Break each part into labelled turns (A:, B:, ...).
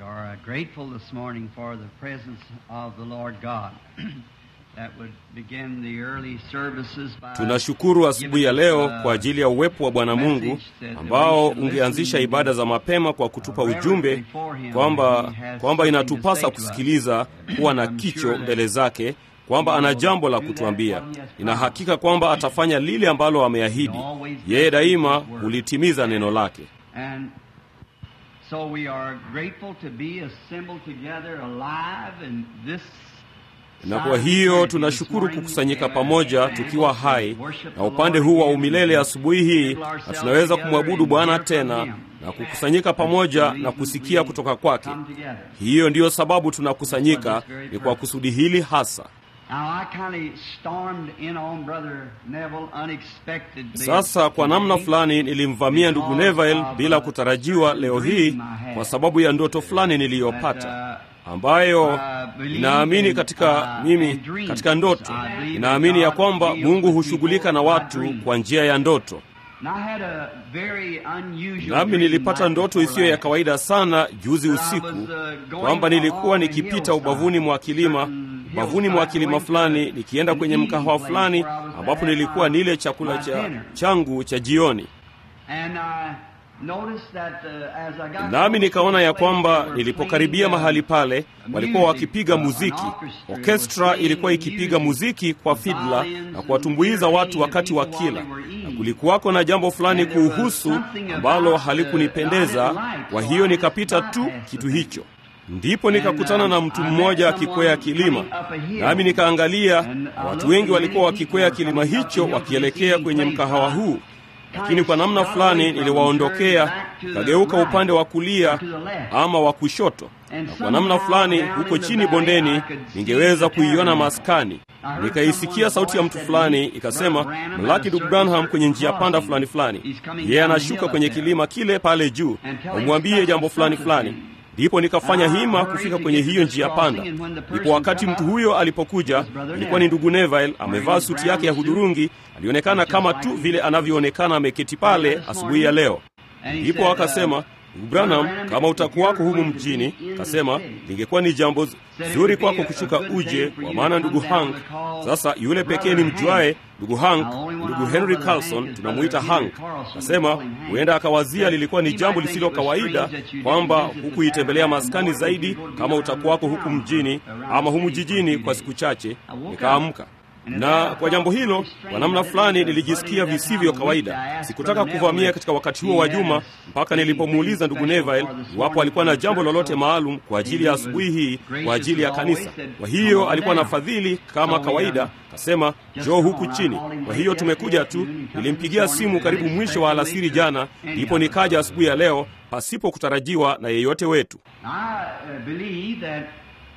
A: are uh, grateful this morning for the presence of the Lord God. that would begin the early services by
B: Tunashukuru asubuhi ya leo kwa ajili ya uwepo wa Bwana Mungu ambao ungeanzisha ibada za mapema kwa kutupa ujumbe kwamba kwamba inatupasa kusikiliza, kuwa na kicho mbele zake, kwamba ana jambo la kutuambia. Nina hakika kwamba atafanya lile ambalo ameahidi. Yeye daima hulitimiza neno lake.
A: And so we are grateful to be assembled together alive in this
B: Na kwa hiyo tunashukuru kukusanyika pamoja tukiwa hai na upande huu wa umilele asubuhi hii, na tunaweza kumwabudu Bwana tena na kukusanyika pamoja na kusikia kutoka kwake. Hiyo ndiyo sababu tunakusanyika, ni kwa kusudi hili hasa.
A: Now I kind of stormed in on Brother Neville unexpectedly.
B: Sasa kwa namna fulani nilimvamia ndugu Neville bila kutarajiwa leo hii kwa sababu ya ndoto fulani niliyopata ambayo ninaamini katika mimi katika ndoto ninaamini ya kwamba Mungu hushughulika na watu kwa njia ya ndoto.
A: And I had a very unusual
B: Nami
A: dream
B: nilipata
A: night
B: ndoto
A: before
B: isiyo ya
A: last.
B: kawaida sana juzi usiku kwamba nilikuwa nikipita ubavuni mwa kilima ubavuni mwa kilima fulani nikienda kwenye mkahawa fulani ambapo nilikuwa nile chakula cha changu cha jioni.
A: And I noticed that, uh, as I got
B: Nami nikaona ya
A: close to the
B: kwamba
A: place, they were
B: nilipokaribia
A: playing,
B: mahali
A: uh,
B: pale walikuwa
A: music.
B: wakipiga
A: Uh, an
B: muziki.
A: orchestra
B: Orkestra
A: was
B: ilikuwa
A: playing
B: ikipiga
A: music,
B: muziki kwa fidla
A: violins
B: na
A: and
B: kuwatumbuiza watu wakati wa
A: entertaining
B: kila,
A: people while they were
B: na
A: eating.
B: kulikuwako na jambo fulani
A: And there was
B: kuhusu
A: something
B: ambalo
A: about, uh,
B: halikunipendeza.
A: I didn't like,
B: Kwa
A: so
B: hiyo
A: I
B: nikapita
A: just
B: tu
A: bypassed
B: kitu
A: the
B: hicho. Ndipo nikakutana na mtu
A: I
B: mmoja
A: met
B: akikwea
A: someone
B: kilima,
A: coming up a hill.
B: nami nikaangalia,
A: And I
B: na watu
A: looked
B: wengi
A: and
B: walikuwa
A: many
B: wakikwea
A: people were
B: kilima
A: coming up the
B: hicho
A: hill
B: wakielekea
A: to the
B: kwenye
A: place.
B: mkahawa
A: I
B: huu lakini kwa namna fulani niliwaondokea, nikageuka upande wa kulia ama wa kushoto, na kwa namna fulani huko chini bondeni ningeweza kuiona maskani. Nikaisikia sauti ya mtu fulani ikasema, mlaki ndugu Branham kwenye njia panda fulani fulani, yeye anashuka kwenye kilima kile pale juu, umwambie jambo fulani fulani. Ndipo nikafanya hima kufika kwenye hiyo njia panda. Ndipo wakati mtu huyo alipokuja, ilikuwa ni ndugu Neville, amevaa suti yake ya hudhurungi. Alionekana kama tu vile anavyoonekana ameketi pale asubuhi ya leo. Ndipo akasema, ndugu Branham, kama utakuwako humu mjini, kasema lingekuwa ni jambo zuri kwako kushuka uje, kwa maana ndugu Hank sasa yule pekee ni mjuae ndugu Hank, ndugu Henry Carlson, tunamuita Hank. Kasema huenda akawazia lilikuwa ni jambo lisilo kawaida kwamba hukuitembelea maskani zaidi kama utakuwako huku mjini ama humu jijini kwa siku chache. Nikaamka na kwa jambo hilo, kwa namna fulani nilijisikia visivyo kawaida. Sikutaka kuvamia katika wakati huo wa juma, mpaka nilipomuuliza ndugu Neville iwapo alikuwa na jambo lolote maalum kwa ajili ya asubuhi hii kwa ajili ya kanisa. Kwa hiyo alikuwa na fadhili kama kawaida, kasema njoo huku chini. Kwa hiyo tumekuja tu. Nilimpigia simu karibu mwisho wa alasiri jana, ndipo nikaja asubuhi ya leo pasipo kutarajiwa na yeyote wetu.
A: I uh, believe that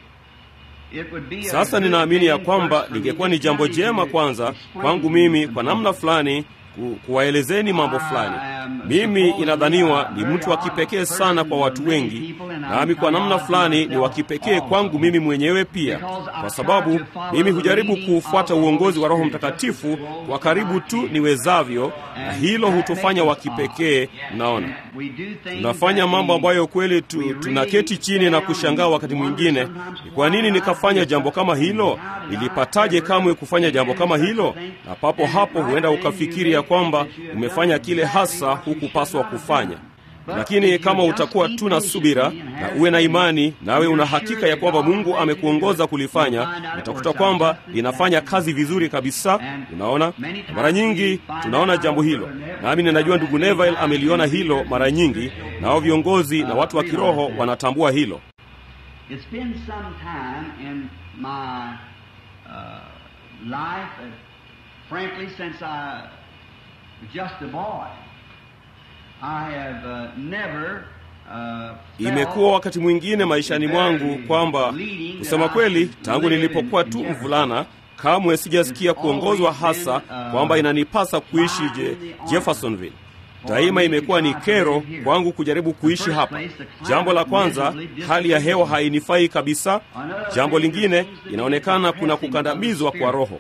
A: it would be a
B: Sasa
A: good
B: ninaamini ya
A: thing
B: kwamba
A: first for me
B: lingekuwa
A: to
B: ni jambo
A: tell you
B: jema
A: to
B: kwanza
A: explain
B: kwangu mimi
A: some
B: kwa namna
A: things.
B: fulani ku, kuwaelezeni mambo fulani. Mimi inadhaniwa ni mtu wa kipekee sana kwa watu wengi, nami kwa namna fulani ni wa kipekee kwangu mimi mwenyewe pia, kwa sababu mimi hujaribu kuufuata uongozi wa Roho Mtakatifu kwa karibu tu niwezavyo, na hilo hutufanya wa kipekee. Mnaona, tunafanya mambo ambayo kweli tu, tunaketi chini na kushangaa wakati mwingine, ni kwa nini nikafanya jambo kama hilo? Nilipataje kamwe kufanya jambo kama hilo? Na papo hapo huenda ukafikiri ya kwamba umefanya kile hasa hukupaswa kufanya. Lakini kama utakuwa tu na subira na uwe na imani, nawe una hakika ya kwamba Mungu amekuongoza kulifanya, utakuta kwamba linafanya kazi vizuri kabisa. Unaona, na mara nyingi tunaona jambo hilo, nami ninajua ndugu Neville ameliona hilo mara nyingi, nao viongozi na watu wa kiroho wanatambua hilo.
A: It's been some time in my uh, life, uh, frankly, since I was just a boy. I have uh, never uh,
B: Imekuwa wakati mwingine maishani mwangu kwamba kusema kweli, tangu nilipokuwa tu mvulana, kamwe sijasikia kuongozwa hasa kwamba inanipasa kuishi je, Jeffersonville. Daima imekuwa ni kero kwangu kujaribu kuishi hapa. Jambo la kwanza, hali ya hewa hainifai kabisa. Jambo lingine, inaonekana kuna kukandamizwa kwa roho.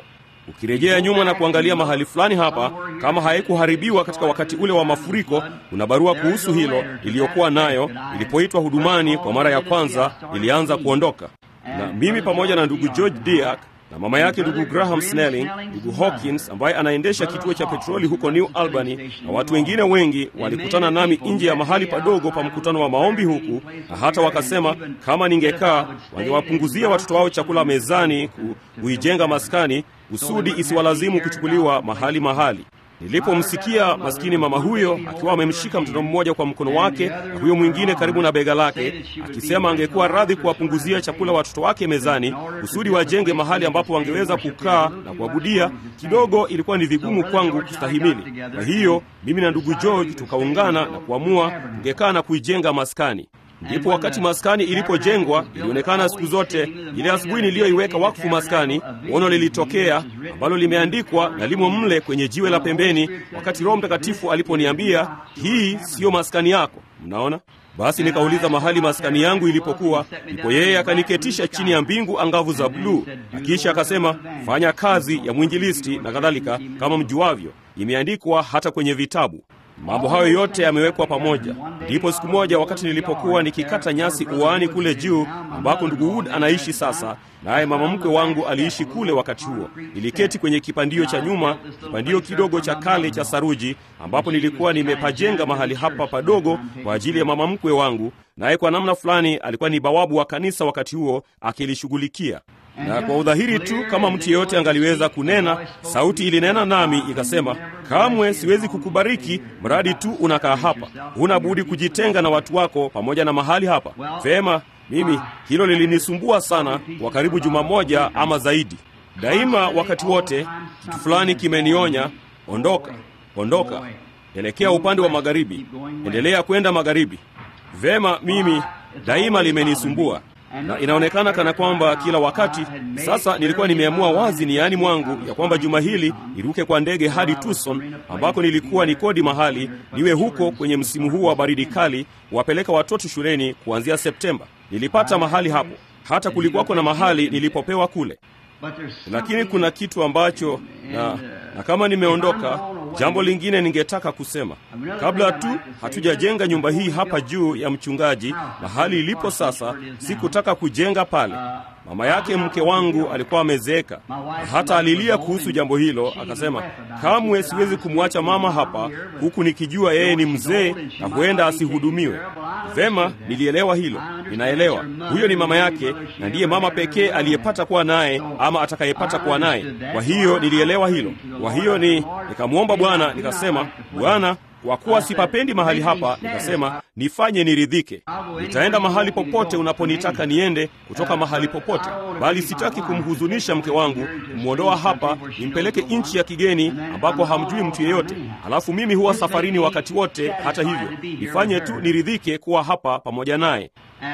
B: Ukirejea nyuma na kuangalia mahali fulani hapa, kama haikuharibiwa katika wakati ule wa mafuriko, kuna barua kuhusu hilo iliyokuwa nayo ilipoitwa hudumani kwa mara ya kwanza, ilianza kuondoka na mimi pamoja na ndugu George Diak na mama yake ndugu Graham Snelling, ndugu Hawkins ambaye anaendesha kituo cha petroli huko New Albany, na watu wengine wengi walikutana nami nje ya mahali padogo pa mkutano wa maombi huku, na hata wakasema kama ningekaa wangewapunguzia watoto wao chakula mezani, ku, kuijenga maskani kusudi isiwalazimu kuchukuliwa mahali mahali. Nilipomsikia maskini mama huyo akiwa amemshika mtoto mmoja kwa mkono wake na huyo mwingine karibu na bega lake, akisema angekuwa radhi kuwapunguzia chakula watoto wake mezani kusudi wajenge mahali ambapo wangeweza kukaa na kuabudia, kidogo ilikuwa ni vigumu kwangu kustahimili. Kwa hiyo mimi na ndugu George tukaungana na kuamua tungekaa na kuijenga maskani. Ndipo wakati maskani ilipojengwa, ilionekana siku zote, ile asubuhi niliyoiweka wakfu maskani, ono lilitokea ambalo limeandikwa na limo mle kwenye jiwe la pembeni, wakati Roho Mtakatifu aliponiambia hii siyo maskani yako. Mnaona? Basi nikauliza mahali maskani yangu ilipokuwa, ndipo yeye akaniketisha chini ya mbingu angavu za bluu, na kisha akasema, fanya kazi ya mwinjilisti na kadhalika, kama mjuavyo, imeandikwa hata kwenye vitabu. Mambo hayo yote yamewekwa pamoja. Ndipo siku moja, wakati nilipokuwa nikikata nyasi uani kule juu ambako ndugu Wood anaishi sasa, naye mama mkwe wangu aliishi kule wakati huo, niliketi kwenye kipandio cha nyuma, kipandio kidogo cha kale cha saruji, ambapo nilikuwa nimepajenga mahali hapa padogo kwa ajili ya mama mkwe wangu, naye kwa namna fulani alikuwa ni bawabu wa kanisa wakati huo akilishughulikia na kwa udhahiri tu kama mtu yeyote angaliweza kunena, sauti ilinena nami ikasema, kamwe siwezi kukubariki mradi tu unakaa hapa. Huna budi kujitenga na watu wako pamoja na mahali hapa. Vema, mimi hilo lilinisumbua sana kwa karibu juma moja ama zaidi. Daima wakati wote kitu fulani kimenionya, ondoka, ondoka, elekea upande wa magharibi, endelea kwenda magharibi. Vema, mimi daima limenisumbua na inaonekana kana kwamba kila wakati sasa nilikuwa nimeamua wazi niani mwangu ya kwamba juma hili niruke kwa ndege hadi Tucson ambako nilikuwa ni kodi mahali niwe huko kwenye msimu huu wa baridi kali, wapeleka watoto shuleni kuanzia Septemba. Nilipata mahali hapo, hata kulikuwako na mahali nilipopewa kule, lakini kuna kitu ambacho na, na kama nimeondoka, jambo lingine ningetaka kusema kabla tu hatujajenga nyumba hii hapa juu ya mchungaji mahali ilipo sasa. Sikutaka kujenga pale. Mama yake mke wangu alikuwa amezeeka, na hata alilia kuhusu jambo hilo, akasema kamwe siwezi kumwacha mama hapa huku nikijua yeye ni mzee na huenda asihudumiwe vema. Nilielewa hilo, ninaelewa huyo ni mama yake na ndiye mama pekee aliyepata kuwa naye ama atakayepata kuwa naye. Kwa hiyo nilielewa hilo. Kwa hiyo ni nikamwomba Bwana, nikasema Bwana, kwa kuwa sipapendi mahali hapa, nikasema nifanye niridhike. Nitaenda mahali popote unaponitaka niende, kutoka mahali popote, bali sitaki kumhuzunisha mke wangu, kumwondoa hapa nimpeleke nchi ya kigeni ambako hamjui mtu yeyote, alafu mimi huwa safarini wakati wote. Hata hivyo, nifanye tu niridhike kuwa hapa pamoja naye.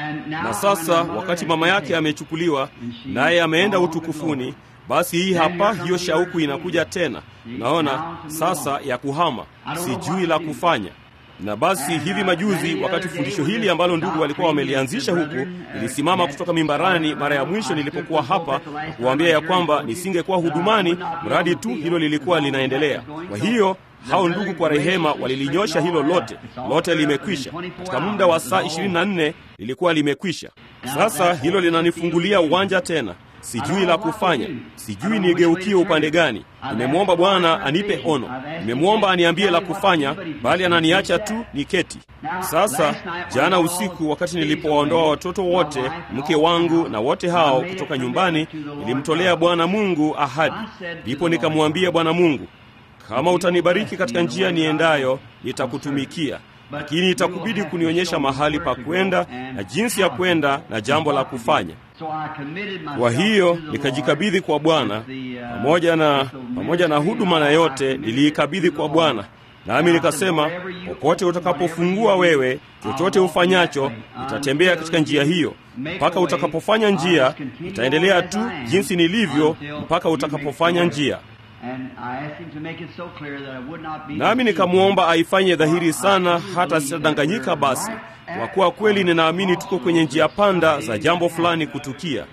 B: Na sasa wakati mama yake amechukuliwa naye ameenda utukufuni, basi hii hapa, hiyo shauku inakuja tena. Naona sasa ya kuhama, sijui la kufanya. Na basi hivi majuzi, wakati fundisho hili ambalo ndugu walikuwa wamelianzisha huku, nilisimama kutoka mimbarani mara ya mwisho nilipokuwa hapa na kuwaambia ya kwamba nisingekuwa hudumani mradi tu hilo lilikuwa linaendelea. Kwa hiyo hao ndugu kwa rehema walilinyosha hilo lote, lote limekwisha. Katika muda wa saa 24 lilikuwa limekwisha. Sasa hilo linanifungulia uwanja tena. Sijui la kufanya, sijui nigeukie upande gani. Nimemwomba Bwana anipe ono, nimemwomba aniambie la kufanya, bali ananiacha tu niketi. Sasa jana usiku, wakati nilipowaondoa watoto wote, mke wangu na wote hao kutoka nyumbani, nilimtolea Bwana Mungu ahadi. Ndipo nikamwambia Bwana Mungu, kama utanibariki katika njia niendayo, nitakutumikia lakini itakubidi kunionyesha mahali pa kwenda na jinsi ya kwenda na jambo la kufanya. Kwa hiyo nikajikabidhi kwa Bwana pamoja na, pamoja na huduma na yote niliikabidhi kwa Bwana, nami nikasema, popote utakapofungua wewe, chochote ufanyacho, nitatembea katika njia hiyo mpaka utakapofanya njia. Nitaendelea tu jinsi nilivyo mpaka utakapofanya njia. nami nikamwomba aifanye dhahiri sana, hata sitadanganyika. Basi kwa kuwa kweli ninaamini tuko kwenye njia panda za jambo fulani kutukia.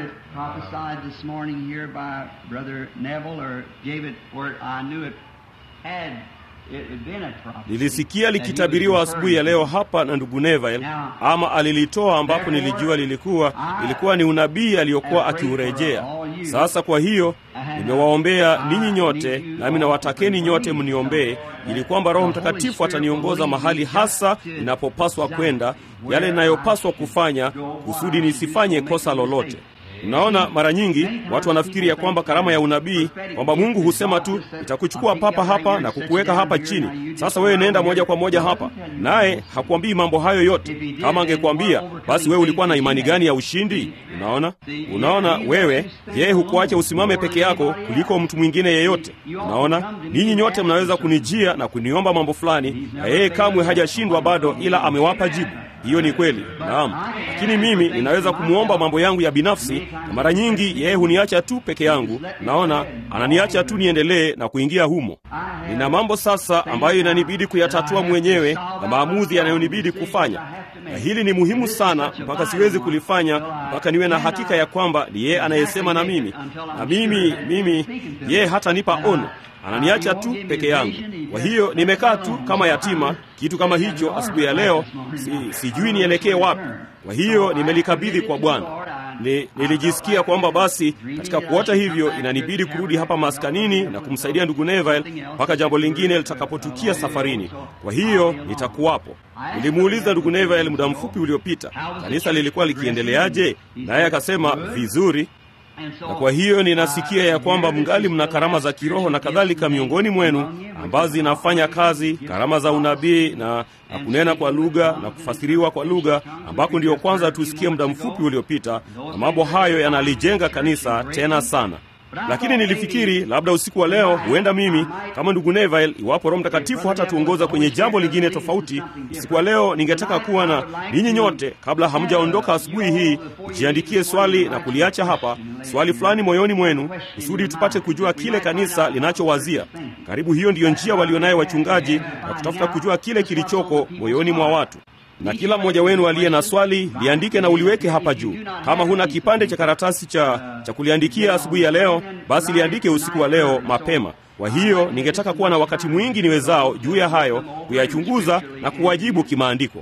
B: Nilisikia likitabiriwa asubuhi ya leo hapa na ndugu Neville, ama alilitoa ambapo nilijua lilikuwa ilikuwa ni unabii aliyokuwa akiurejea. Sasa kwa hiyo nimewaombea ninyi nyote, nami nawatakeni nyote mniombee, ili kwamba Roho Mtakatifu ataniongoza mahali hasa ninapopaswa kwenda, yale ninayopaswa kufanya, kusudi nisifanye kosa lolote. Mnaona, mara nyingi watu wanafikiri ya kwamba karama ya unabii, kwamba Mungu husema tu nitakuchukua papa hapa na kukuweka hapa chini, sasa wewe nenda moja kwa moja hapa, naye hakuambii mambo hayo yote. Kama angekuambia, basi wewe ulikuwa na imani gani ya ushindi? Unaona, unaona wewe, yeye hukuacha usimame peke yako kuliko mtu mwingine yeyote. Unaona, ninyi nyote mnaweza kunijia na kuniomba mambo fulani, na yeye kamwe hajashindwa bado, ila amewapa jibu. Hiyo ni kweli, naam. Lakini mimi ninaweza kumwomba mambo yangu ya binafsi, na mara nyingi yeye huniacha tu peke yangu. Naona ananiacha tu niendelee na kuingia humo. Nina mambo sasa ambayo inanibidi kuyatatua mwenyewe na maamuzi yanayonibidi kufanya, na hili ni muhimu sana, mpaka siwezi kulifanya mpaka niwe na hakika ya kwamba ni yeye anayesema na mimi, na mimi mimi, yeye hatanipa ono ananiacha tu peke yangu. Kwa hiyo nimekaa tu kama yatima, kitu kama hicho. Asubuhi ya leo si, sijui nielekee wapi. Kwa hiyo nimelikabidhi kwa Bwana. Ni, nilijisikia kwamba basi katika kuota hivyo inanibidi kurudi hapa maskanini na kumsaidia ndugu Neville mpaka jambo lingine litakapotukia safarini. Kwa hiyo nitakuwapo. Nilimuuliza ndugu Neville muda mfupi uliopita kanisa lilikuwa likiendeleaje, naye akasema vizuri na kwa hiyo ninasikia ya kwamba mngali mna karama za kiroho na kadhalika miongoni mwenu ambazo zinafanya kazi, karama za unabii na, na kunena kwa lugha na kufasiriwa kwa lugha, ambako ndiyo kwanza tusikie muda mfupi uliopita, na mambo hayo yanalijenga kanisa tena sana. Lakini nilifikiri labda usiku wa leo, huenda mimi kama ndugu Neville, iwapo Roho Mtakatifu hata tuongoza kwenye jambo lingine tofauti, usiku wa leo ningetaka kuwa na ninyi nyote, kabla hamjaondoka asubuhi hii, jiandikie swali na kuliacha hapa, swali fulani moyoni mwenu, kusudi tupate kujua kile kanisa linachowazia. Karibu hiyo ndiyo njia walionayo wachungaji, na kutafuta kujua kile kilichoko moyoni mwa watu na kila mmoja wenu aliye na swali liandike na uliweke hapa juu. Kama huna kipande cha karatasi cha, cha kuliandikia asubuhi ya leo, basi liandike usiku wa leo mapema. Kwa hiyo ningetaka kuwa na wakati mwingi niwezao juu ya hayo, kuyachunguza na kuwajibu kimaandiko.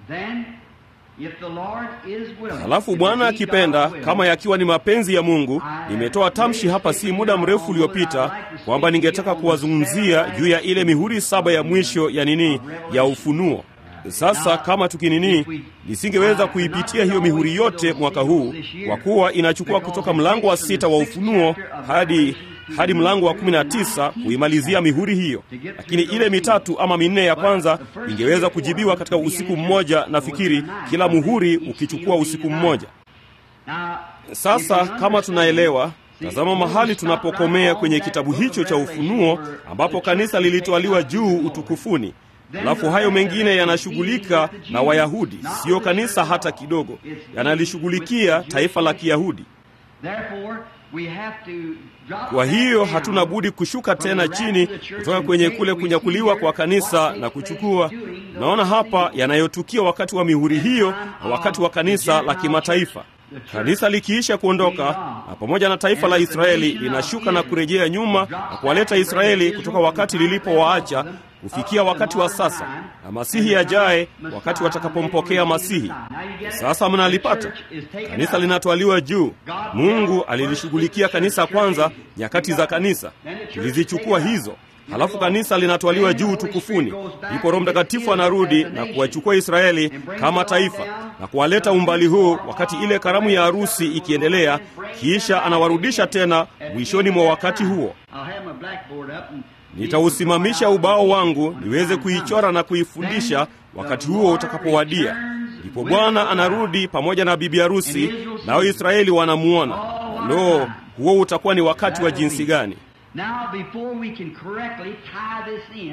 B: Halafu Bwana akipenda, kama yakiwa ni mapenzi ya Mungu, nimetoa tamshi hapa si muda mrefu uliopita kwamba ningetaka kuwazungumzia juu ya ile mihuri saba ya mwisho ya nini, ya ufunuo. Sasa kama tukinini, nisingeweza kuipitia hiyo mihuri yote mwaka huu, kwa kuwa inachukua kutoka mlango wa sita wa Ufunuo hadi hadi mlango wa kumi na tisa kuimalizia mihuri hiyo, lakini ile mitatu ama minne ya kwanza ingeweza kujibiwa katika usiku mmoja, nafikiri kila muhuri ukichukua usiku mmoja. Sasa kama tunaelewa Tazama mahali tunapokomea kwenye kitabu hicho cha Ufunuo, ambapo kanisa lilitwaliwa juu utukufuni. Alafu hayo mengine yanashughulika na Wayahudi, siyo kanisa hata kidogo, yanalishughulikia taifa la Kiyahudi. Kwa hiyo hatuna budi kushuka tena chini kutoka kwenye kule kunyakuliwa kwa kanisa na kuchukua. Naona hapa yanayotukia wakati wa mihuri hiyo na wakati wa kanisa la kimataifa. Kanisa likiisha kuondoka na pamoja na taifa la Israeli linashuka na kurejea nyuma na kuwaleta Israeli kutoka wakati lilipowaacha kufikia wakati wa sasa, na Masihi ajaye, wakati watakapompokea Masihi. Sasa mnalipata kanisa linatwaliwa juu. Mungu alilishughulikia kanisa kwanza, nyakati za kanisa tulizichukua hizo halafu kanisa linatwaliwa juu tukufuni. Ndipo Roho Mtakatifu anarudi na kuwachukua Israeli kama taifa na kuwaleta umbali huu, wakati ile karamu ya harusi ikiendelea, kisha anawarudisha tena mwishoni mwa wakati huo. Nitausimamisha ubao wangu niweze kuichora na kuifundisha wakati huo utakapowadia. Ndipo Bwana anarudi pamoja na bibi harusi, nao Israeli wanamuona. Lo, huo utakuwa ni wakati wa jinsi gani!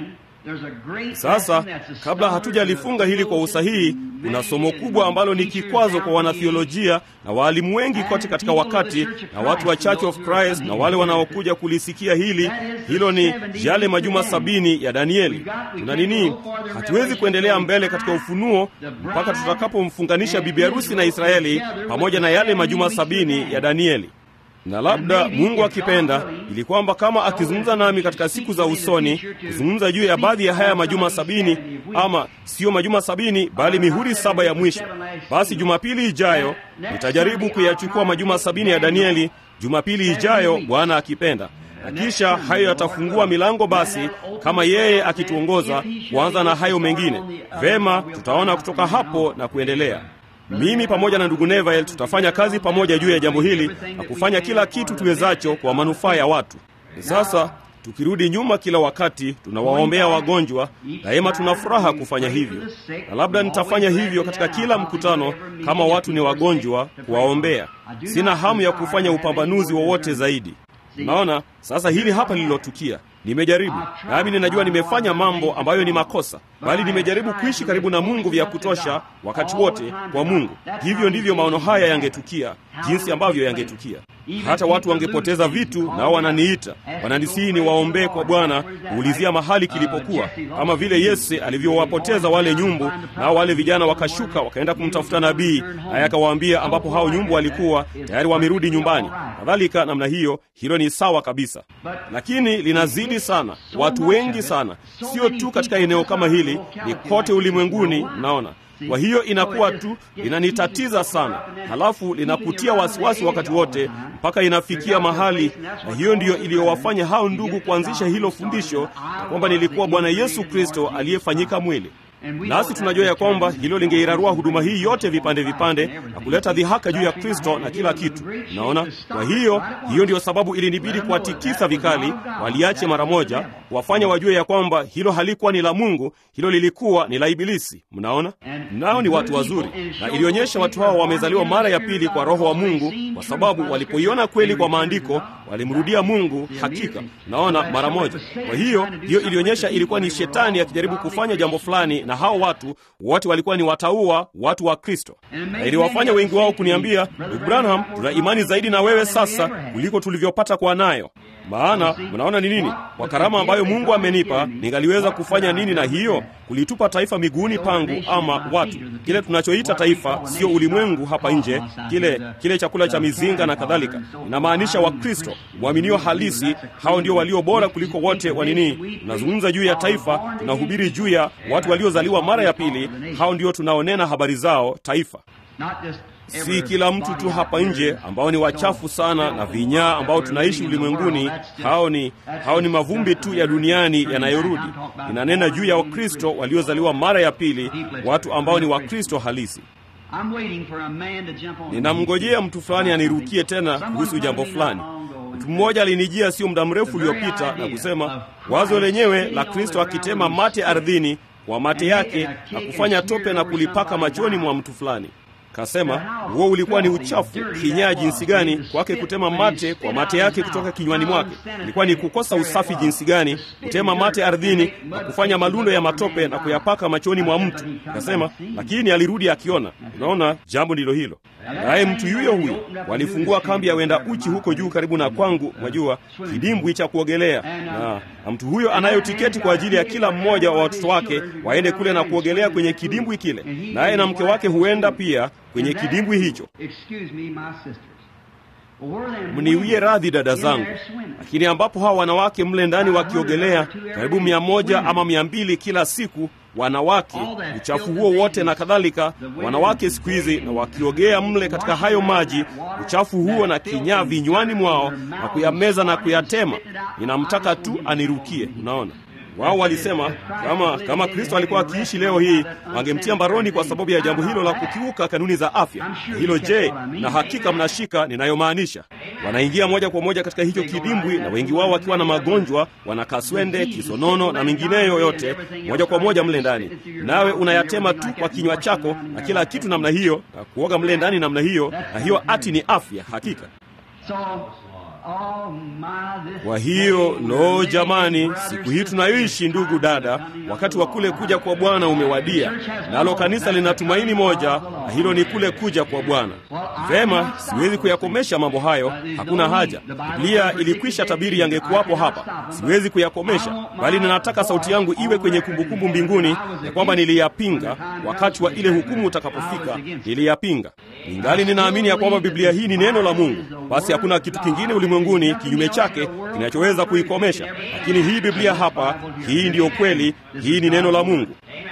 B: Sasa kabla hatujalifunga hili kwa usahihi, kuna somo kubwa ambalo ni kikwazo kwa wanathiolojia na waalimu wengi kote katika wakati na watu wa Church of Christ na wale wanaokuja kulisikia hili. Hilo ni yale majuma sabini ya Danieli. Tuna nini? Hatuwezi kuendelea mbele katika ufunuo mpaka tutakapomfunganisha bibi harusi na Israeli pamoja na yale majuma sabini ya Danieli na labda Mungu akipenda, ili kwamba kama akizungumza nami katika siku za usoni, kuzungumza juu ya baadhi ya haya majuma sabini, ama siyo majuma sabini, bali mihuri saba ya mwisho, basi Jumapili ijayo nitajaribu kuyachukua majuma sabini ya Danieli, Jumapili ijayo, Bwana akipenda na kisha hayo yatafungua milango basi, kama yeye akituongoza, kuanza na hayo mengine. Vema, tutaona kutoka hapo na kuendelea. Mimi pamoja na ndugu Neville tutafanya kazi pamoja juu ya jambo hili na kufanya kila kitu tuwezacho kwa manufaa ya watu. Sasa tukirudi nyuma, kila wakati tunawaombea wagonjwa, daima tuna furaha kufanya hivyo, na labda nitafanya hivyo katika kila mkutano kama watu ni wagonjwa, kuwaombea. Sina hamu ya kufanya upambanuzi wowote zaidi. Naona sasa hili hapa lililotukia. Nimejaribu nami ninajua nimefanya mambo ambayo ni makosa, bali nimejaribu kuishi karibu na Mungu vya kutosha wakati wote kwa Mungu. Hivyo ndivyo maono haya yangetukia, jinsi ambavyo yangetukia. Hata watu wangepoteza vitu, nao wananiita, wananisihi niwaombee kwa Bwana, kuulizia mahali kilipokuwa, kama vile Yese alivyowapoteza wale nyumbu, nao wale vijana wakashuka wakaenda kumtafuta nabii, naye akawaambia ambapo hao nyumbu walikuwa tayari wamerudi nyumbani, kadhalika namna hiyo. Hilo ni sawa kabisa, lakini linazidi sana, watu wengi sana, sio tu katika eneo kama hili, ni kote ulimwenguni. Mnaona, kwa hiyo inakuwa tu linanitatiza sana, halafu linakutia wasiwasi wakati wote, mpaka inafikia mahali, na hiyo ndiyo iliyowafanya hao ndugu kuanzisha hilo fundisho na kwamba nilikuwa Bwana Yesu Kristo aliyefanyika mwili. Nasi tunajua ya kwamba hilo lingeirarua huduma hii yote vipande vipande na kuleta dhihaka juu ya Kristo na kila kitu. Naona, kwa hiyo hiyo ndiyo sababu ilinibidi kuwatikisa vikali, waliache mara moja, wafanya wajue ya kwamba hilo halikuwa ni la Mungu, hilo lilikuwa ni la Ibilisi. Mnaona, nao ni watu wazuri, na ilionyesha watu hao wamezaliwa mara ya pili kwa Roho wa Mungu, kwa sababu walipoiona kweli kwa maandiko walimrudia Mungu hakika. Naona mara moja. Kwa hiyo hiyo ilionyesha ilikuwa ni shetani akijaribu kufanya jambo fulani na hao watu wote walikuwa ni wataua watu wa Kristo, na iliwafanya wengi wao kuniambia, ndugu Branham, tuna imani zaidi na wewe sasa kuliko tulivyopata kuwa nayo. Maana mnaona ni nini? Kwa karama ambayo Mungu amenipa, ningaliweza kufanya nini na hiyo? Kulitupa taifa miguuni pangu, ama watu, kile tunachoita taifa, sio ulimwengu hapa nje, kile kile chakula cha mizinga na kadhalika. Inamaanisha Wakristo mwaminio halisi, hao ndio walio bora kuliko wote wa nini. Tunazungumza juu ya taifa, tunahubiri juu ya watu waliozaliwa mara ya pili, hao ndio tunaonena habari zao, taifa si kila mtu tu hapa nje ambao ni wachafu sana na vinyaa ambao tunaishi ulimwenguni. Hao ni hao ni mavumbi tu ya duniani yanayorudi. Inanena juu ya Wakristo waliozaliwa mara ya pili, watu ambao ni Wakristo halisi. Ninamngojea mtu fulani anirukie tena kuhusu jambo fulani. Mtu mmoja alinijia sio muda mrefu uliopita na kusema wazo lenyewe la Kristo akitema mate ardhini kwa mate yake na kufanya tope na kulipaka machoni mwa mtu fulani. Kasema huo ulikuwa ni uchafu kinyaa jinsi gani kwake kutema mate kwa mate yake kutoka kinywani mwake. Ilikuwa ni kukosa usafi jinsi gani kutema mate ardhini na kufanya malundo ya matope na kuyapaka machoni mwa mtu. Kasema lakini alirudi akiona. Unaona, jambo ndilo hilo. Naye mtu yuyo huyo walifungua kambi ya wenda uchi huko juu karibu na kwangu, mwajua, kidimbwi cha kuogelea, na, na mtu huyo anayo tiketi kwa ajili ya kila mmoja wa watoto wake waende kule na kuogelea kwenye kidimbwi kile, naye na mke wake huenda pia kwenye kidimbwi hicho. Mniwie radhi dada zangu, lakini ambapo hawa wanawake mle ndani wakiogelea karibu mia moja ama mia mbili kila siku wanawake uchafu huo wote na kadhalika, wanawake siku hizi, na wakiogea mle katika hayo maji, uchafu huo na kinyaa vinywani mwao na kuyameza na kuyatema. Ninamtaka tu anirukie. Unaona, wao walisema kama kama Kristo alikuwa akiishi leo hii wangemtia mbaroni kwa sababu ya jambo hilo la kukiuka kanuni za afya. Hilo je, na hakika mnashika ninayomaanisha. Wanaingia moja kwa moja katika hicho kidimbwi, na wengi wao wakiwa na magonjwa, wana kaswende, kisonono na mingineyo yote, moja kwa moja mle ndani, nawe unayatema tu kwa kinywa chako na kila kitu namna hiyo, na kuoga mle ndani namna hiyo, na hiyo ati ni afya hakika. Kwa hiyo lo, jamani, siku hii tunayoishi, ndugu dada, wakati wa kule kuja kwa Bwana umewadia, nalo kanisa lina tumaini moja, na hilo ni kule kuja kwa Bwana. Vema, siwezi kuyakomesha mambo hayo, hakuna haja. Biblia ilikwisha tabiri yangekuwapo hapa, siwezi kuyakomesha, bali ninataka sauti yangu iwe kwenye kumbukumbu mbinguni ya kwamba niliyapinga wakati wa ile hukumu utakapofika, niliyapinga. Ningali ninaamini ya kwamba Biblia hii ni neno la Mungu, basi hakuna kitu kingine ulimwenguni kinyume chake kinachoweza kuikomesha. Lakini hii Biblia hapa, hii ndiyo kweli, hii ni neno la Mungu.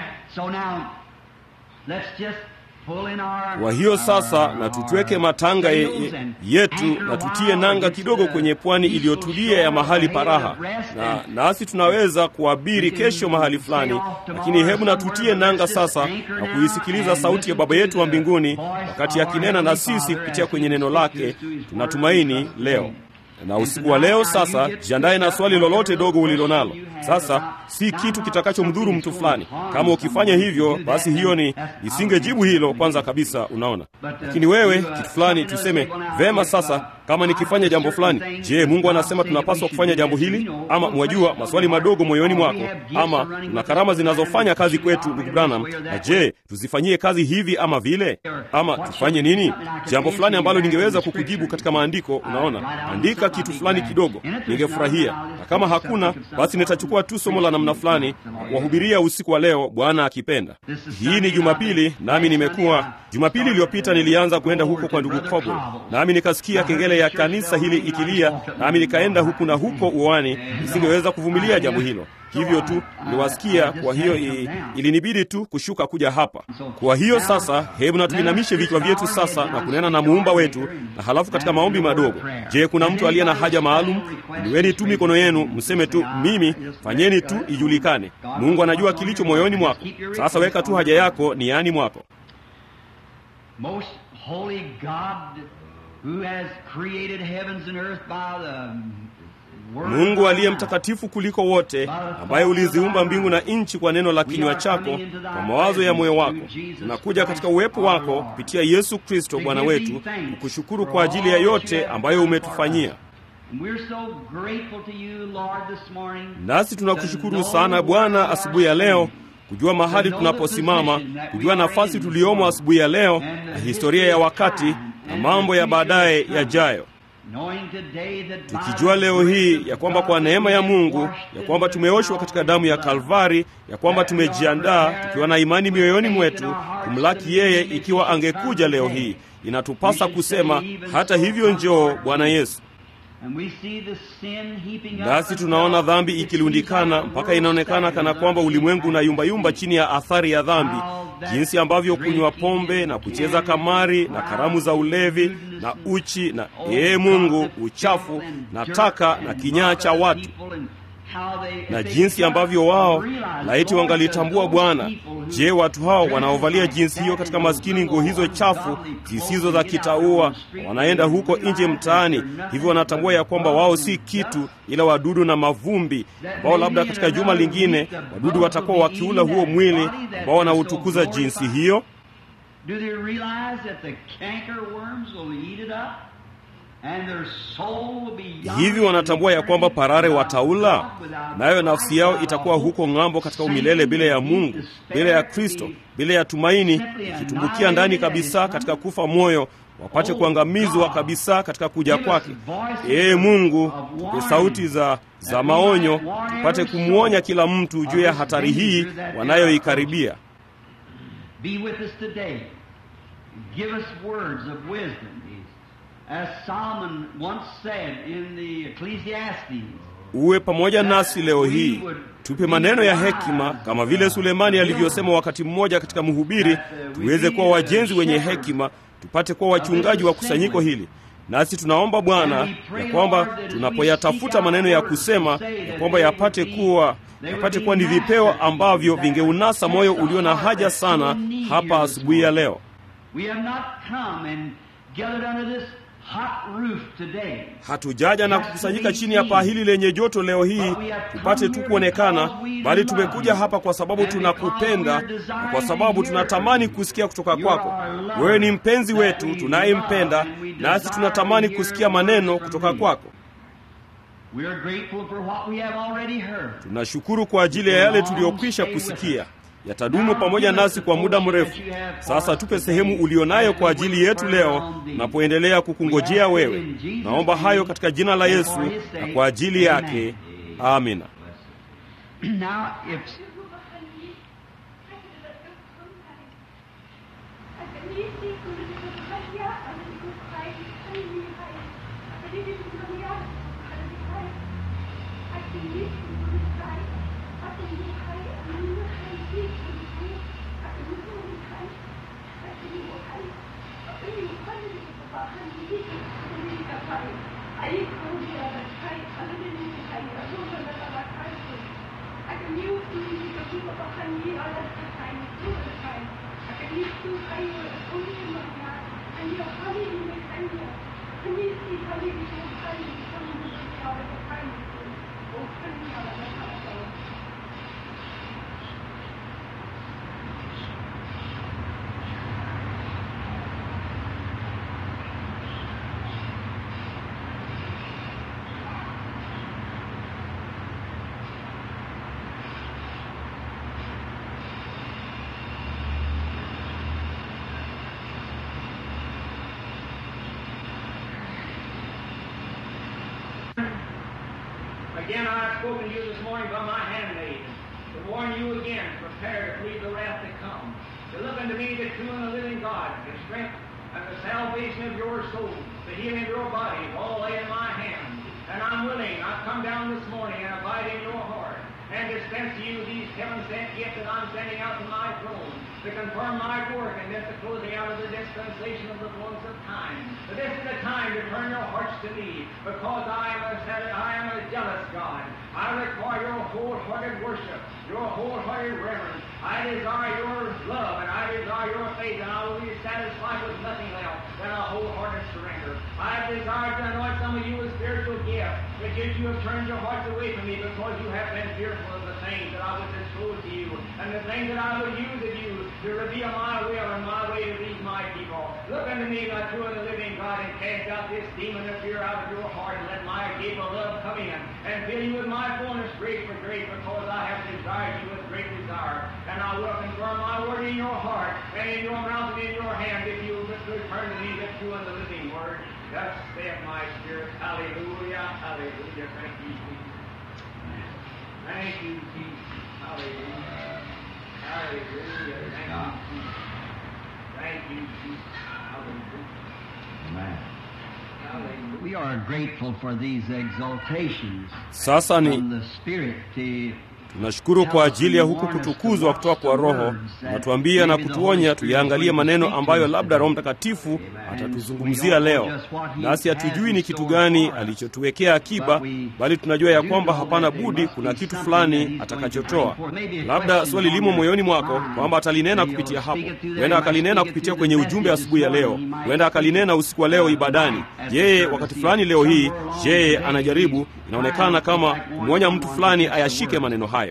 B: Kwa hiyo sasa, na tutweke matanga ye, ye, yetu na tutie nanga kidogo kwenye pwani iliyotulia ya mahali paraha, na nasi tunaweza kuabiri kesho mahali fulani, lakini hebu na tutie nanga sasa na kuisikiliza sauti ya Baba yetu wa mbinguni wakati akinena na sisi kupitia kwenye neno lake. Tunatumaini leo na usiku wa leo sasa, jiandaye na swali lolote dogo ulilonalo. Sasa si kitu kitakachomdhuru mtu fulani. Kama ukifanya hivyo, basi hiyo ni isingejibu hilo kwanza kabisa, unaona. Lakini wewe kitu fulani, tuseme vema. Sasa kama nikifanya jambo fulani, je, Mungu anasema tunapaswa kufanya jambo hili? Ama mwajua maswali madogo moyoni mwako, ama tuna karama zinazofanya kazi kwetu, ndugu Branham, na je, tuzifanyie kazi hivi ama vile, ama tufanye nini? Jambo fulani ambalo ningeweza kukujibu katika maandiko, unaona, andika kitu fulani kidogo, ningefurahia. Na kama hakuna, basi nitachukua tu somo la namna fulani na kuwahubiria usiku wa leo, Bwana akipenda. Hii ni Jumapili, nami nimekuwa Jumapili iliyopita nilianza kwenda huko kwa ndugu Kobo, nami nikasikia kengele ya kanisa hili ikilia, nami nikaenda huku na huko uwani. Nisingeweza kuvumilia jambo hilo, hivyo tu niliwasikia. Kwa hiyo ilinibidi tu kushuka kuja hapa. Kwa hiyo sasa, hebu na tuinamishe vichwa vyetu sasa na kunena na muumba wetu, na halafu katika maombi madogo. Je, kuna mtu aliye na haja maalum? Inueni tu mikono yenu, mseme tu mimi, fanyeni tu ijulikane. Mungu anajua kilicho moyoni mwako. Sasa weka tu haja yako niani mwako.
A: Most holy God who has created heavens and earth by the
B: Mungu aliye mtakatifu kuliko wote, ambaye uliziumba mbingu na nchi kwa neno la kinywa chako, kwa mawazo ya moyo wako. Tunakuja katika uwepo wako kupitia Yesu Kristo Bwana wetu, kukushukuru kwa ajili ya yote ambayo umetufanyia. Nasi tunakushukuru sana Bwana asubuhi ya leo kujua mahali tunaposimama, kujua nafasi tuliomo asubuhi ya leo, na historia ya wakati na mambo ya baadaye yajayo, tukijua leo hii ya kwamba kwa neema ya Mungu ya kwamba tumeoshwa katika damu ya Kalvari, ya kwamba tumejiandaa tukiwa na imani mioyoni mwetu kumlaki yeye. Ikiwa angekuja leo hii, inatupasa kusema hata hivyo, njoo Bwana Yesu. Nasi tunaona dhambi ikilundikana mpaka inaonekana kana kwamba ulimwengu na yumbayumba chini ya athari ya dhambi, jinsi ambavyo kunywa pombe na kucheza kamari na karamu za ulevi na uchi na ee Mungu, uchafu na taka na kinyaa cha watu na jinsi ambavyo wao laiti wangalitambua Bwana. Je, watu hao wanaovalia jinsi hiyo katika maskini, nguo hizo chafu zisizo za kitaua, wanaenda huko nje mtaani, hivyo wanatambua ya kwamba wao si kitu ila wadudu na mavumbi, ambao labda katika juma lingine wadudu watakuwa wakiula huo mwili ambao wanautukuza jinsi hiyo. Hivi wanatambua ya kwamba parare wataula, nayo nafsi yao itakuwa huko ng'ambo katika umilele bila ya Mungu, bila ya Kristo, bila ya tumaini, ikitumbukia ndani kabisa katika kufa moyo, wapate kuangamizwa kabisa katika kuja kwake. Ee Mungu, tupe sauti za, za maonyo, tupate kumwonya kila mtu juu ya hatari hii wanayoikaribia. Uwe pamoja nasi leo hii, tupe maneno ya hekima, kama vile Sulemani alivyosema wakati mmoja katika Mhubiri, tuweze kuwa wajenzi wenye hekima, tupate kuwa wachungaji wa kusanyiko hili. Nasi tunaomba Bwana ya kwamba tunapoyatafuta maneno ya kusema, ya kwamba yapate kuwa yapate kuwa ni vipeo ambavyo vingeunasa moyo ulio na haja sana hapa asubuhi ya leo. Hatujaja na kukusanyika chini ya paa hili lenye joto leo hii tupate tu kuonekana, bali tumekuja hapa kwa sababu tunakupenda na kwa sababu tunatamani kusikia kutoka kwako. Wewe ni mpenzi wetu tunayempenda, nasi tunatamani kusikia maneno kutoka kwako.
A: We are grateful for what we have already heard.
B: tunashukuru kwa ajili ya yale tuliyokwisha kusikia yatadumu pamoja nasi kwa muda mrefu sasa tupe sehemu ulionayo kwa ajili yetu leo napoendelea kukungojea wewe naomba hayo katika jina la yesu na kwa ajili yake amina
A: Now, if
C: Again, I have spoken to you this morning by my handmaid, to warn you again, prepare to flee the wrath to come, to look unto me, the true and the living God, the strength and the salvation of your soul, the healing of your body, all lay in my hand. And I'm willing, I've come down this morning and abide in your heart, and dispense to you these heaven sent gifts that I'm sending out to my throne, to confirm my work and then the closing out of the dispensation of the fullness of time. But this is the time to turn your hearts to me, because I am a, I am a jealous God. I require your wholehearted worship, your wholehearted reverence. I desire your love and I desire your faith, and I will be satisfied with nothing else than a wholehearted surrender. I desire to anoint some of you with spiritual gifts, but yet you have turned your hearts away from me because you have been fearful of the things that I would disclose to you, and the things that I would use of you to reveal my will and my way to these my people. Look unto me, my true and the living God, and cast out this demon of fear out of your heart, and let my gate of love come in, and fill you with my fullness, grace for grace, because I have desired you with great desire. And I will confirm my word in your heart, and in your mouth and in your hand, if you will return to me the true and the living word. Thus saith my spirit. Hallelujah, hallelujah. Thank you, Jesus. Thank you, Jesus. Hallelujah. Hallelujah. Thank you, Jesus. Thank you, Jesus. Hallelujah.
A: Amen.
C: Hallelujah.
A: we are grateful for these exaltations
B: sasa ni
A: from the Spirit to
B: tunashukuru kwa ajili ya huku kutukuzwa kutoka kwa roho natuambia na kutuonya tuyaangalie maneno ambayo labda roho mtakatifu atatuzungumzia leo nasi hatujui ni kitu gani alichotuwekea akiba bali tunajua ya kwamba hapana budi kuna kitu fulani atakachotoa labda swali limo moyoni mwako kwamba atalinena kupitia hapo huenda akalinena kupitia kwenye ujumbe asubuhi ya leo huenda akalinena usiku wa leo ibadani yeye wakati fulani leo hii yeye anajaribu inaonekana kama kumwonya mtu fulani ayashike maneno hayo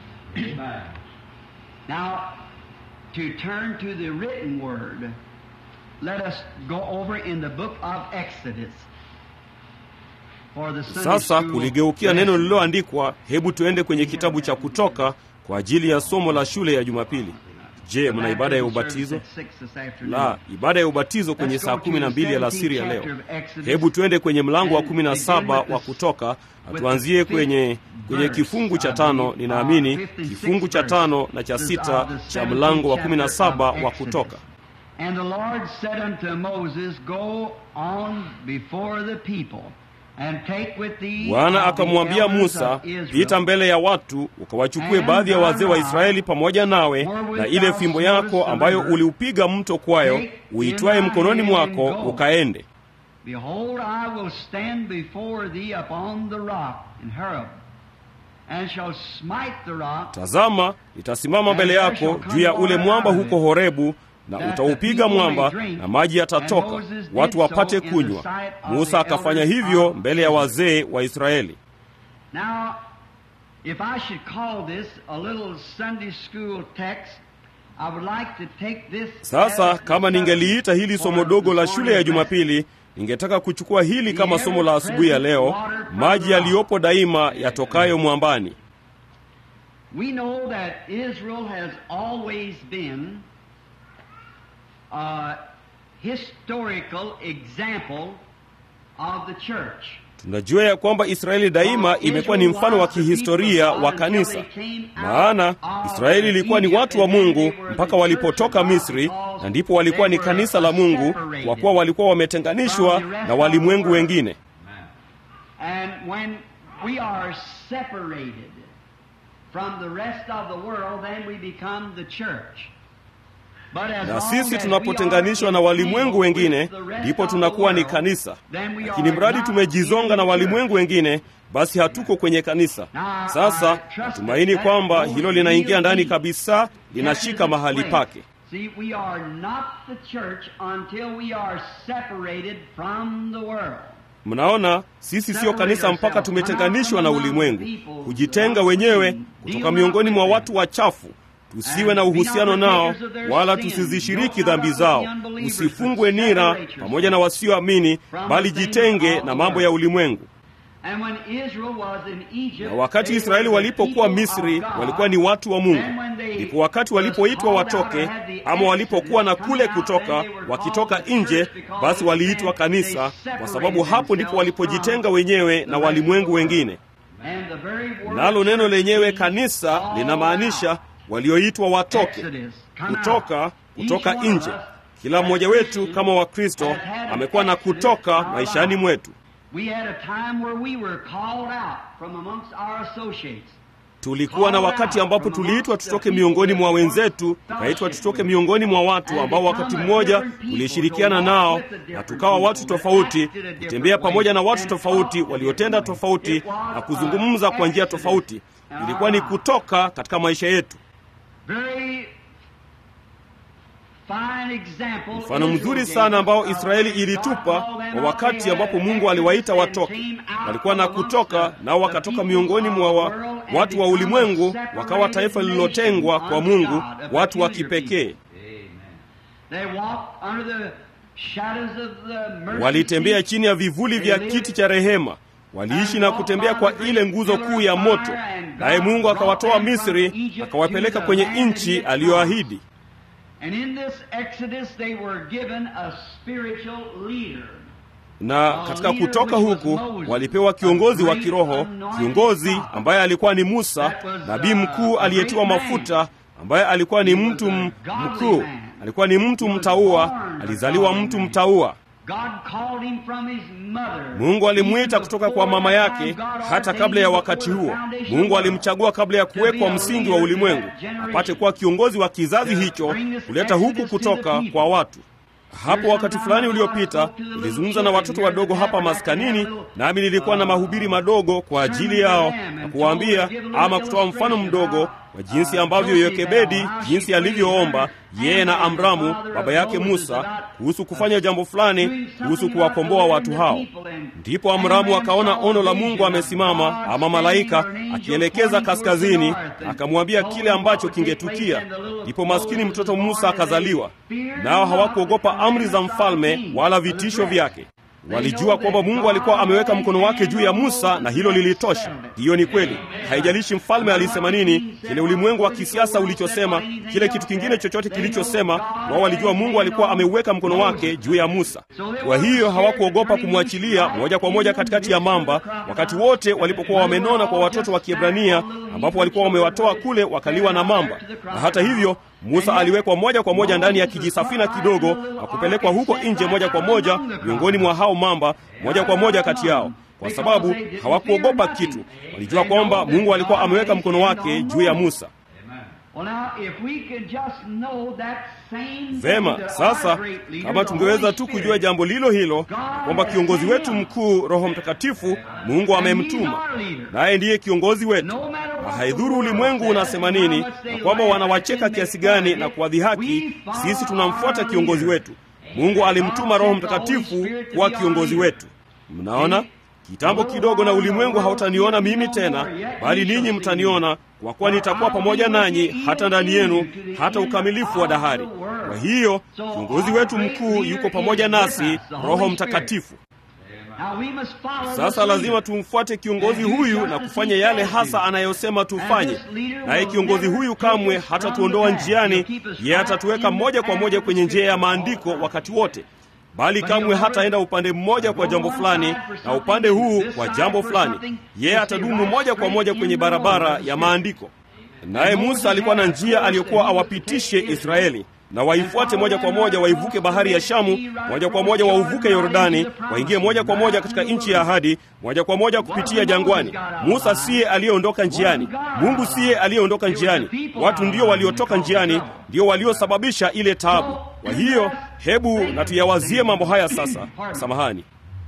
A: Now, to turn to the written word, let us go over in the book of Exodus. For the Sunday
B: sasa
A: school
B: kuligeukia neno
A: lesson.
B: lililoandikwa hebu tuende kwenye kitabu cha kutoka kwa ajili ya somo la shule ya jumapili je mna ibada ya ubatizo la ibada ya ubatizo kwenye saa kumi na mbili alasiri ya leo hebu tuende kwenye mlango wa kumi na saba wa kutoka na tuanzie kwenye kwenye kifungu cha tano ninaamini kifungu cha tano na cha sita cha mlango wa kumi na saba wa kutoka
A: And the Lord said unto Moses, Go on before the people, and take with thee
B: bwana
A: of the
B: akamwambia
A: elders
B: musa
A: of Israel,
B: pita mbele ya watu ukawachukue baadhi ya wazee wa israeli pamoja nawe na ile fimbo yako ambayo uliupiga mto kwayo uitwaye mkononi mwako ukaende
A: Behold, I will stand before thee upon the rock in Horeb, and shall smite the rock,
B: tazama itasimama mbele yako juu ya ule mwamba huko horebu na utaupiga mwamba na maji yatatoka watu wapate kunywa musa akafanya hivyo mbele ya wazee wa israeli
A: Now, if I should call this a little Sunday school text, I would like to take this
B: sasa
A: as
B: kama
A: the
B: ningeliita hili somo dogo la shule ya jumapili ningetaka kuchukua hili kama somo la asubuhi ya leo, maji yaliyopo daima yatokayo mwambani.
A: We know that Israel has always been a historical example of the church.
B: Tunajua ya kwamba Israeli daima imekuwa ni mfano wa kihistoria wa kanisa, maana Israeli ilikuwa ni watu wa Mungu mpaka walipotoka Misri, na ndipo walikuwa ni kanisa la Mungu, kwa kuwa walikuwa wametenganishwa na walimwengu wengine.
A: And when we are separated from the rest of the world, then we become the church. But as
B: Na
A: long
B: sisi
A: as
B: tunapotenganishwa na
A: we are
B: walimwengu wengine,
A: with the rest
B: ndipo
A: of the
B: tunakuwa ni
A: world,
B: kanisa.
A: then we
B: Lakini
A: are
B: mradi
A: not
B: tumejizonga
A: in
B: na
A: the
B: walimwengu
A: church.
B: wengine, basi hatuko kwenye kanisa. Sasa natumaini kwamba hilo linaingia ndani kabisa, linashika mahali pake.
A: See, we are not the church until we are separated from the world.
B: Mnaona, sisi siyo kanisa mpaka tumetenganishwa na ulimwengu, kujitenga wenyewe kutoka miongoni mwa watu wachafu. Tusiwe na uhusiano nao, wala tusizishiriki dhambi zao. Usifungwe nira pamoja na wasioamini, bali jitenge na mambo ya ulimwengu.
A: And when Israel was in Egypt,
B: Na wakati
A: they
B: Israeli
A: were the
B: walipokuwa
A: people
B: Misri,
A: of God.
B: walikuwa ni watu wa Mungu.
A: Then when they
B: Ndipo wakati walipoitwa
A: was called
B: watoke,
A: out or had the
B: ama walipokuwa na
A: exodus
B: kule
A: coming out,
B: kutoka,
A: then they were
B: wakitoka
A: called the
B: nje,
A: church because
B: basi waliitwa
A: then
B: kanisa,
A: they
B: kwa sababu
A: separated
B: hapo ndipo
A: themselves
B: walipojitenga
A: from
B: wenyewe
A: the
B: na
A: rest
B: walimwengu
A: of the world.
B: wengine.
A: And the very word
B: Nalo neno
A: church
B: lenyewe
A: means
B: kanisa
A: all
B: linamaanisha
A: out.
B: walioitwa watoke,
A: Exodus, come
B: kutoka,
A: out.
B: kutoka
A: Each one of
B: nje.
A: us
B: Kila
A: as
B: mmoja wetu
A: Christians
B: kama Wakristo
A: has had an
B: amekuwa na
A: exodus
B: kutoka
A: in our
B: maishani
A: lives.
B: mwetu.
A: We had a time where we were called out from amongst our associates.
B: Tulikuwa na wakati ambapo tuliitwa tutoke miongoni mwa wenzetu, tukaitwa tutoke miongoni mwa watu ambao wakati mmoja tulishirikiana nao, na tukawa watu tofauti, kutembea pamoja na watu tofauti waliotenda tofauti na kuzungumza kwa njia tofauti. Ilikuwa ni kutoka katika maisha yetu.
A: Very fine example
B: Mfano
A: Israel
B: mzuri
A: gave
B: sana ambao
A: us,
B: Israeli
A: God
B: ilitupa
A: called them
B: kwa
A: out,
B: wakati
A: they
B: ambapo
A: had
B: Mungu aliwaita
A: exodus
B: watoke.
A: and came out
B: Walikuwa na
A: from amongst
B: kutoka,
A: the-
B: nao
A: the
B: wakatoka
A: people
B: miongoni
A: of
B: mwa
A: the
B: wa,
A: world and
B: watu wa
A: become
B: ulimwengu,
A: a
B: wakawa
A: separated
B: taifa
A: nation
B: lililotengwa kwa
A: unto
B: Mungu,
A: God, a
B: watu wa
A: peculiar
B: kipekee.
A: people. They walked under the shadows of the mercy
B: Walitembea
A: seat.
B: chini ya vivuli vya kiti cha rehema, waliishi na kutembea kwa ile nguzo kuu ya moto, naye Mungu akawatoa Misri, akawapeleka kwenye nchi aliyoahidi.
A: And in this Exodus they were given a spiritual leader.
B: Na katika kutoka huku walipewa kiongozi wa kiroho, kiongozi ambaye alikuwa ni Musa, nabii mkuu aliyetiwa mafuta, ambaye alikuwa ni mtu m- mkuu, alikuwa ni mtu mtaua, alizaliwa mtu mtaua.
A: God called him from his mother.
B: Mungu alimwita kutoka kwa mama yake hata kabla ya wakati huo. Mungu alimchagua kabla ya kuwekwa msingi wa ulimwengu, apate kuwa kiongozi wa kizazi hicho, kuleta huku kutoka kwa watu. Hapo wakati fulani uliopita nilizungumza na watoto wadogo hapa maskanini, nami nilikuwa na mahubiri madogo kwa ajili yao na kuwaambia ama kutoa mfano mdogo wa jinsi ambavyo Yokebedi, jinsi alivyoomba yeye na Amramu baba yake Musa kuhusu kufanya jambo fulani kuhusu kuwakomboa watu hao. Ndipo Amramu akaona ono la Mungu amesimama ama malaika akielekeza kaskazini, akamwambia kile ambacho kingetukia. Ndipo maskini mtoto Musa akazaliwa. Nao hawakuogopa amri za mfalme wala vitisho vyake. Walijua kwamba Mungu alikuwa ameweka mkono wake juu ya Musa na hilo lilitosha. Hiyo ni kweli. Haijalishi mfalme alisema nini, kile ulimwengu wa kisiasa ulichosema, kile kitu kingine chochote kilichosema, wao walijua Mungu alikuwa ameuweka mkono wake juu ya Musa. Kwa hiyo hawakuogopa kumwachilia moja kwa moja katikati ya mamba, wakati wote walipokuwa wamenona kwa watoto wa Kiebrania, ambapo walikuwa wamewatoa kule wakaliwa na mamba. Na hata hivyo Musa aliwekwa moja kwa moja ndani ya kijisafina kidogo na kupelekwa huko nje moja kwa moja miongoni mwa hao mamba, moja kwa moja kati yao, kwa sababu hawakuogopa kitu. Walijua kwamba Mungu alikuwa ameweka mkono wake juu ya Musa.
A: Well, now, if we could just know that same
B: Vema,
A: thing, that
B: sasa
A: our great leader,
B: kama
A: the
B: tungeweza
A: Holy
B: tu
A: Spirit,
B: kujua jambo lilo hilo, kwamba kiongozi wetu mkuu Roho Mtakatifu Mungu amemtuma, naye ndiye kiongozi wetu, na haidhuru ulimwengu unasema nini na kwamba wanawacheka kiasi gani na kuwadhihaki, sisi tunamfuata kiongozi wetu. Mungu alimtuma Roho Mtakatifu kuwa kiongozi wetu. Mnaona, kitambo kidogo na ulimwengu hautaniona mimi tena, bali ninyi mtaniona, kwa kuwa nitakuwa pamoja nanyi hata ndani yenu, hata ukamilifu wa dahari. Kwa hiyo kiongozi wetu mkuu yuko pamoja nasi, Roho Mtakatifu. Sasa lazima tumfuate kiongozi huyu na kufanya yale hasa anayosema tufanye. Naye kiongozi huyu kamwe hatatuondoa njiani, yeye atatuweka moja kwa moja kwenye njia ya maandiko wakati wote, bali kamwe hataenda upande mmoja kwa jambo fulani na upande huu kwa jambo fulani. Yeye atadumu moja kwa moja kwenye barabara ya maandiko. Naye Musa alikuwa na njia aliyokuwa awapitishe Israeli na waifuate moja kwa moja, waivuke bahari ya Shamu moja kwa moja, wauvuke Yordani, waingie moja kwa moja katika nchi ya ahadi, moja kwa moja kupitia jangwani. Musa siye aliyeondoka njiani, Mungu siye aliyeondoka njiani, watu ndio waliotoka njiani, ndio waliosababisha ile taabu. Kwa hiyo hebu na tuyawazie mambo haya sasa. Samahani.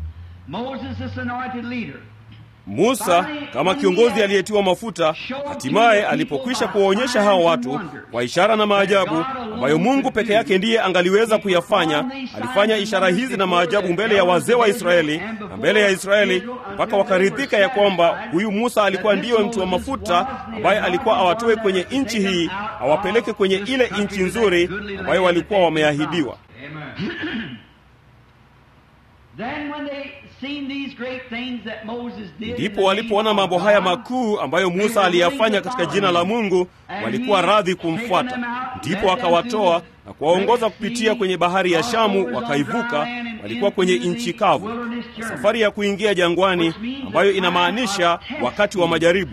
B: Musa kama kiongozi aliyetiwa mafuta, hatimaye alipokwisha kuwaonyesha hao watu kwa ishara na maajabu ambayo Mungu peke yake ndiye angaliweza kuyafanya, alifanya ishara hizi na maajabu mbele ya wazee wa Israeli na mbele ya Israeli mpaka wakaridhika ya kwamba huyu Musa alikuwa ndiyo mtu wa mafuta ambaye alikuwa awatoe kwenye nchi hii awapeleke kwenye ile nchi nzuri ambayo walikuwa wameahidiwa. Ndipo walipoona mambo haya makuu ambayo Musa aliyafanya katika jina la Mungu, walikuwa radhi kumfuata. Ndipo akawatoa na kuwaongoza kupitia kwenye bahari ya Shamu, wakaivuka. Walikuwa kwenye nchi kavu, safari ya kuingia jangwani, ambayo inamaanisha wakati wa majaribu.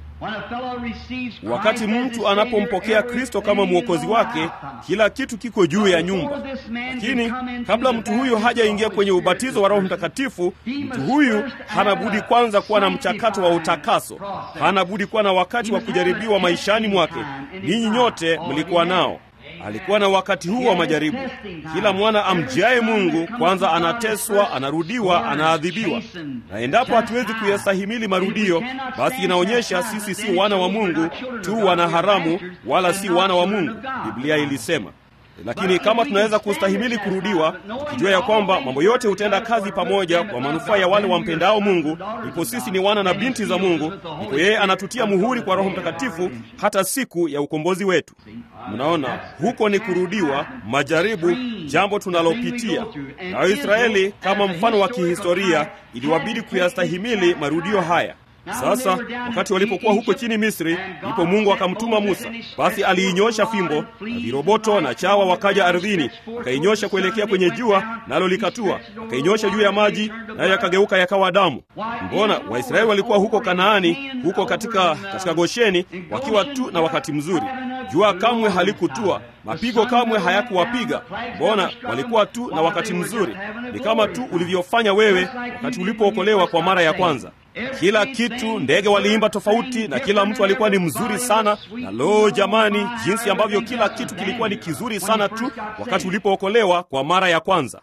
B: Wakati mtu anapompokea Kristo kama mwokozi wake, kila kitu kiko juu ya nyumba. Lakini kabla mtu huyu hajaingia kwenye ubatizo wa Roho Mtakatifu, mtu huyu hana budi kwanza kuwa na mchakato wa utakaso. Hana budi kuwa na wakati wa kujaribiwa maishani mwake. Ninyi nyote mlikuwa nao. Alikuwa na wakati huu wa majaribu. Kila mwana amjiaye Mungu kwanza anateswa, anarudiwa, anaadhibiwa, na endapo hatuwezi kuyastahimili marudio, basi inaonyesha sisi si wana wa Mungu tu, wana haramu, wala si wana wa Mungu, Biblia ilisema. Lakini kama tunaweza kustahimili kurudiwa, tukijua ya kwamba mambo yote hutenda kazi pamoja kwa manufaa ya wale wampendao Mungu, ipo sisi ni wana na binti za Mungu, ipo yeye anatutia muhuri kwa Roho Mtakatifu hata siku ya ukombozi wetu. Mnaona, huko ni kurudiwa, majaribu, jambo tunalopitia. Na Waisraeli kama mfano wa kihistoria, iliwabidi kuyastahimili marudio haya. Sasa wakati walipokuwa huko chini Misri, ndipo Mungu akamtuma Musa. Basi aliinyosha fimbo na viroboto na chawa wakaja ardhini, akainyosha kuelekea kwenye jua, nalo likatua, akainyosha juu ya maji, nayo yakageuka yakawa damu. Mbona Waisraeli walikuwa huko Kanaani, huko katika, katika Gosheni, wakiwa tu na wakati mzuri. Jua kamwe halikutua, mapigo kamwe hayakuwapiga. Mbona walikuwa tu na wakati mzuri. Ni kama tu ulivyofanya wewe wakati ulipookolewa kwa mara ya kwanza. Kila kitu, ndege waliimba tofauti, na kila mtu alikuwa ni mzuri sana. Na lo, jamani, jinsi ambavyo kila kitu kilikuwa ni kizuri sana tu wakati ulipookolewa kwa mara ya kwanza.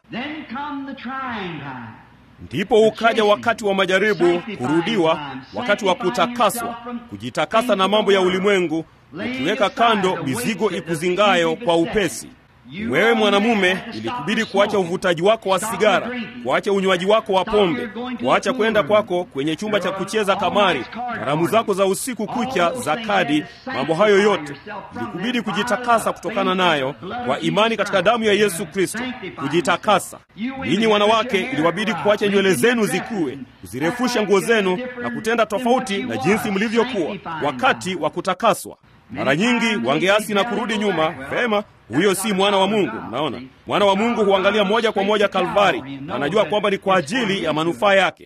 B: Ndipo ukaja wakati wa majaribu, kurudiwa, wakati wa kutakaswa, kujitakasa na mambo ya ulimwengu, ukiweka kando mizigo ikuzingayo kwa upesi. Wewe mwanamume, ilikubidi kuacha uvutaji wako wa sigara, kuacha unywaji wako wa pombe, kuacha kwenda kwako kwenye chumba cha kucheza kamari, karamu zako za usiku kucha za kadi. Mambo hayo yote ilikubidi kujitakasa kutokana nayo kwa imani katika damu ya Yesu Kristo, kujitakasa. Ninyi wanawake, iliwabidi kuacha nywele zenu zikue, kuzirefusha nguo zenu na kutenda tofauti na jinsi mlivyokuwa wakati wa kutakaswa. Mara nyingi wangeasi na kurudi nyuma. Vema, huyo si mwana wa Mungu. Mnaona, mwana wa Mungu huangalia moja kwa moja Kalvari, anajua kwamba ni kwa ajili ya manufaa yake.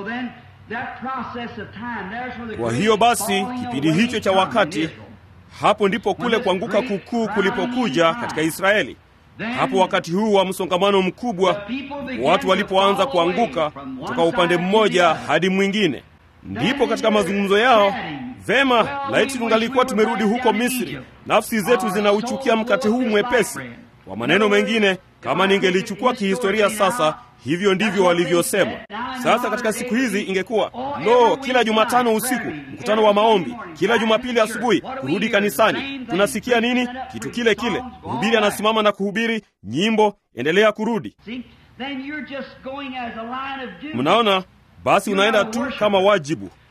B: Kwa hiyo basi, kipindi hicho cha wakati, hapo ndipo kule kuanguka kukuu kulipokuja katika Israeli. Hapo wakati huu wa msongamano mkubwa, watu walipoanza kuanguka kutoka upande mmoja hadi mwingine, ndipo katika mazungumzo yao Vema, laiti tungalikuwa tumerudi huko Misri. Nafsi zetu zinauchukia mkate huu mwepesi. Kwa maneno mengine, kama ningelichukua kihistoria sasa, hivyo ndivyo walivyosema. Sasa katika siku hizi ingekuwa lo, kila Jumatano usiku mkutano wa maombi, kila Jumapili asubuhi kurudi kanisani. Tunasikia nini? Kitu kile kile. Mhubiri anasimama na kuhubiri nyimbo, endelea kurudi. Mnaona, basi unaenda tu kama wajibu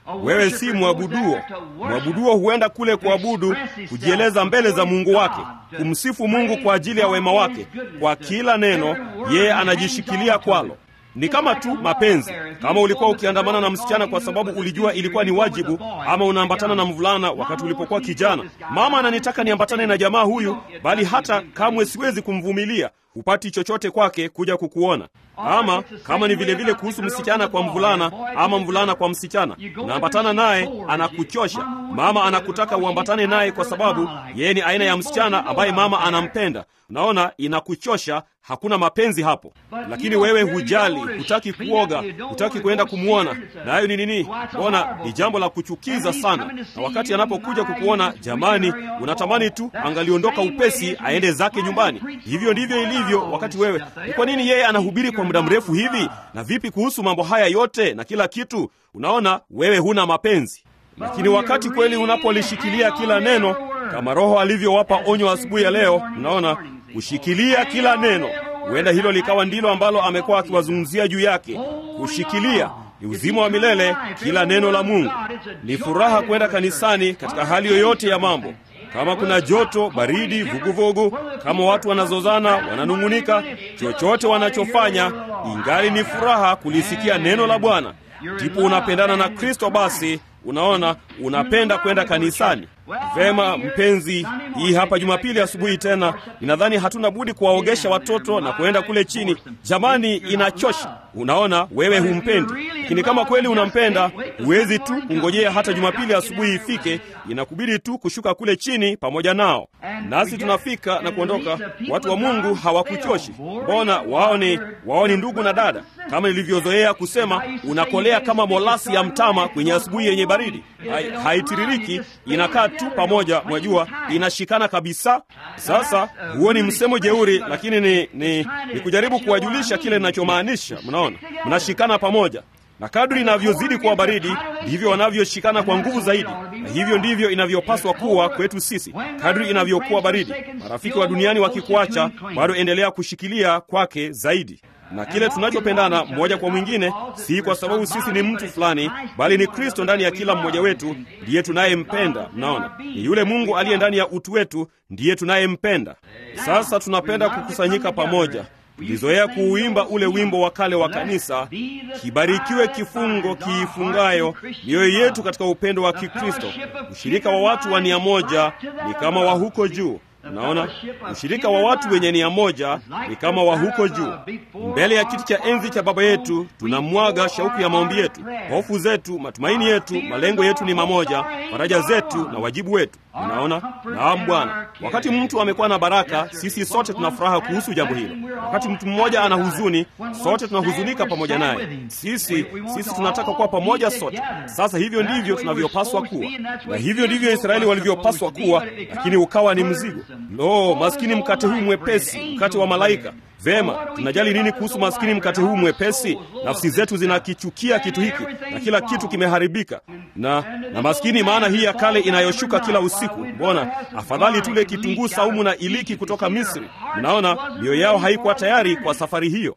B: wewe si mwabuduo. Mwabuduo huenda kule kuabudu, kujieleza mbele za Mungu wake, kumsifu Mungu kwa ajili ya wema wake. Kwa kila neno yeye anajishikilia kwalo. Ni kama tu mapenzi. Kama ulikuwa ukiandamana na msichana kwa sababu ulijua ilikuwa ni wajibu, ama unaambatana na mvulana wakati ulipokuwa kijana, mama ananitaka niambatane na jamaa huyu, bali hata kamwe siwezi kumvumilia, hupati chochote kwake kuja kukuona. Ama kama ni vile vile kuhusu msichana kwa mvulana, ama mvulana kwa msichana, unaambatana naye, anakuchosha. Mama anakutaka uambatane naye kwa sababu yeye ni aina ya msichana ambaye mama anampenda. Unaona, inakuchosha. Hakuna mapenzi hapo, lakini wewe hujali, hutaki kuoga, hutaki kwenda kumwona. Nayo ni nini? Mbona ni jambo la kuchukiza sana. Na wakati anapokuja kukuona, jamani, unatamani tu angaliondoka upesi aende zake nyumbani. Hivyo ndivyo ilivyo wakati wewe. Ni kwa nini yeye anahubiri kwa muda mrefu hivi? Na vipi kuhusu mambo haya yote na kila kitu? Unaona, wewe huna mapenzi. Lakini wakati kweli unapolishikilia kila neno kama Roho alivyowapa onyo asubuhi ya leo, unaona kushikilia kila neno. Huenda hilo likawa ndilo ambalo amekuwa akiwazungumzia juu yake. Kushikilia ni uzima wa milele, kila neno la Mungu. Ni furaha kwenda kanisani katika hali yoyote ya mambo, kama kuna joto, baridi, vuguvugu, kama watu wanazozana, wananung'unika, chochote wanachofanya, ingali ni furaha kulisikia neno la Bwana. Ndipo unapendana na Kristo. Basi unaona, unapenda kwenda kanisani. Vema mpenzi, hii hapa Jumapili asubuhi tena, ninadhani hatuna budi kuwaogesha watoto na kuenda kule chini. Jamani, inachosha. Unaona, wewe humpendi, lakini kama kweli unampenda, huwezi tu kungojea hata Jumapili asubuhi ifike. Inakubidi tu kushuka kule chini pamoja nao, nasi tunafika na kuondoka. Watu wa Mungu hawakuchoshi. Mbona wao ni wao ni ndugu na dada, kama nilivyozoea kusema, unakolea kama molasi ya mtama kwenye asubuhi yenye baridi, haitiririki, inakaa tu pamoja, mwajua, inashikana kabisa. Sasa huo ni msemo jeuri, lakini ni, ni, ni kujaribu kuwajulisha kile ninachomaanisha. Mnaona, mnashikana pamoja na kadri inavyozidi kuwa baridi ndivyo wanavyoshikana kwa nguvu zaidi, na hivyo ndivyo inavyopaswa kuwa kwetu sisi. Kadri inavyokuwa baridi, marafiki wa duniani wakikuacha, bado endelea kushikilia kwake zaidi na kile tunachopendana mmoja kwa mwingine, si kwa sababu sisi ni mtu fulani, bali ni Kristo ndani ya kila mmoja wetu ndiye tunayempenda. Mnaona, ni yule Mungu aliye ndani ya utu wetu ndiye tunayempenda. Sasa tunapenda kukusanyika pamoja. Tulizoea kuuimba ule wimbo wa kale wa kanisa, kibarikiwe kifungo kiifungayo mioyo yetu katika upendo wa Kikristo. Ushirika wa watu wa nia moja ni kama wa huko juu. Unaona, ushirika wa watu wenye nia moja ni kama wa huko juu. Mbele ya kiti cha enzi cha Baba yetu tunamwaga shauku ya maombi yetu, hofu zetu, matumaini yetu, malengo yetu ni mamoja, faraja zetu na wajibu wetu. Unaona, naam Bwana. Wakati mtu amekuwa na baraka, sisi sote tuna furaha kuhusu jambo hilo. Wakati mtu mmoja ana huzuni, sote tunahuzunika pamoja naye. Sisi sisi tunataka kuwa pamoja sote. Sasa hivyo ndivyo tunavyopaswa kuwa, na hivyo ndivyo Israeli walivyopaswa kuwa, lakini ukawa ni mzigo. Lo, maskini mkate huu mwepesi, mkate wa malaika. Vema, tunajali nini kuhusu maskini mkate huu mwepesi? Nafsi zetu zinakichukia kitu hiki na kila kitu kimeharibika. Na na maskini maana hii ya kale inayoshuka kila usiku. Mbona afadhali tule kitunguu saumu na iliki kutoka Misri? Mnaona, mioyo yao haikuwa tayari kwa safari hiyo.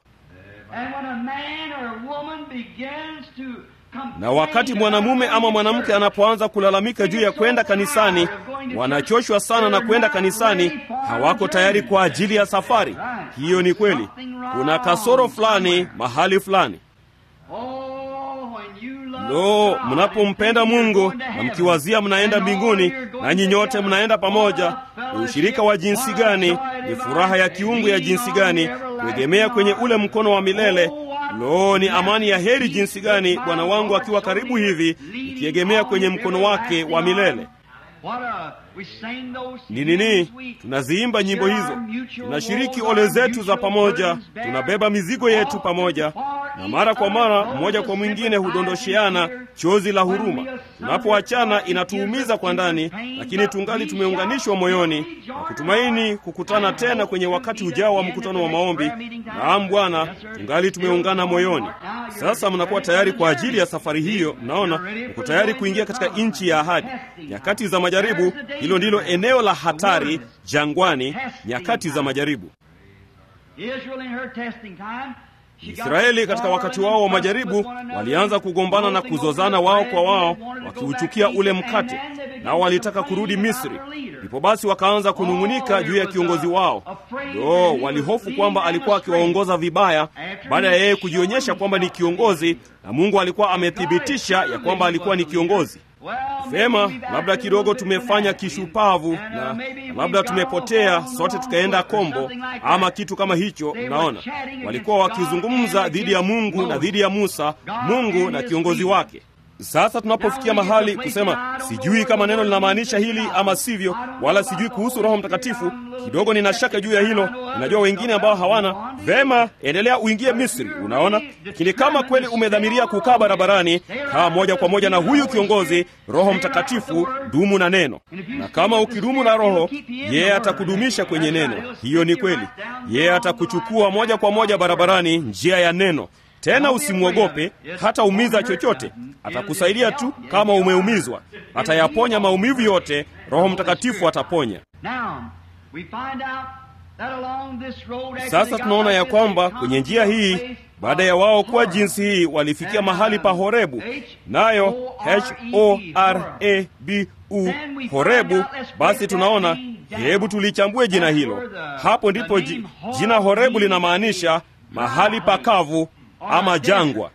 B: Na wakati mwanamume ama mwanamke anapoanza kulalamika juu ya kwenda kanisani, wanachoshwa sana na kwenda kanisani, hawako tayari kwa ajili ya safari hiyo. Ni kweli, kuna kasoro fulani mahali fulani. Lo, mnapompenda Mungu na mkiwazia mnaenda mbinguni, nanyi nyote mnaenda pamoja, ni ushirika wa jinsi gani! Ni furaha ya kiungu ya jinsi gani! Kuegemea kwenye ule mkono wa milele Lo, ni amani ya heri jinsi gani Bwana wangu akiwa karibu hivi, ikiegemea kwenye mkono wake wa milele. Ni nini? Tunaziimba nyimbo hizo, tunashiriki ole zetu za pamoja, tunabeba mizigo yetu pamoja, na mara kwa mara mmoja kwa mwingine hudondosheana chozi la huruma. Tunapoachana inatuumiza kwa ndani, lakini tungali tumeunganishwa moyoni na kutumaini kukutana tena kwenye wakati ujao wa mkutano wa maombi. Naam Bwana, tungali tumeungana moyoni. Sasa mnakuwa tayari kwa ajili ya safari hiyo. Mnaona, mko tayari kuingia katika nchi ya ahadi. Nyakati za majaribu, hilo ndilo eneo la hatari jangwani, nyakati za majaribu. Israeli katika wakati wao wa majaribu walianza kugombana na kuzozana wao kwa wao, wakiuchukia ule mkate, nao walitaka kurudi Misri. Ndipo basi wakaanza kunung'unika juu ya kiongozi wao. Lo, walihofu kwamba alikuwa akiwaongoza vibaya, baada ya yeye kujionyesha kwamba ni kiongozi, na Mungu alikuwa amethibitisha ya kwamba alikuwa ni kiongozi. Vema, labda kidogo tumefanya kishupavu na labda tumepotea sote tukaenda kombo ama kitu kama hicho. Naona walikuwa wakizungumza dhidi ya Mungu na dhidi ya Musa, Mungu na kiongozi wake. Sasa tunapofikia mahali kusema sijui kama neno linamaanisha hili ama sivyo, wala sijui kuhusu Roho Mtakatifu, kidogo nina shaka juu ya hilo. Ninajua wengine ambao hawana. Vema, endelea uingie Misri, unaona. Lakini kama kweli umedhamiria kukaa barabarani, kaa moja kwa moja na huyu kiongozi, Roho Mtakatifu, dumu na neno. Na kama ukidumu na Roho, yeye atakudumisha kwenye neno. Hiyo ni kweli, yeye atakuchukua moja kwa moja barabarani, njia ya neno tena usimwogope, hata umiza chochote. Atakusaidia tu kama umeumizwa, atayaponya maumivu yote. Roho Mtakatifu ataponya. Sasa tunaona ya kwamba kwenye njia hii, baada ya wao kuwa jinsi hii, walifikia mahali pa Horebu, nayo H O R A B U, Horebu. Basi tunaona, hebu tulichambue jina hilo. Hapo ndipo jina Horebu linamaanisha mahali pakavu ama jangwa.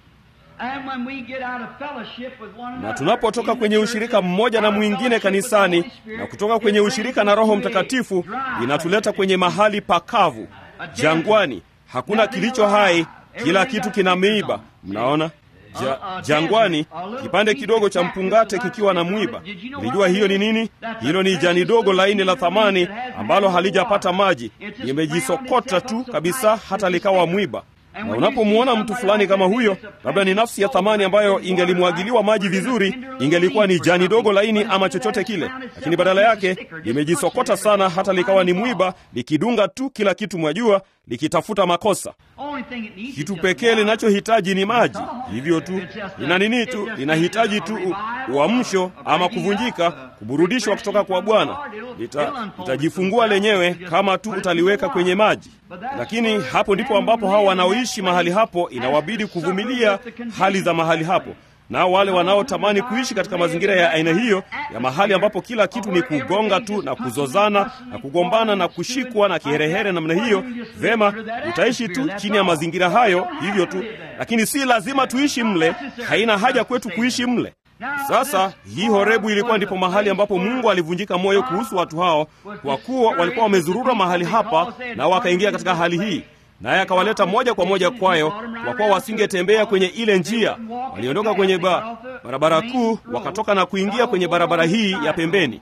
B: Na tunapotoka kwenye ushirika mmoja na mwingine kanisani na kutoka kwenye ushirika na Roho Mtakatifu, inatuleta kwenye mahali pakavu, jangwani. Hakuna kilicho hai, kila kitu kina miiba. Mnaona ja, jangwani, kipande kidogo cha mpungate kikiwa na mwiba. Ulijua hiyo ni nini? Hilo ni jani dogo laini la thamani ambalo halijapata maji, limejisokota tu kabisa hata likawa mwiba na unapomwona mtu fulani kama huyo, labda ni nafsi ya thamani ambayo ingelimwagiliwa maji vizuri, ingelikuwa ni jani dogo laini ama chochote kile, lakini badala yake limejisokota sana hata likawa ni mwiba, likidunga tu kila kitu, mwajua, likitafuta makosa. Kitu pekee linachohitaji ni maji, hivyo tu. Lina nini tu? Linahitaji tu uamsho ama kuvunjika, kuburudishwa kutoka kwa Bwana. Litajifungua lenyewe kama tu utaliweka kwenye maji. Lakini hapo ndipo ambapo hao wanaoishi mahali hapo inawabidi kuvumilia hali za mahali hapo nao wale wanaotamani kuishi katika mazingira ya aina hiyo ya mahali ambapo kila kitu ni kugonga tu na kuzozana na kugombana na kushikwa na kiherehere namna hiyo, vema, utaishi tu chini ya mazingira hayo hivyo tu, lakini si lazima tuishi mle. Haina haja kwetu kuishi mle. Sasa hii Horebu ilikuwa ndipo mahali ambapo Mungu alivunjika moyo kuhusu watu hao, kwa kuwa walikuwa wamezurura mahali hapa na wakaingia katika hali hii naye akawaleta moja kwa moja kwayo, kwa kuwa wasingetembea kwenye ile njia. Waliondoka kwenye ba, barabara kuu, wakatoka na kuingia kwenye barabara hii ya pembeni.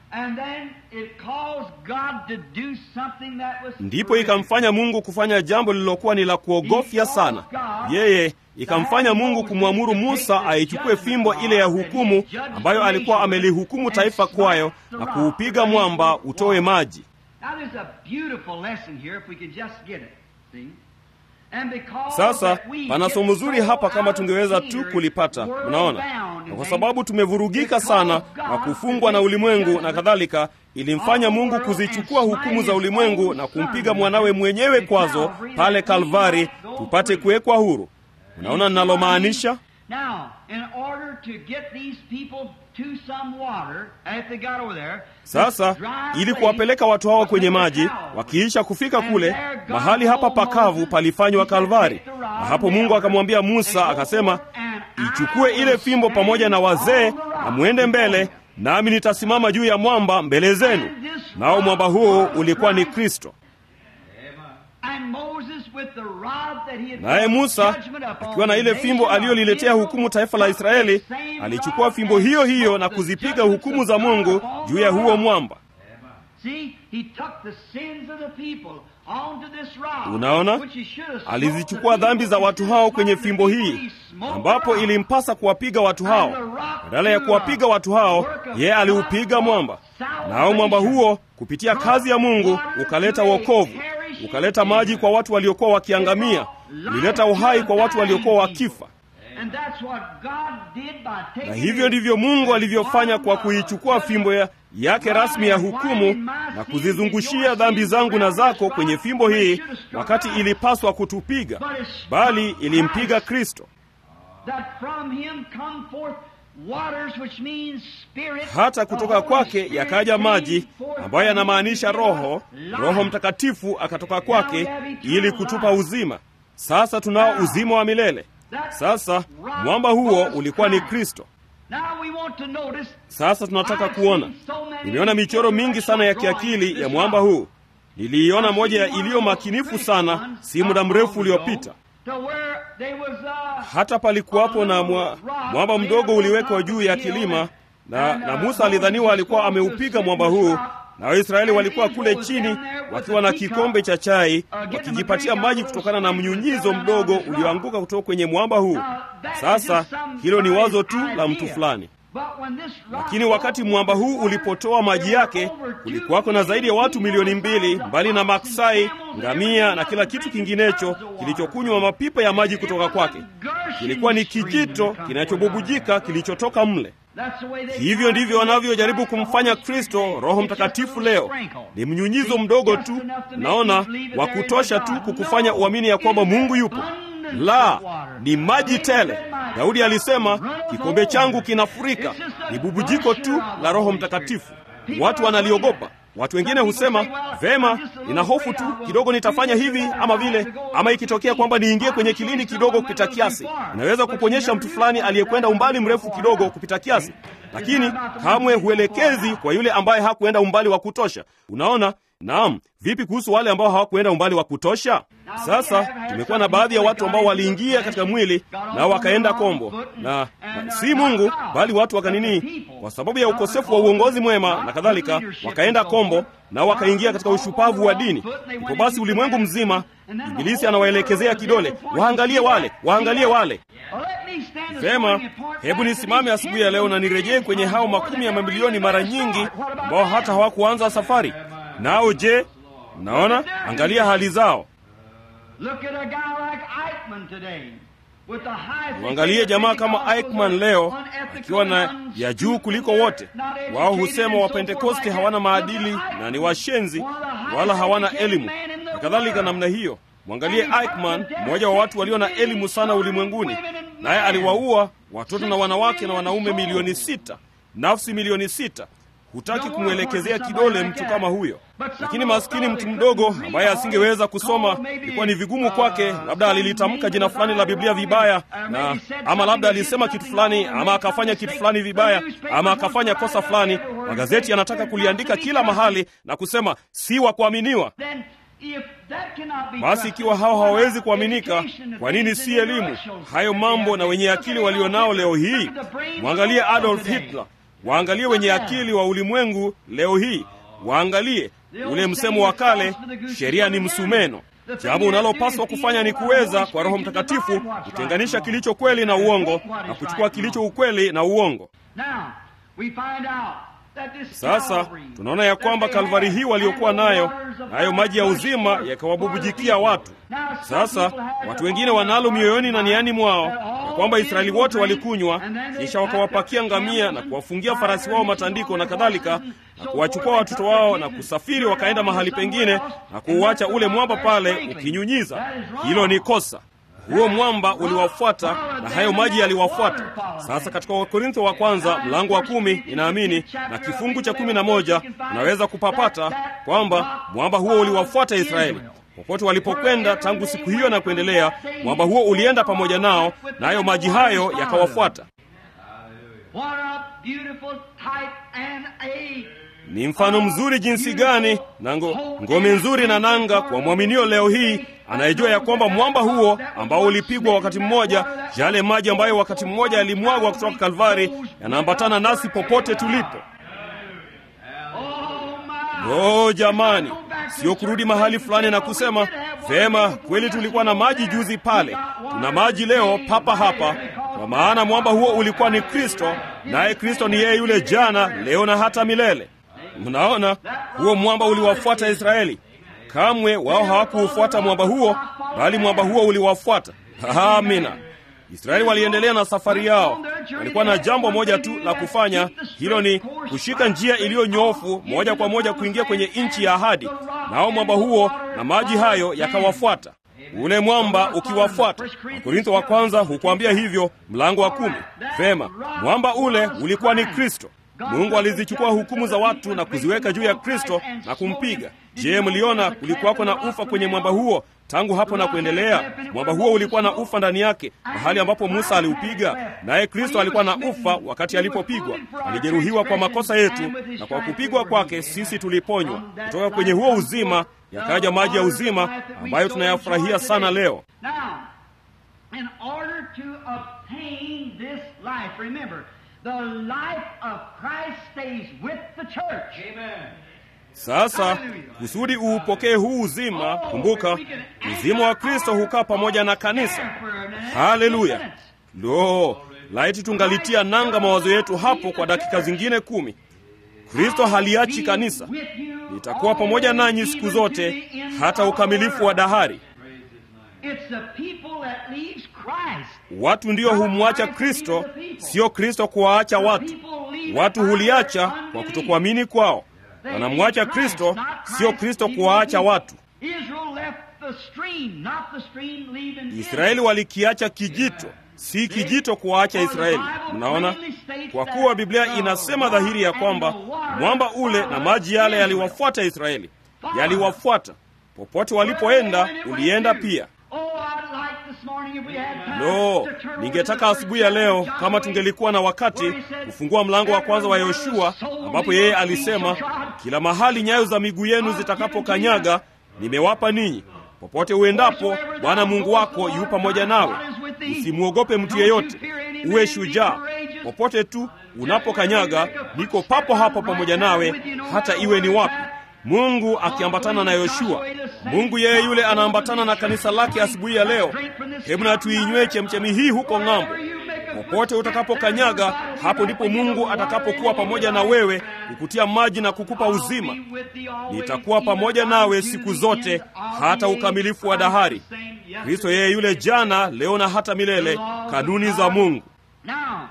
B: Ndipo ikamfanya Mungu kufanya jambo lililokuwa ni la kuogofya sana. Yeye ikamfanya Mungu kumwamuru Musa aichukue fimbo ile ya hukumu ambayo alikuwa amelihukumu taifa kwayo na kuupiga mwamba utoe maji. Sasa pana somo zuri hapa kama tungeweza tu kulipata. Unaona, na kwa sababu tumevurugika sana na kufungwa na ulimwengu na kadhalika, ilimfanya Mungu kuzichukua hukumu za ulimwengu na kumpiga mwanawe mwenyewe kwazo pale Kalvari, tupate kuwekwa huru. Unaona ninalomaanisha? Sasa ili kuwapeleka watu hawa kwenye maji, wakiisha kufika kule mahali hapa pakavu palifanywa Kalvari, na hapo Mungu akamwambia Musa akasema, ichukue ile fimbo pamoja na wazee na mwende mbele, nami nitasimama juu ya mwamba mbele zenu. Nao mwamba huo ulikuwa ni Kristo. Naye Musa akiwa na ile fimbo aliyoliletea hukumu taifa la Israeli, alichukua fimbo hiyo hiyo na kuzipiga hukumu za Mungu juu ya huo mwamba. Unaona, alizichukua dhambi za watu hao kwenye fimbo hii, ambapo ilimpasa kuwapiga watu hao. Badala ya kuwapiga watu hao, yeye aliupiga mwamba, nao mwamba huo kupitia kazi ya Mungu ukaleta wokovu ukaleta maji kwa watu waliokuwa wakiangamia, ulileta uhai kwa watu waliokuwa wakifa.
A: And that's what God did by taking
B: na hivyo ndivyo mungu alivyofanya kwa kuichukua fimbo ya, yake rasmi ya hukumu na kuzizungushia dhambi zangu na zako kwenye fimbo hii wakati ilipaswa kutupiga bali ilimpiga kristo
A: that from him come forth waters which means spirit
B: hata kutoka
A: The Holy
B: kwake
A: Spirit
B: yakaja
A: came
B: maji
A: forth
B: ambayo
A: and
B: yanamaanisha
A: gave us
B: roho
A: life.
B: roho mtakatifu akatoka kwake
A: Now we have eternal
B: ili kutupa
A: life.
B: uzima sasa tunao
A: Now,
B: uzima wa milele
A: that
B: sasa
A: rock
B: mwamba huo
A: was
B: ulikuwa ni
A: Christ.
B: kristo
A: Now we want to notice
B: sasa tunataka
A: I've
B: kuona
A: seen so many
B: nimeona michoro mingi sana ya kiakili ya mwamba huu niliiona moja ya iliyo makinifu sana si muda mrefu uliopita
A: to where there was a
B: hata palikuwapo na mwa, mwamba mdogo uliwekwa juu ya kilima na, na musa alidhaniwa alikuwa ameupiga mwamba huu na waisraeli walikuwa kule chini wakiwa na kikombe cha chai wakijipatia maji kutokana na mnyunyizo mdogo ulioanguka kutoka kwenye mwamba huu sasa hilo ni wazo tu la mtu fulani lakini wakati mwamba huu ulipotoa maji yake kulikuwako na zaidi ya watu milioni mbili mbali na maksai ngamia na kila kitu kinginecho kilichokunywa mapipa ya maji kutoka kwake kilikuwa ni kijito kinachobubujika kilichotoka mle hivyo ndivyo wanavyojaribu kumfanya kristo roho mtakatifu leo ni mnyunyizo mdogo tu naona wa kutosha tu kukufanya uamini ya kwamba mungu yupo la ni maji tele daudi alisema kikombe changu kinafurika ni bubujiko tu la roho mtakatifu watu wanaliogopa watu wengine husema vema nina hofu tu kidogo nitafanya hivi ama vile ama ikitokea kwamba niingie kwenye kilini kidogo kupita kiasi inaweza kuponyesha mtu fulani aliyekwenda umbali mrefu kidogo kupita kiasi lakini kamwe huelekezi kwa yule ambaye hakuenda umbali wa kutosha unaona naam vipi kuhusu wale ambao hawakuenda umbali wa kutosha sasa tumekuwa na baadhi ya watu ambao waliingia katika mwili na wakaenda kombo na, na si mungu bali watu wakanini kwa sababu ya ukosefu wa uongozi mwema na kadhalika wakaenda kombo na wakaingia katika ushupavu wa dini ipo basi ulimwengu mzima ibilisi anawaelekezea kidole waangalie wale waangalie wale vema hebu nisimame asubuhi ya leo na nirejee kwenye hao makumi ya mamilioni mara nyingi ambao hata hawakuanza safari nao je mnaona angalia hali zao mwangalie jamaa kama Eichmann leo akiwa na ya juu kuliko wote. Wao husema Wapentekoste hawana maadili na ni washenzi, wala hawana elimu na kadhalika namna hiyo. Mwangalie Eichmann, mmoja wa watu walio na elimu sana ulimwenguni, naye aliwaua watoto na wanawake na wanaume milioni sita, nafsi milioni sita. Hutaki kumwelekezea kidole mtu kama huyo, lakini maskini mtu mdogo ambaye asingeweza kusoma, ilikuwa ni vigumu kwake. Labda alilitamka jina fulani la Biblia vibaya, na ama labda alisema kitu fulani, ama akafanya kitu fulani vibaya, ama akafanya kosa fulani. Magazeti yanataka kuliandika kila mahali na kusema si wa kuaminiwa. Basi ikiwa hao hawawezi kuaminika, kwa nini si elimu? Hayo mambo na wenye akili walionao leo hii. Mwangalie Adolf Hitler, waangalie wenye akili wa ulimwengu leo hii, waangalie ule msemo wa kale, sheria ni msumeno. Jambo unalopaswa kufanya ni kuweza kwa Roho Mtakatifu kutenganisha kilicho kweli na uongo na kuchukua kilicho ukweli na uongo. Sasa tunaona ya kwamba Kalvari hii waliokuwa nayo nayo maji ya uzima yakawabubujikia watu. Sasa watu wengine wanalo mioyoni na niani mwao ya kwamba Israeli wote walikunywa, kisha wakawapakia ngamia na kuwafungia farasi wao matandiko na kadhalika, na kuwachukua watoto wao na kusafiri wakaenda mahali pengine na kuuacha ule mwamba pale ukinyunyiza. Hilo ni kosa. Huo mwamba uliwafuata na hayo maji yaliwafuata. Sasa katika Wakorintho wa kwanza mlango wa kumi inaamini na kifungu cha kumi na moja unaweza kupapata kwamba mwamba huo uliwafuata Israeli popote walipokwenda tangu siku hiyo na kuendelea. Mwamba huo ulienda pamoja nao, nayo maji hayo yakawafuata. Ni mfano mzuri jinsi gani na ngome nzuri na nanga kwa mwaminio leo hii anayejua ya kwamba mwamba huo ambao ulipigwa wakati mmoja, yale maji ambayo wakati mmoja yalimwagwa kutoka Kalvari yanaambatana nasi popote tulipo. Oh jamani, sio kurudi mahali fulani na kusema vema, kweli tulikuwa na maji juzi pale, tuna maji leo papa hapa, kwa maana mwamba huo ulikuwa ni Kristo, naye Kristo ni yeye yule jana, leo na hata milele. Mnaona, huo mwamba uliwafuata Israeli. Kamwe wao hawakuufuata mwamba huo, bali mwamba huo uliwafuata. Amina. Israeli waliendelea na safari yao. Walikuwa na jambo moja tu la kufanya, hilo ni kushika njia iliyonyoofu moja kwa moja kuingia kwenye nchi ya ahadi, nao mwamba huo na maji hayo yakawafuata ule mwamba ukiwafuata. Wakorintho wa kwanza hukuambia hivyo, mlango wa kumi. Vema, mwamba ule ulikuwa ni Kristo. Mungu alizichukua hukumu za watu na kuziweka juu ya Kristo na kumpiga. Je, mliona kulikuwako na ufa kwenye mwamba huo tangu hapo na kuendelea? Mwamba huo ulikuwa na ufa ndani yake, mahali ambapo Musa aliupiga, naye Kristo alikuwa na ufa wakati alipopigwa. Alijeruhiwa kwa makosa yetu, na kwa kupigwa kwake sisi tuliponywa. Kutoka kwenye huo uzima yakaja maji ya uzima ambayo tunayafurahia sana leo.
A: Now, in order to obtain this life, remember, the life of Christ stays with the church.
C: Amen.
B: Sasa kusudi uupokee huu uzima, kumbuka uzima wa Kristo hukaa pamoja na kanisa. Haleluya! Lo, laiti tungalitia nanga mawazo yetu hapo kwa dakika zingine kumi. Kristo haliachi kanisa, nitakuwa pamoja nanyi siku zote hata ukamilifu wa dahari.
A: It's the people that leaves Christ.
B: Watu ndio humwacha Kristo, sio Kristo kuwaacha watu. Watu huliacha kwa kutokuamini kwao. Wanamwacha Kristo, sio Kristo kuwaacha watu.
A: Israel left the stream, not the stream leaving
B: Israeli walikiacha kijito, si kijito kuwaacha Israeli. Mnaona, kwa kuwa Biblia inasema dhahiri ya kwamba mwamba ule na maji yale yaliwafuata Israeli, yaliwafuata popote walipoenda, ulienda pia.
A: Oh, I'd like this morning if we had time
B: Lo,
A: to turn
B: ningetaka
A: to the
B: asubuhi ya leo
A: first
B: kama tungelikuwa na wakati kufungua mlango wa kwanza wa Yoshua, ambapo yeye alisema, kila mahali nyayo za miguu yenu zitakapokanyaga nimewapa ninyi. Popote uendapo, Bwana Mungu wako yu pamoja nawe. Usimwogope mtu yeyote, uwe shujaa. Popote tu unapokanyaga, niko papo hapo pamoja nawe, hata iwe ni wapi. Mungu akiambatana na Yoshua. Mungu yeye yule anaambatana na kanisa lake asubuhi ya leo. Hebu na tuinywe chemchemi hii huko ng'ambo. Popote utakapokanyaga, hapo ndipo Mungu atakapokuwa pamoja na wewe, kukutia maji na kukupa uzima. Nitakuwa pamoja nawe siku zote hata ukamilifu wa dahari. Kristo yeye yule jana, leo na hata milele, kanuni za Mungu.
A: Now,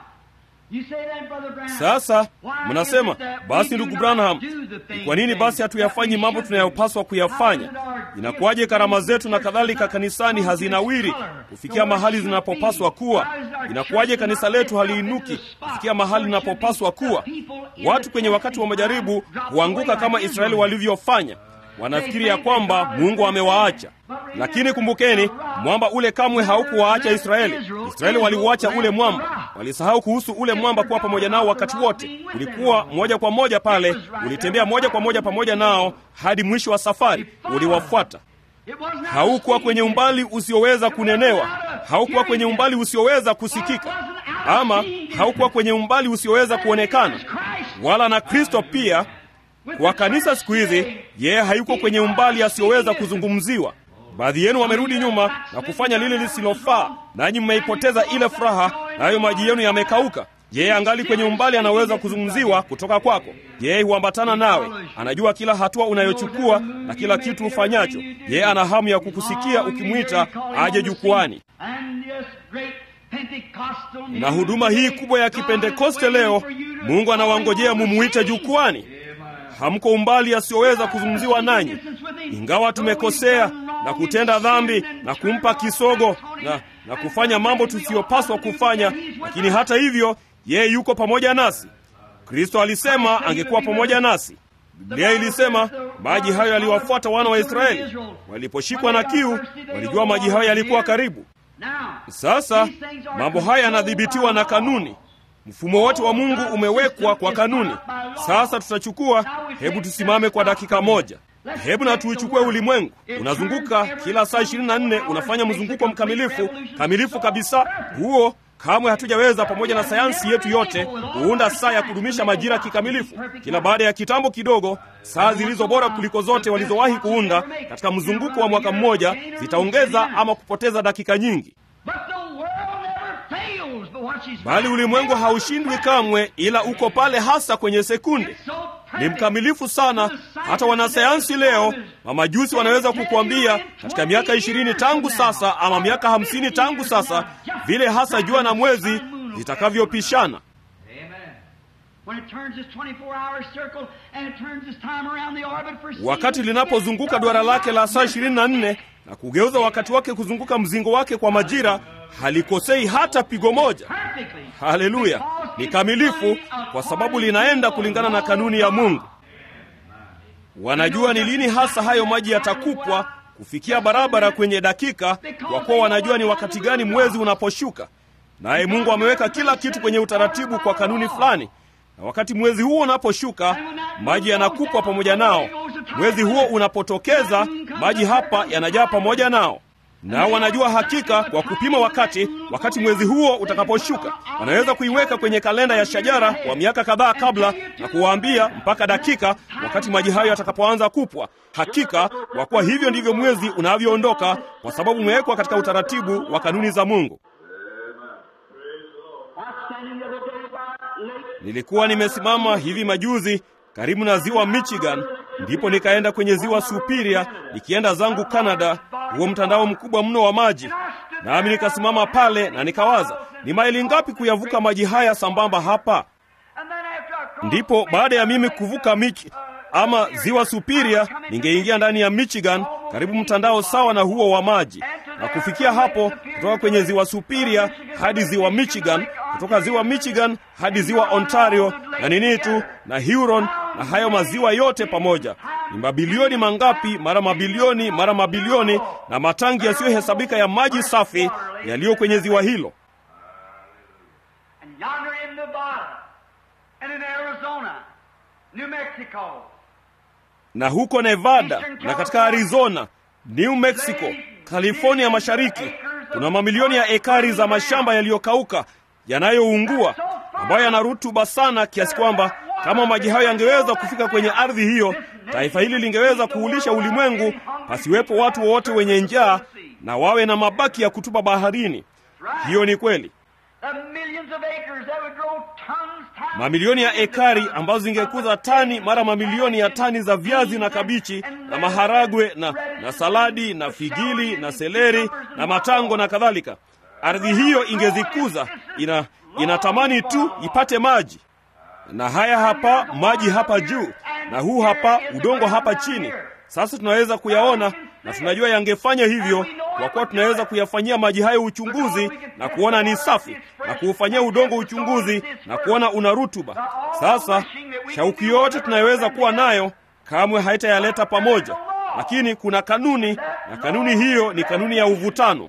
A: you say then, Brother Branham,
B: Sasa
A: why
B: mnasema
A: is it that
B: basi,
A: we do
B: ndugu
A: not
B: Branham,
A: do the things
B: ni kwa nini basi hatuyafanyi mambo tunayopaswa kuyafanya? Inakuwaje karama zetu na kadhalika kanisani hazinawiri kufikia mahali zinapopaswa kuwa? Inakuwaje kanisa letu haliinuki kufikia mahali linapopaswa kuwa? Watu kwenye wakati wa majaribu huanguka kama Israeli walivyofanya. Wanafikiri ya kwamba Mungu amewaacha, lakini kumbukeni, mwamba ule kamwe haukuwaacha Israeli. Israeli waliuacha ule mwamba, walisahau kuhusu ule mwamba kuwa pamoja nao wakati wote. Ulikuwa moja kwa moja pale, ulitembea moja kwa moja pamoja nao hadi mwisho wa safari, uliwafuata.
A: It was not
B: Haukuwa kwenye umbali usioweza kunenewa, haukuwa kwenye umbali usioweza kusikika, ama haukuwa kwenye umbali usioweza kuonekana, wala na Kristo pia kwa kanisa siku hizi, yeye hayuko kwenye umbali asiyoweza kuzungumziwa. Baadhi yenu wamerudi nyuma na kufanya lile lisilofaa, nanyi mmeipoteza ile furaha, nayo maji yenu yamekauka. Yeye angali kwenye umbali anaweza kuzungumziwa kutoka kwako. Yeye huambatana nawe, anajua kila hatua unayochukua na kila kitu ufanyacho. Yeye ana hamu ya kukusikia ukimwita aje jukwani.
A: And this great Pentecostal
B: Na huduma hii kubwa ya Kipentekoste leo, Mungu anawangojea mumuite jukwani. Hamko umbali asiyoweza kuzungumziwa nanyi, ingawa tumekosea na kutenda dhambi na kumpa kisogo na, na kufanya mambo tusiyopaswa kufanya, lakini hata hivyo yeye yuko pamoja nasi. Kristo alisema angekuwa pamoja nasi. Biblia ilisema maji hayo yaliwafuata wana wa Israeli waliposhikwa na kiu, walijua maji hayo yalikuwa karibu. Sasa mambo haya yanadhibitiwa na kanuni. Mfumo wote wa Mungu umewekwa kwa kanuni. Sasa tutachukua, hebu tusimame kwa dakika moja. Hebu na tuuchukue ulimwengu. Unazunguka kila saa 24, unafanya mzunguko mkamilifu, kamilifu kabisa. Huo kamwe hatujaweza pamoja na sayansi yetu yote kuunda saa ya kudumisha majira kikamilifu. Kila baada ya kitambo kidogo, saa zilizo bora kuliko zote walizowahi kuunda katika mzunguko wa mwaka mmoja zitaongeza ama kupoteza dakika nyingi.
A: fails, but watch his
B: Bali ulimwengu haushindwi kamwe, ila uko pale hasa kwenye sekunde.
A: It's so
B: ni mkamilifu sana. Hata wanasayansi leo, mamajusi wanaweza kukuambia katika miaka ishirini tangu sasa ama miaka hamsini tangu sasa, vile hasa jua na mwezi zitakavyopishana. Wakati linapozunguka duara lake la saa ishirini na nne na kugeuza wakati wake kuzunguka mzingo wake kwa majira, halikosei hata pigo moja. Haleluya! Ni kamilifu kwa sababu linaenda kulingana na kanuni ya Mungu. Wanajua ni lini hasa hayo maji yatakupwa kufikia barabara kwenye dakika, kwa kuwa wanajua ni wakati gani mwezi unaposhuka. Naye Mungu ameweka kila kitu kwenye utaratibu kwa kanuni fulani, na wakati mwezi huo unaposhuka, maji yanakupwa pamoja nao. Mwezi huo unapotokeza, maji hapa yanajaa pamoja nao nao wanajua hakika kwa kupima wakati, wakati mwezi huo utakaposhuka. Wanaweza kuiweka kwenye kalenda ya shajara kwa miaka kadhaa kabla na kuwaambia mpaka dakika wakati maji hayo yatakapoanza kupwa. Hakika kwa kuwa hivyo ndivyo mwezi unavyoondoka, kwa sababu umewekwa katika utaratibu wa kanuni za Mungu. Nilikuwa nimesimama hivi majuzi karibu na ziwa Michigan, ndipo nikaenda kwenye ziwa Superior nikienda zangu Canada, huo mtandao mkubwa mno wa maji. Nami nikasimama pale na nikawaza, ni maili ngapi kuyavuka maji haya sambamba hapa? Ndipo baada ya mimi kuvuka Mich ama ziwa Superior, ningeingia ndani ya Michigan, karibu mtandao sawa na huo wa maji, na kufikia hapo, kutoka kwenye ziwa Superior hadi ziwa Michigan, kutoka ziwa Michigan hadi ziwa Ontario na nini tu na Huron na hayo maziwa yote pamoja, ni mabilioni mangapi mara mabilioni mara mabilioni, na matangi yasiyohesabika ya maji safi yaliyo kwenye ziwa hilo. Na huko Nevada na katika Arizona, New Mexico, California mashariki, kuna mamilioni ya ekari za mashamba yaliyokauka yanayoungua, ambayo yana rutuba sana kiasi kwamba kama maji hayo yangeweza kufika kwenye ardhi hiyo, taifa hili lingeweza kuulisha ulimwengu, pasiwepo watu wowote wenye njaa na wawe na mabaki ya kutupa baharini. Hiyo ni kweli. Mamilioni ya ekari ambazo zingekuza tani mara mamilioni ya tani za viazi na kabichi na maharagwe na, na saladi na figili na seleri na matango na kadhalika. Ardhi hiyo ingezikuza, ina inatamani tu ipate maji na haya hapa maji hapa juu na huu hapa udongo hapa chini. Sasa tunaweza kuyaona na tunajua yangefanya hivyo, kwa kuwa tunaweza kuyafanyia maji hayo uchunguzi na kuona ni safi, na kuufanyia udongo uchunguzi na kuona una rutuba. Sasa shauku yote tunayoweza kuwa nayo kamwe haitayaleta pamoja, lakini kuna kanuni, na kanuni hiyo ni kanuni ya uvutano.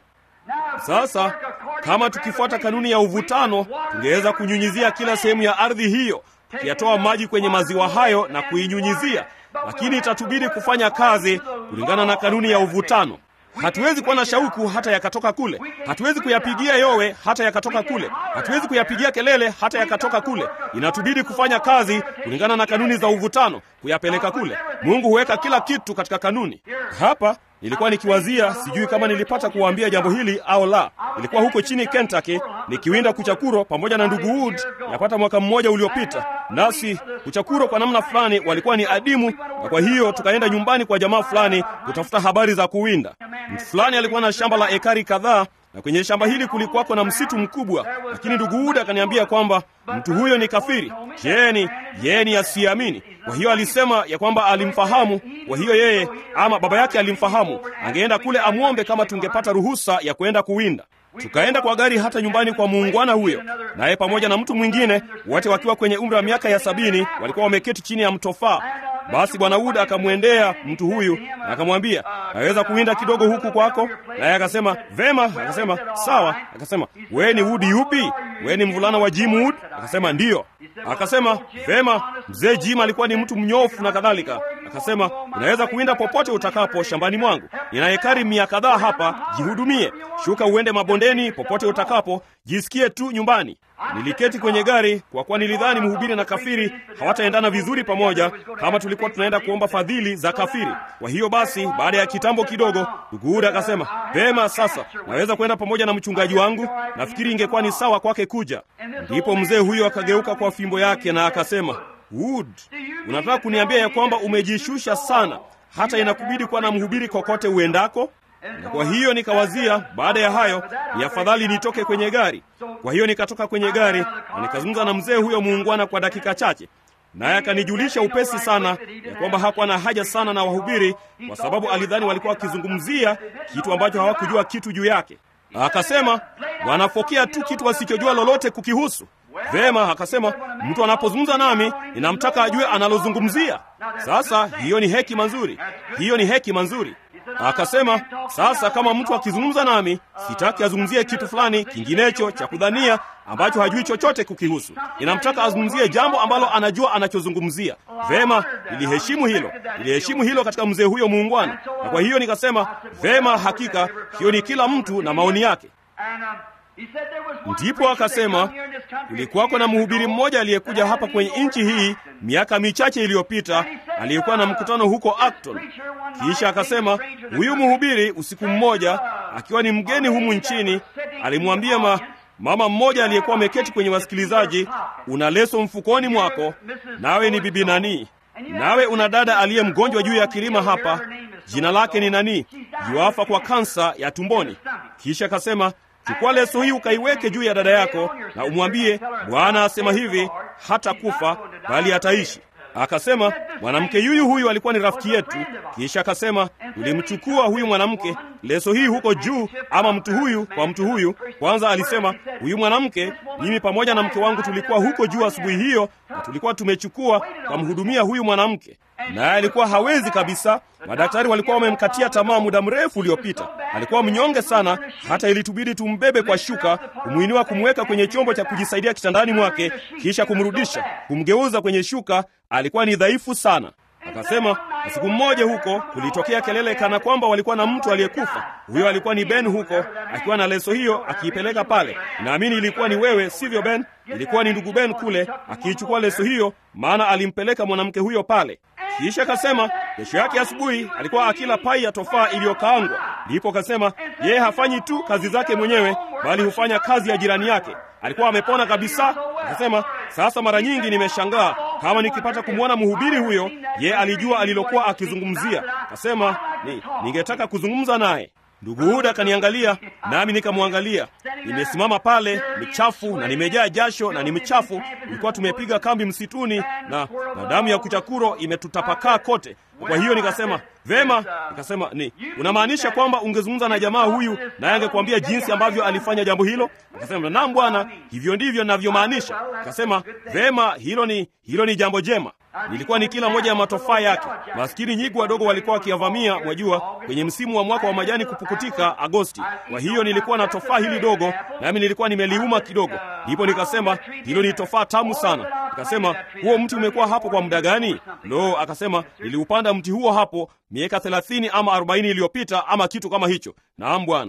B: Sasa kama tukifuata kanuni ya uvutano, tungeweza kunyunyizia kila sehemu ya ardhi hiyo, tukiyatoa maji kwenye maziwa hayo na kuinyunyizia, lakini itatubidi kufanya kazi kulingana na kanuni ya uvutano. Hatuwezi kuwa na shauku hata yakatoka kule. Hatuwezi kuyapigia yowe hata yakatoka kule. Hatuwezi kuyapigia kelele hata yakatoka kule. Inatubidi kufanya kazi kulingana na kanuni za uvutano, kuyapeleka kule. Mungu huweka kila kitu katika kanuni. Hapa nilikuwa nikiwazia, sijui kama nilipata kuwaambia jambo hili au la. Nilikuwa huko chini Kentucky nikiwinda kuchakuro pamoja na ndugu Wood yapata mwaka mmoja uliopita, nasi kuchakuro kwa namna fulani walikuwa ni adimu, na kwa hiyo tukaenda nyumbani kwa jamaa fulani kutafuta habari za kuwinda. Mtu fulani alikuwa na shamba la ekari kadhaa na kwenye shamba hili kulikuwako na msitu mkubwa, lakini ndugu Huda akaniambia kwamba mtu huyo ni kafiri. Jeni yeye ni asiamini. Kwa hiyo alisema ya kwamba alimfahamu, kwa hiyo yeye ama baba yake alimfahamu, angeenda kule amwombe kama tungepata ruhusa ya kwenda kuwinda. Tukaenda kwa gari hata nyumbani kwa muungwana huyo, naye pamoja na mtu mwingine, wote wakiwa kwenye umri wa miaka ya sabini, walikuwa wameketi chini ya mtofaa. Basi bwana Uda akamwendea mtu huyu na akamwambia, naweza kuwinda kidogo huku kwako? Naye akasema vema. Akasema sawa. Akasema wewe ni Wood yupi? Wewe ni mvulana wa Jim Wood? Akasema ndiyo. Akasema vema, mzee Jim alikuwa ni mtu mnyofu na kadhalika. Akasema unaweza kuwinda popote utakapo shambani mwangu, nina ekari mia kadhaa hapa, jihudumie. Shuka uende mabondeni, popote utakapo, jisikie tu nyumbani. Niliketi kwenye gari kwa kuwa nilidhani mhubiri na kafiri hawataendana vizuri pamoja kama tulikuwa tunaenda kuomba fadhili za kafiri. Kwa hiyo basi, baada ya kitambo kidogo, ndugu Huda akasema vema, sasa naweza kwenda pamoja na mchungaji wangu. Nafikiri ingekuwa ni sawa kwake kuja. Ndipo mzee huyo akageuka kwa fimbo yake na akasema, Wood, unataka kuniambia ya kwamba umejishusha sana hata inakubidi kuwa na mhubiri kokote uendako? Na kwa hiyo nikawazia, baada ya hayo ni afadhali nitoke kwenye gari. Kwa hiyo nikatoka kwenye gari na nikazungumza na mzee huyo muungwana kwa dakika chache, naye akanijulisha upesi sana ya kwamba hakuwa na haja sana na wahubiri, kwa sababu alidhani walikuwa wakizungumzia kitu ambacho hawakujua kitu juu yake. Akasema wanafokea tu kitu wasichojua lolote kukihusu. Vema, akasema mtu anapozungumza nami ninamtaka ajue analozungumzia. Sasa hiyo ni hekima nzuri, hiyo ni hekima nzuri. Akasema sasa, kama mtu akizungumza nami, sitaki azungumzie kitu fulani kinginecho cha kudhania ambacho hajui chochote kukihusu. Ninamtaka azungumzie jambo ambalo anajua anachozungumzia. Vema, niliheshimu hilo, niliheshimu hilo katika mzee huyo muungwana, na kwa hiyo nikasema vema, hakika hiyo ni kila mtu na maoni yake. Ndipo akasema kulikuwako na mhubiri mmoja aliyekuja hapa kwenye nchi hii miaka michache iliyopita, aliyekuwa na mkutano huko Acton. Kisha akasema huyu mhubiri, usiku mmoja, akiwa ni mgeni humu nchini, alimwambia ma, mama mmoja aliyekuwa ameketi kwenye wasikilizaji, una leso mfukoni mwako, nawe ni bibi nani? Nawe una dada aliye mgonjwa juu ya kilima hapa, jina lake ni nani? Yuafa kwa kansa ya tumboni. Kisha akasema Chukua leso hii ukaiweke juu ya dada yako na umwambie, Bwana asema hivi, hata kufa bali ataishi. Akasema mwanamke yuyu huyu alikuwa ni rafiki yetu. Kisha akasema tulimchukua huyu mwanamke leso hii huko juu, ama mtu huyu kwa mtu huyu. Kwanza alisema huyu mwanamke, mimi pamoja na mke wangu tulikuwa huko juu asubuhi hiyo, na tulikuwa tumechukua kamhudumia huyu mwanamke, naye alikuwa hawezi kabisa. Madaktari walikuwa wamemkatia tamaa muda mrefu uliopita. Alikuwa mnyonge sana, hata ilitubidi tumbebe kwa shuka, kumwinua, kumweka kwenye chombo cha kujisaidia kitandani mwake, kisha kumrudisha, kumgeuza kwenye shuka. Alikuwa ni dhaifu sana. Akasema usiku mmoja huko kulitokea kelele kana kwamba walikuwa na mtu aliyekufa. Huyo alikuwa ni Ben huko akiwa na leso hiyo akiipeleka pale. Naamini ilikuwa ni wewe, sivyo Ben? Ilikuwa ni ndugu Ben kule akiichukua leso hiyo, maana alimpeleka mwanamke huyo pale. Kisha akasema kesho yake asubuhi alikuwa akila pai ya tofaa iliyokaangwa. Ndipo akasema yeye hafanyi tu kazi zake mwenyewe, bali hufanya kazi ya jirani yake. Alikuwa amepona kabisa. Akasema sasa, mara nyingi nimeshangaa kama nikipata kumwona mhubiri huyo, ye alijua alilokuwa akizungumzia. Akasema ni, ningetaka kuzungumza naye. Ndugu Huda akaniangalia nami nikamwangalia. Nimesimama pale michafu na nimejaa jasho na ni mchafu. Tulikuwa tumepiga kambi msituni na, na damu ya kuchakuro imetutapakaa kote. Kwa hiyo nikasema vema, nikasema ni unamaanisha kwamba ungezungumza na jamaa huyu naye angekuambia jinsi ambavyo alifanya jambo hilo? Akasema naam bwana, hivyo ndivyo ninavyomaanisha. Akasema vema, hilo ni hilo ni jambo jema. Nilikuwa ni kila moja ya matofaa yake. Maskini nyigu wadogo walikuwa wakiyavamia, mwajua, kwenye msimu wa mwaka wa majani kupukutika Agosti. Kwa hiyo nilikuwa na tofaa hili dogo, nami nilikuwa nimeliuma kidogo. Ndipo nikasema hilo ni tofaa tamu sana. Nikasema huo mti umekuwa hapo kwa muda gani? Lo, akasema niliupanda mti huo hapo miaka thelathini ama arobaini iliyopita ama kitu kama hicho. Naam bwana.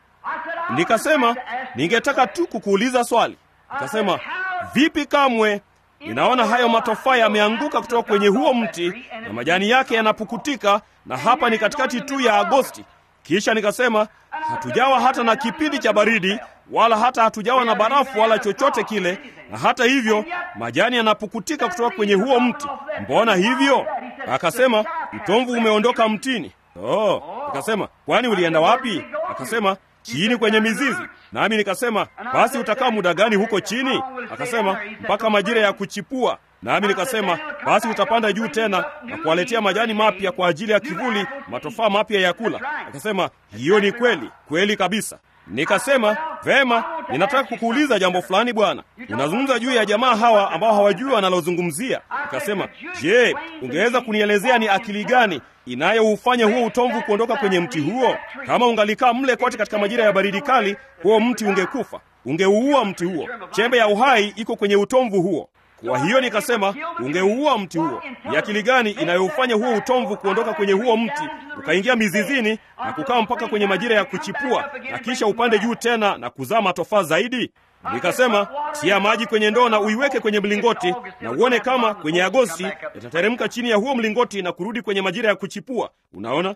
B: Nikasema ningetaka tu kukuuliza swali. Nikasema vipi kamwe Ninaona hayo matofaa yameanguka kutoka kwenye huo mti na majani yake yanapukutika, na hapa ni katikati tu ya Agosti. Kisha nikasema hatujawa hata na kipindi cha baridi, wala hata hatujawa na barafu wala chochote kile, na hata hivyo majani yanapukutika kutoka kwenye huo mti. Mbona hivyo? Akasema utomvu umeondoka mtini. Oh, nikasema kwani ulienda wapi? Akasema chini kwenye mizizi. Nami nikasema basi utakaa muda gani huko chini? Akasema mpaka majira ya kuchipua. Nami nikasema basi utapanda juu tena na kuwaletea majani mapya kwa ajili ya kivuli, matofaa mapya ya kula. Akasema hiyo ni kweli kweli kabisa. Nikasema vema, ninataka kukuuliza jambo fulani bwana. Unazungumza juu ya jamaa hawa ambao hawajui wanalozungumzia. Nikasema, je, ungeweza kunielezea ni akili gani inayoufanya huo utomvu kuondoka kwenye mti huo? Kama ungalikaa mle kote katika majira ya baridi kali, huo mti ungekufa, ungeuua mti huo. Chembe ya uhai iko kwenye utomvu huo. Kwa hiyo nikasema ungeuua mti huo. Ni akili gani inayoufanya huo utomvu kuondoka kwenye huo mti ukaingia mizizini na kukaa mpaka kwenye majira ya kuchipua na kisha upande juu tena na kuzaa matofaa zaidi? Nikasema tia maji kwenye ndoo na uiweke kwenye mlingoti na uone kama kwenye Agosti yatateremka chini ya huo mlingoti na kurudi kwenye majira ya kuchipua. Unaona?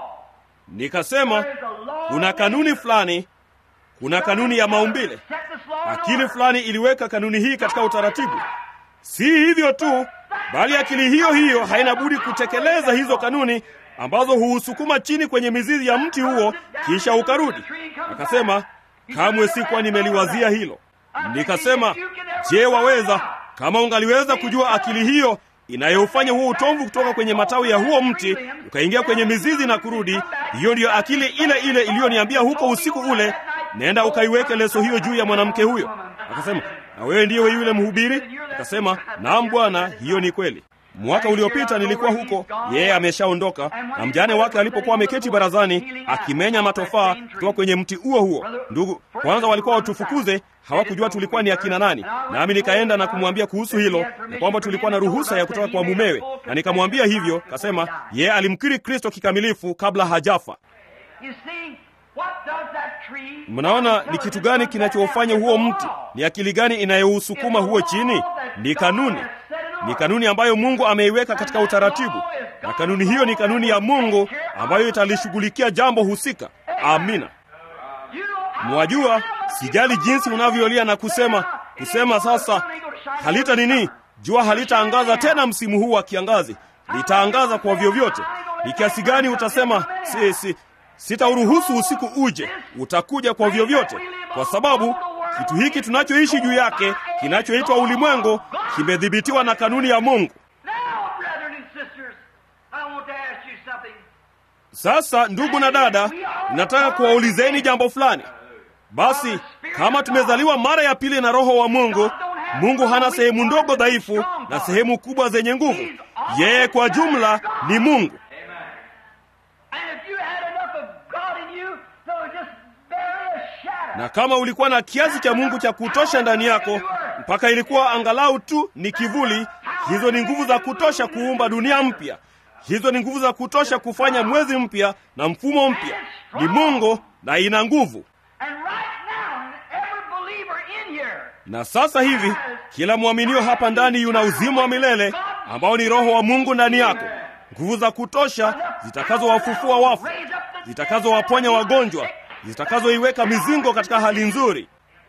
B: Nikasema kuna kanuni fulani kuna kanuni ya maumbile. akili fulani iliweka kanuni hii katika utaratibu. Si hivyo tu, bali akili hiyo hiyo haina budi kutekeleza hizo kanuni ambazo huusukuma chini kwenye mizizi ya mti huo, kisha ukarudi. Akasema, kamwe sikuwa nimeliwazia hilo. Nikasema, je, waweza kama ungaliweza kujua akili hiyo inayoufanya huo utomvu kutoka kwenye matawi ya huo mti ukaingia kwenye mizizi na kurudi, hiyo ndiyo akili ile ile iliyoniambia huko usiku ule, nenda ukaiweke leso hiyo juu ya mwanamke huyo. Akasema, na wewe ndiye yule mhubiri? Akasema, naam bwana, hiyo ni kweli. Mwaka uliopita nilikuwa huko, yeye ameshaondoka, na mjane wake alipokuwa ameketi barazani akimenya matofaa kutoka kwenye mti huo huo. Ndugu kwanza walikuwa watufukuze, hawakujua tulikuwa ni akina nani, nami nikaenda na kumwambia kuhusu hilo na kwamba tulikuwa na ruhusa ya kutoka kwa mumewe, na nikamwambia hivyo. Kasema yeye alimkiri Kristo kikamilifu kabla hajafa. Mnaona ni kitu gani kinachofanya huo mti? Ni akili gani inayousukuma huo chini? Ni kanuni ni kanuni ambayo Mungu ameiweka katika utaratibu, na kanuni hiyo ni kanuni ya Mungu ambayo italishughulikia jambo husika. Amina. Mwajua, sijali jinsi unavyolia na kusema kusema, sasa halita nini, jua halitaangaza tena msimu huu wa kiangazi, litaangaza kwa vyovyote. Ni kiasi gani utasema si, si, sitauruhusu usiku uje, utakuja kwa vyovyote, kwa sababu kitu hiki tunachoishi juu yake kinachoitwa ulimwengu kimedhibitiwa na kanuni ya Mungu. Sasa ndugu na dada, nataka kuwaulizeni jambo fulani. Basi kama tumezaliwa mara ya pili na Roho wa Mungu, Mungu hana sehemu ndogo dhaifu na sehemu kubwa zenye nguvu. Yeye kwa jumla ni Mungu. na kama ulikuwa na kiasi cha Mungu cha kutosha ndani yako mpaka ilikuwa angalau tu ni kivuli, hizo ni nguvu za kutosha kuumba dunia mpya. Hizo ni nguvu za kutosha kufanya mwezi mpya na mfumo mpya. Ni Mungu na ina nguvu. Na sasa hivi kila mwaminio hapa ndani yuna uzima wa milele ambao ni Roho wa Mungu ndani yako, nguvu za kutosha zitakazowafufua wafu, zitakazowaponya wagonjwa zitakazoiweka mizingo katika hali nzuri.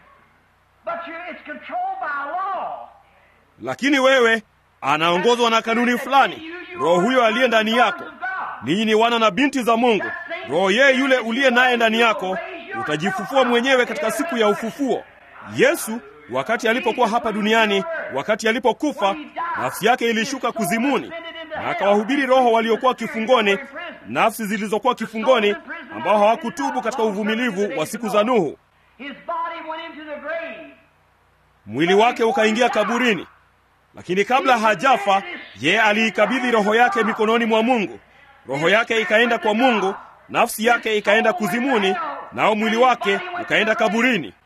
B: Lakini wewe anaongozwa na kanuni fulani. Roho huyo aliye ndani yako, ninyi ni wana na binti za Mungu. Roho yeye yule uliye naye ndani yako utajifufua mwenyewe katika siku ya ufufuo. Yesu wakati alipokuwa hapa duniani, wakati alipokufa, nafsi yake ilishuka kuzimuni na akawahubiri roho waliokuwa kifungoni, nafsi zilizokuwa kifungoni, ambao hawakutubu katika uvumilivu wa siku za Nuhu. Mwili wake ukaingia kaburini, lakini kabla hajafa, yeye aliikabidhi roho yake mikononi mwa Mungu. Roho yake ikaenda kwa Mungu, nafsi yake ikaenda kuzimuni, nao mwili wake ukaenda kaburini.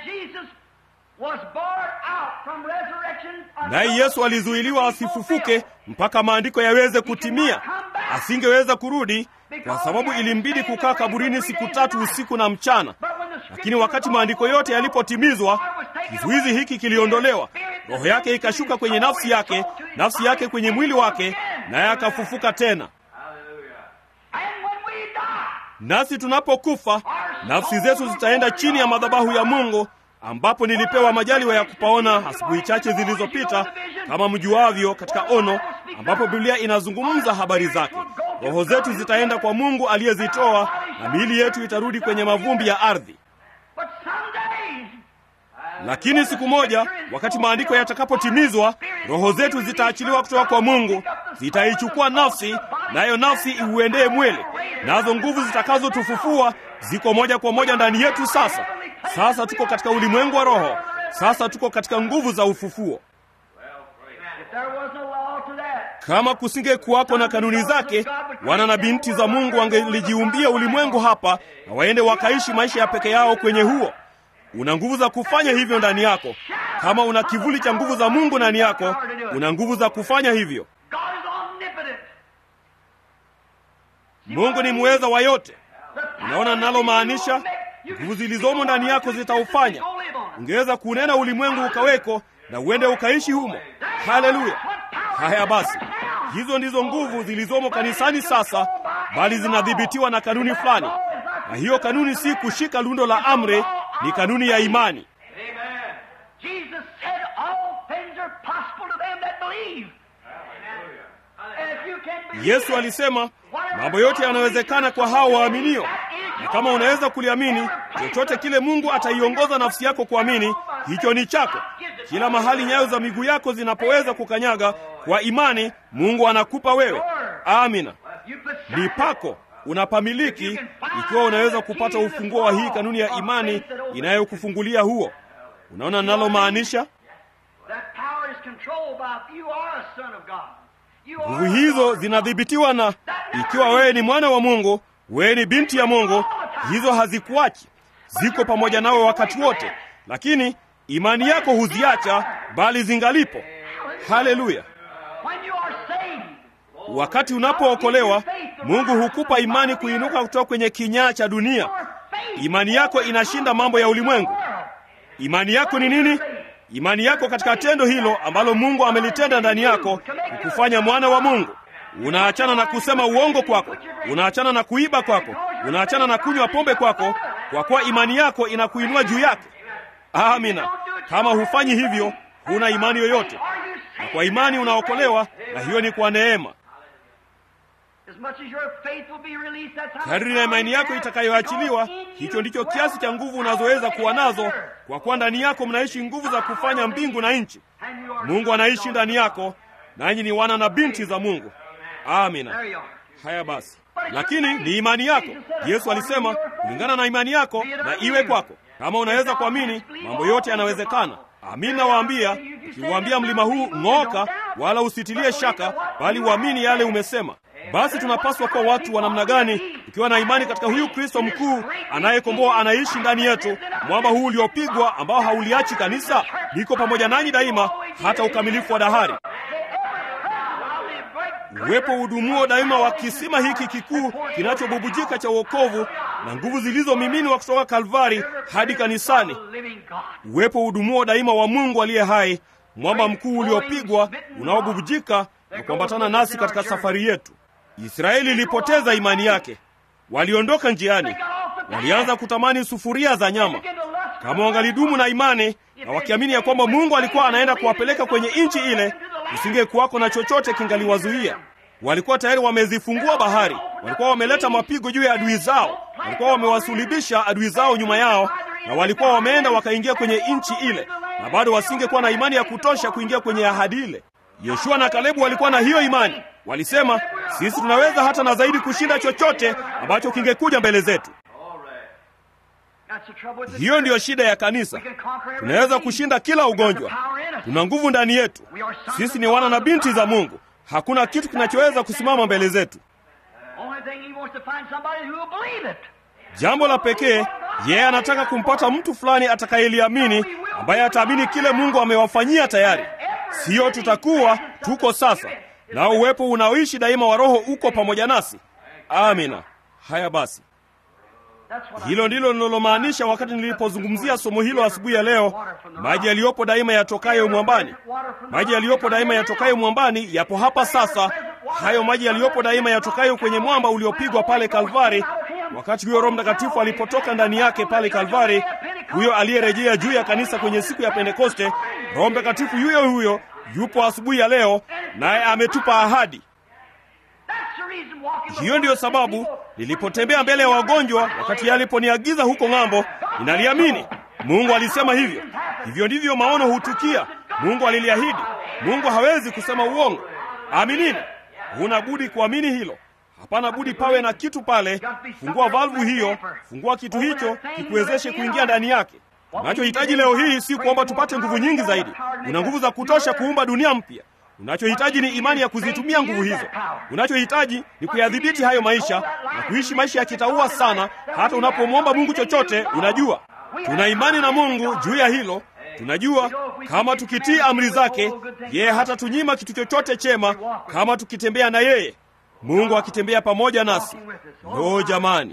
B: Naye Yesu alizuiliwa asifufuke mpaka maandiko yaweze kutimia. Asingeweza kurudi kwa sababu ilimbidi kukaa kaburini siku tatu usiku na mchana. Lakini wakati maandiko yote yalipotimizwa, kizuizi hiki kiliondolewa. Roho yake ikashuka kwenye nafsi yake, nafsi yake kwenye mwili wake, naye akafufuka tena. Nasi tunapokufa, nafsi zetu zitaenda chini ya madhabahu ya Mungu ambapo nilipewa majaliwa ya kupaona asubuhi chache zilizopita, kama mjuavyo, katika ono ambapo Biblia inazungumza habari zake. Roho zetu zitaenda kwa Mungu aliyezitoa na miili yetu itarudi kwenye mavumbi ya ardhi. Lakini siku moja, wakati maandiko yatakapotimizwa, roho zetu zitaachiliwa kutoka kwa Mungu, zitaichukua nafsi, nayo nafsi iuendee mwili, nazo nguvu zitakazotufufua ziko moja kwa moja ndani yetu. Sasa sasa tuko katika ulimwengu wa roho, sasa tuko katika nguvu za ufufuo. Kama kusinge kuwako na kanuni zake, wana na binti za Mungu wangelijiumbia ulimwengu hapa na waende wakaishi maisha ya peke yao kwenye huo. Una nguvu za kufanya hivyo ndani yako. Kama una kivuli cha nguvu za Mungu ndani yako, una nguvu za kufanya hivyo. Mungu ni muweza wa yote. Unaona ninalomaanisha? Nguvu zilizomo ndani yako zitaufanya. Ungeweza kunena ulimwengu ukaweko na uende ukaishi humo. Haleluya! Haya basi, hizo ndizo nguvu zilizomo kanisani sasa, bali zinadhibitiwa na kanuni fulani, na hiyo kanuni si kushika lundo la amri, ni kanuni ya imani.
A: believe. And if you can believe
B: Yesu alisema mambo yote yanawezekana kwa hao waaminio, na kama unaweza kuliamini, chochote kile Mungu ataiongoza nafsi yako kuamini, hicho ni chako. Kila mahali nyayo za miguu yako zinapoweza kukanyaga kwa imani, Mungu anakupa wewe. Amina,
A: you possess
B: ni
A: it.
B: pako, unapamiliki ikiwa unaweza kupata ufunguo wa hii kanuni ya imani inayokufungulia huo. Unaona ninalomaanisha?
A: That power is controlled by you are a son of God. You are
B: Nguvu
A: a
B: hizo
A: daughter of God.
B: zinadhibitiwa na, ikiwa wewe ni mwana wa Mungu, wewe ni binti ya Mungu, hizo hazikuachi, ziko pamoja nawe wakati wote, lakini imani yako huziacha, bali zingalipo. Haleluya!
A: When you are saved,
B: Wakati unapookolewa, Mungu hukupa imani kuinuka kutoka kwenye kinyaa cha dunia.
A: your faith
B: Imani yako inashinda mambo ya ulimwengu. Imani yako ni nini? Imani yako katika tendo hilo ambalo Mungu amelitenda ndani yako, kukufanya mwana wa Mungu. Unaachana na kusema uongo kwako, unaachana na kuiba kwako, unaachana na kunywa pombe kwako, kwa kuwa imani yako inakuinua juu yake. Amina. Kama hufanyi hivyo, huna imani yoyote,
A: Are you
B: na
A: saved?
B: kwa imani unaokolewa, na hiyo ni kwa neema.
A: As much as your faith will be released, that's how
B: Kadri na imani yako itakayoachiliwa, hicho ndicho kiasi cha nguvu unazoweza kuwa nazo, kwa kuwa ndani yako mnaishi nguvu za kufanya mbingu na nchi.
A: And you are
B: Mungu anaishi ndani yako, nanyi ni wana na binti za Mungu. Amina.
A: There you are.
B: Haya basi, lakini ni imani yako. Yesu alisema kulingana na imani yako na iwe kwako. Kama unaweza kuamini, mambo yote yanawezekana. Amin, nawaambia, ukiuambia mlima huu ng'oka, wala usitilie shaka, bali uamini yale umesema. Basi tunapaswa kuwa watu wa namna gani, tukiwa na imani katika huyu Kristo mkuu anayekomboa, anaishi ndani yetu, mwamba huu uliopigwa ambao hauliachi kanisa, liko pamoja nanyi daima hata ukamilifu wa dahari. Uwepo udumuo daima wa kisima hiki kikuu kinachobubujika cha wokovu na nguvu zilizomiminwa kutoka Kalvari hadi kanisani.
A: Living God.
B: Uwepo udumuo daima wa Mungu aliye hai, mwamba mkuu uliopigwa unaobubujika na kuambatana nasi katika safari yetu. Israeli ilipoteza imani yake, waliondoka njiani, walianza kutamani sufuria za nyama. Kama wangalidumu na imani na wakiamini ya kwamba Mungu alikuwa anaenda kuwapeleka kwenye nchi ile, kusingekuwako na chochote kingaliwazuia. Walikuwa tayari wamezifungua bahari, walikuwa wameleta mapigo juu ya adui zao, walikuwa wamewasulibisha adui zao nyuma yao, na walikuwa wameenda wakaingia kwenye nchi ile, na bado wasingekuwa na imani ya kutosha kuingia kwenye ahadi ile. Yoshua na Kalebu walikuwa na hiyo imani, walisema sisi tunaweza hata na zaidi kushinda chochote ambacho kingekuja mbele zetu.
A: That's the trouble with the
B: Hiyo ndiyo shida ya kanisa.
A: We can conquer every
B: Tunaweza
A: disease.
B: kushinda kila ugonjwa,
A: Power in us.
B: tuna nguvu ndani yetu. Sisi ni wana na binti za Mungu. Hakuna kitu kinachoweza kusimama mbele zetu.
A: Only thing he wants to find somebody who will believe it.
B: Jambo la pekee, yeye anataka kumpata mtu fulani atakayeliamini, ambaye ataamini kile Mungu amewafanyia tayari. Siyo tutakuwa tuko sasa, na uwepo unaoishi daima wa Roho uko pamoja nasi. Amina. Haya basi,
A: That's what I
B: hilo ndilo ninalomaanisha wakati nilipozungumzia somo hilo asubuhi ya leo. Maji yaliyopo daima yatokayo mwambani, maji yaliyopo daima yatokayo mwambani yapo hapa sasa. Hayo maji yaliyopo daima yatokayo kwenye mwamba uliopigwa pale Kalvari, wakati huyo Roho Mtakatifu alipotoka ndani yake pale Kalvari, huyo aliyerejea juu ya kanisa kwenye siku ya Pentekoste. Roho Mtakatifu yuyo huyo yupo asubuhi ya leo, naye ametupa ahadi.
A: That's the reason walking
B: Hiyo ndiyo sababu nilipotembea mbele ya wagonjwa wakati yeye aliponiagiza huko ng'ambo, ninaliamini. Mungu alisema hivyo. Hivyo ndivyo maono hutukia. Mungu aliliahidi. Mungu hawezi kusema uongo. Aminini. Huna budi kuamini hilo. Hapana budi pawe na kitu pale. Fungua valvu hiyo, fungua kitu hicho kikuwezeshe kuingia ndani yake. Unachohitaji leo hii si kuomba tupate nguvu nyingi zaidi. Una nguvu za kutosha kuumba dunia mpya. Unachohitaji ni imani ya kuzitumia nguvu hizo. Unachohitaji ni kuyadhibiti hayo maisha na kuishi maisha ya kitaua sana. Hata unapomwomba Mungu chochote, unajua tuna imani na Mungu juu ya hilo. Tunajua kama tukitii amri zake, yeye hata tunyima kitu chochote chema, kama tukitembea na yeye, Mungu akitembea pamoja nasi. Lo, jamani,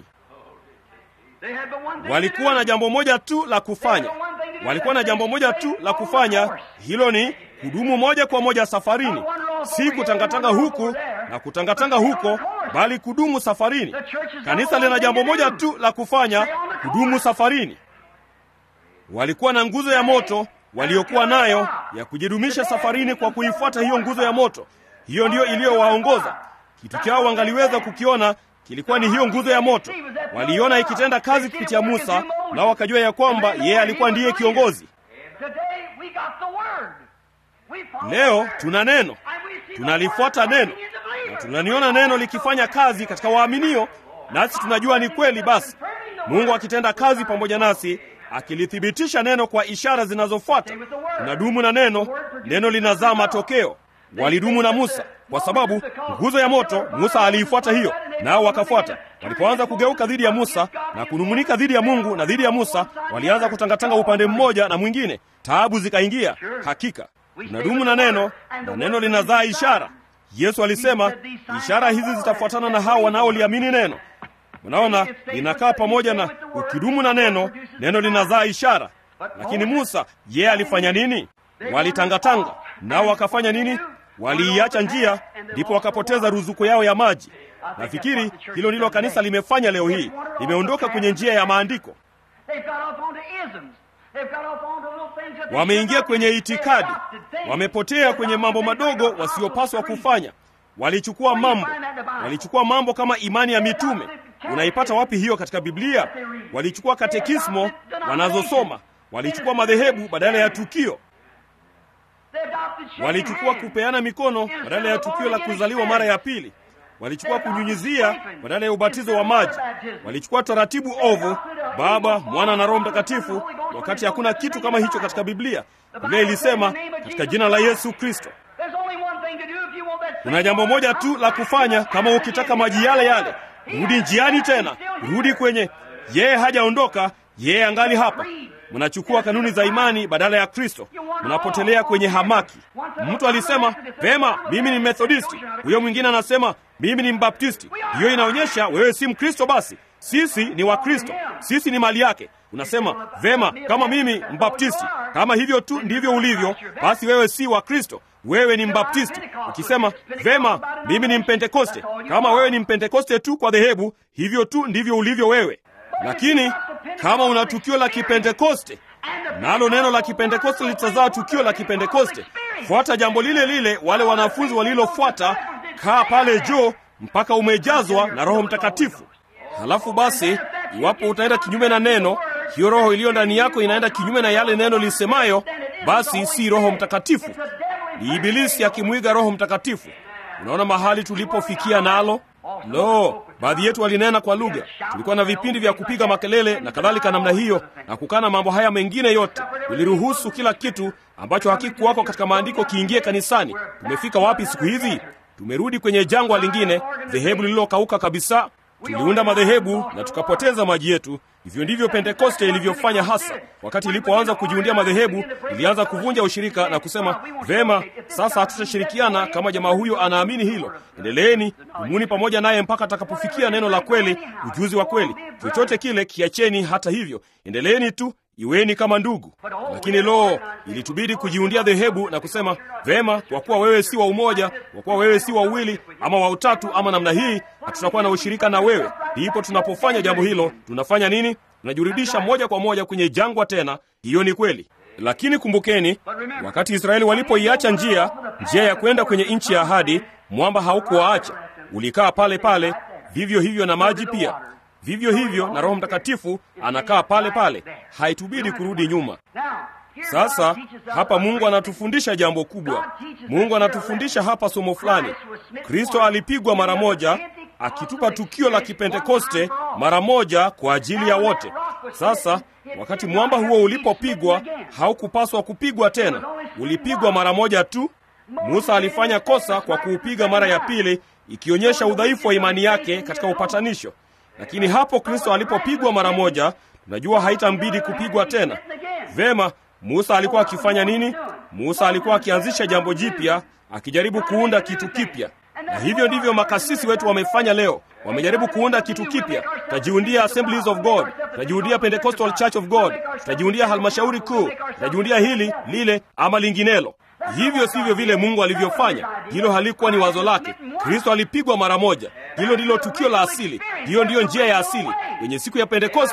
A: They had but one thing
B: walikuwa
A: to
B: na
A: do.
B: jambo moja tu la kufanya. Walikuwa na jambo moja tu la kufanya, hilo ni kudumu moja kwa moja safarini, si kutangatanga huku na kutangatanga huko, bali kudumu safarini. Kanisa lina jambo moja tu la kufanya, kudumu safarini. Walikuwa na nguzo ya moto waliokuwa nayo ya kujidumisha safarini kwa kuifuata hiyo nguzo ya moto. Hiyo ndiyo iliyowaongoza. Kitu chao wangaliweza kukiona kilikuwa ni hiyo nguzo ya moto. Waliiona ikitenda kazi kupitia Musa, nao wakajua ya kwamba yeye alikuwa ndiye kiongozi. Leo tuna neno, tunalifuata neno na tunaliona neno likifanya kazi katika waaminio, nasi tunajua ni kweli. Basi Mungu akitenda kazi pamoja nasi, akilithibitisha neno kwa ishara zinazofuata. Tunadumu na neno, neno linazaa matokeo. Walidumu na Musa kwa sababu nguzo ya moto, Musa aliifuata hiyo, nao wakafuata. Walipoanza kugeuka dhidi ya Musa na kunung'unika dhidi ya Mungu na dhidi ya Musa, walianza kutangatanga upande mmoja na mwingine, taabu zikaingia. Hakika tunadumu na neno, na neno linazaa ishara. Yesu alisema ishara hizi zitafuatana na hao wanaoliamini neno. Unaona, linakaa pamoja na ukidumu na neno, neno linazaa ishara. Lakini Musa yeye alifanya nini? Walitangatanga nao wakafanya nini? Waliiacha njia, ndipo wakapoteza ruzuku yao ya maji. Nafikiri hilo ndilo kanisa limefanya leo hii, limeondoka kwenye njia ya maandiko. Wameingia kwenye itikadi, wamepotea kwenye mambo madogo wasiyopaswa kufanya. Walichukua mambo, walichukua mambo kama imani ya mitume. Unaipata wapi hiyo katika Biblia? Walichukua katekismo wanazosoma, walichukua madhehebu badala ya tukio walichukua kupeana mikono badala ya tukio la kuzaliwa mara ya pili. Walichukua kunyunyizia badala ya ubatizo wa maji. Walichukua taratibu ovu, Baba, Mwana na Roho Mtakatifu, wakati hakuna kitu kama hicho katika Biblia. Biblia ilisema katika jina la Yesu Kristo. Kuna jambo moja tu la kufanya kama ukitaka maji yale yale. Rudi njiani tena, rudi kwenye yeye. Hajaondoka, yeye angali hapa. Mnachukua kanuni za imani badala ya Kristo, mnapotelea kwenye hamaki. Mtu alisema vema, mimi ni Methodisti, huyo mwingine anasema mimi ni Mbaptisti. Hiyo inaonyesha wewe si Mkristo. Basi sisi ni Wakristo, sisi ni mali yake. Unasema vema, kama mimi Mbaptisti, kama hivyo tu ndivyo ulivyo, basi wewe si wa Kristo, wewe ni Mbaptisti. Ukisema vema, mimi ni Mpentekoste, kama wewe ni Mpentekoste tu kwa dhehebu, hivyo tu ndivyo ulivyo wewe. Lakini kama una tukio la Kipentekoste, nalo neno la Kipentekoste litazaa tukio la Kipentekoste, fuata jambo lile lile wale wanafunzi walilofuata. Kaa pale juu mpaka umejazwa na Roho Mtakatifu. Halafu basi, iwapo utaenda kinyume na neno, hiyo roho iliyo ndani yako inaenda kinyume na yale neno lisemayo, basi si Roho Mtakatifu, ni Ibilisi akimwiga Roho Mtakatifu. Unaona mahali tulipofikia nalo. Lo, baadhi yetu walinena kwa lugha. Tulikuwa na vipindi vya kupiga makelele na kadhalika namna hiyo, na kukana mambo haya mengine yote. Tuliruhusu kila kitu ambacho hakikuwako katika maandiko kiingie kanisani. Tumefika wapi siku hizi? Tumerudi kwenye jangwa lingine, dhehebu lililokauka kabisa. Tuliunda madhehebu na tukapoteza maji yetu. Hivyo ndivyo Pentekoste ilivyofanya hasa. Wakati ilipoanza kujiundia madhehebu, ilianza kuvunja ushirika na kusema, vema, sasa hatutashirikiana kama jamaa huyo anaamini hilo. Endeleeni, dumuni pamoja naye mpaka atakapofikia neno la kweli, ujuzi wa kweli. Chochote kile kiacheni. Hata hivyo, endeleeni tu, iweni kama ndugu. Lakini lo, ilitubidi kujiundia dhehebu na kusema, vema, kwa kuwa wewe si wa umoja, kwa kuwa wewe si wa uwili ama wa utatu ama namna hii, hatutakuwa na ushirika na wewe. Ndipo tunapofanya jambo hilo, tunafanya nini? Tunajirudisha moja kwa moja kwenye jangwa tena. Hiyo ni kweli. Lakini kumbukeni, wakati Israeli walipoiacha njia njia ya kwenda kwenye nchi ya ahadi, mwamba haukuwaacha, ulikaa pale pale. Vivyo hivyo na maji pia, vivyo hivyo na Roho Mtakatifu anakaa pale pale, haitubidi kurudi nyuma. Sasa hapa Mungu anatufundisha jambo kubwa. Mungu anatufundisha hapa somo fulani. Kristo alipigwa mara moja, akitupa tukio la Kipentekoste mara moja kwa ajili ya wote. Sasa wakati mwamba huo ulipopigwa, haukupaswa kupigwa tena, ulipigwa mara moja tu. Musa alifanya kosa kwa kuupiga mara ya pili, ikionyesha udhaifu wa imani yake katika upatanisho. Lakini hapo Kristo alipopigwa mara moja, tunajua haitambidi kupigwa tena. Vema, Musa alikuwa akifanya nini? Musa alikuwa akianzisha jambo jipya, akijaribu kuunda kitu kipya. Na hivyo ndivyo makasisi wetu wamefanya leo. Wamejaribu kuunda kitu kipya. Tutajiundia Assemblies of God, tutajiundia Pentecostal Church of God, tutajiundia halmashauri kuu, tutajiundia hili lile ama linginelo. Hivyo sivyo vile Mungu alivyofanya. Hilo halikuwa ni wazo lake. Kristo alipigwa mara moja. Hilo ndilo tukio la asili. Hiyo ndiyo njia ya asili. Kwenye siku ya Pentekoste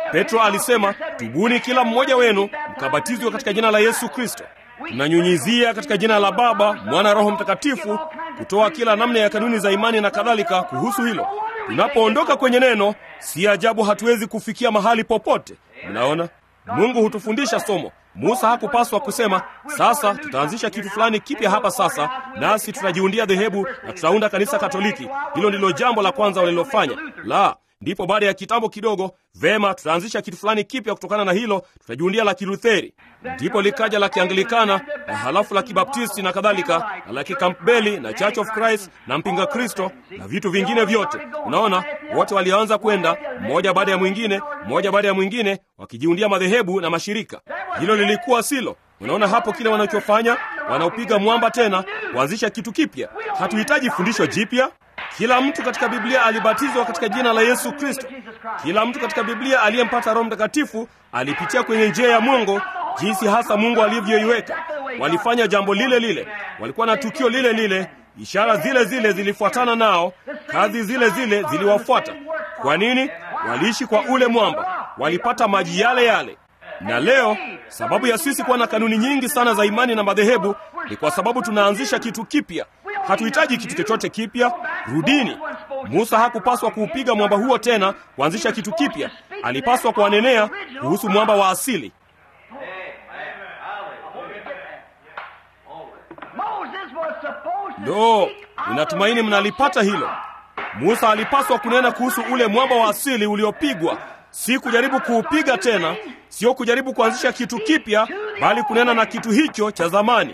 B: Petro alisema, tubuni kila mmoja wenu mkabatizwe katika jina la Yesu Kristo. Tunanyunyizia katika jina la Baba, Mwana, Roho Mtakatifu, kutoa kila namna ya kanuni za imani na kadhalika kuhusu hilo. Tunapoondoka kwenye neno, si ajabu hatuwezi kufikia mahali popote. Mnaona, Mungu hutufundisha somo. Musa hakupaswa kusema sasa tutaanzisha kitu fulani kipya hapa sasa, nasi tutajiundia dhehebu na tutaunda kanisa Katoliki. Hilo ndilo jambo la kwanza walilofanya. La, ndipo baada ya kitambo kidogo, vema, tutaanzisha kitu fulani kipya kutokana na hilo, tutajiundia la Kilutheri. Ndipo likaja la Kianglikana na halafu la Kibaptisti na kadhalika, na la Kikampbeli na Church of Christ na mpinga Kristo na vitu vingine vyote. Unaona, wote walianza kwenda mmoja baada ya mwingine, mmoja baada ya mwingine, wakijiundia madhehebu na mashirika. Hilo lilikuwa silo. Unaona hapo kile wanachofanya, wanaupiga mwamba tena kuanzisha kitu kipya. Hatuhitaji fundisho jipya. Kila mtu katika Biblia alibatizwa katika jina la Yesu Kristo. Kila mtu katika Biblia aliyempata Roho Mtakatifu alipitia kwenye njia ya Mungu, jinsi hasa Mungu alivyoiweka. Walifanya jambo lile lile, walikuwa na tukio lile lile, ishara zile zile zilifuatana nao, kazi zile zile ziliwafuata. Kwa nini? Waliishi kwa ule mwamba, walipata maji yale yale. Na leo sababu ya sisi kuwa na kanuni nyingi sana za imani na madhehebu ni kwa sababu tunaanzisha kitu kipya. Hatuhitaji kitu chochote kipya. Rudini. Musa hakupaswa kuupiga mwamba huo tena kuanzisha kitu kipya. Alipaswa kuwanenea kuhusu mwamba wa asili. Ndo, ninatumaini mnalipata hilo. Musa alipaswa kunena kuhusu ule mwamba wa asili uliopigwa, si kujaribu kuupiga tena, sio kujaribu kuanzisha kitu kipya, bali kunena na kitu hicho cha zamani.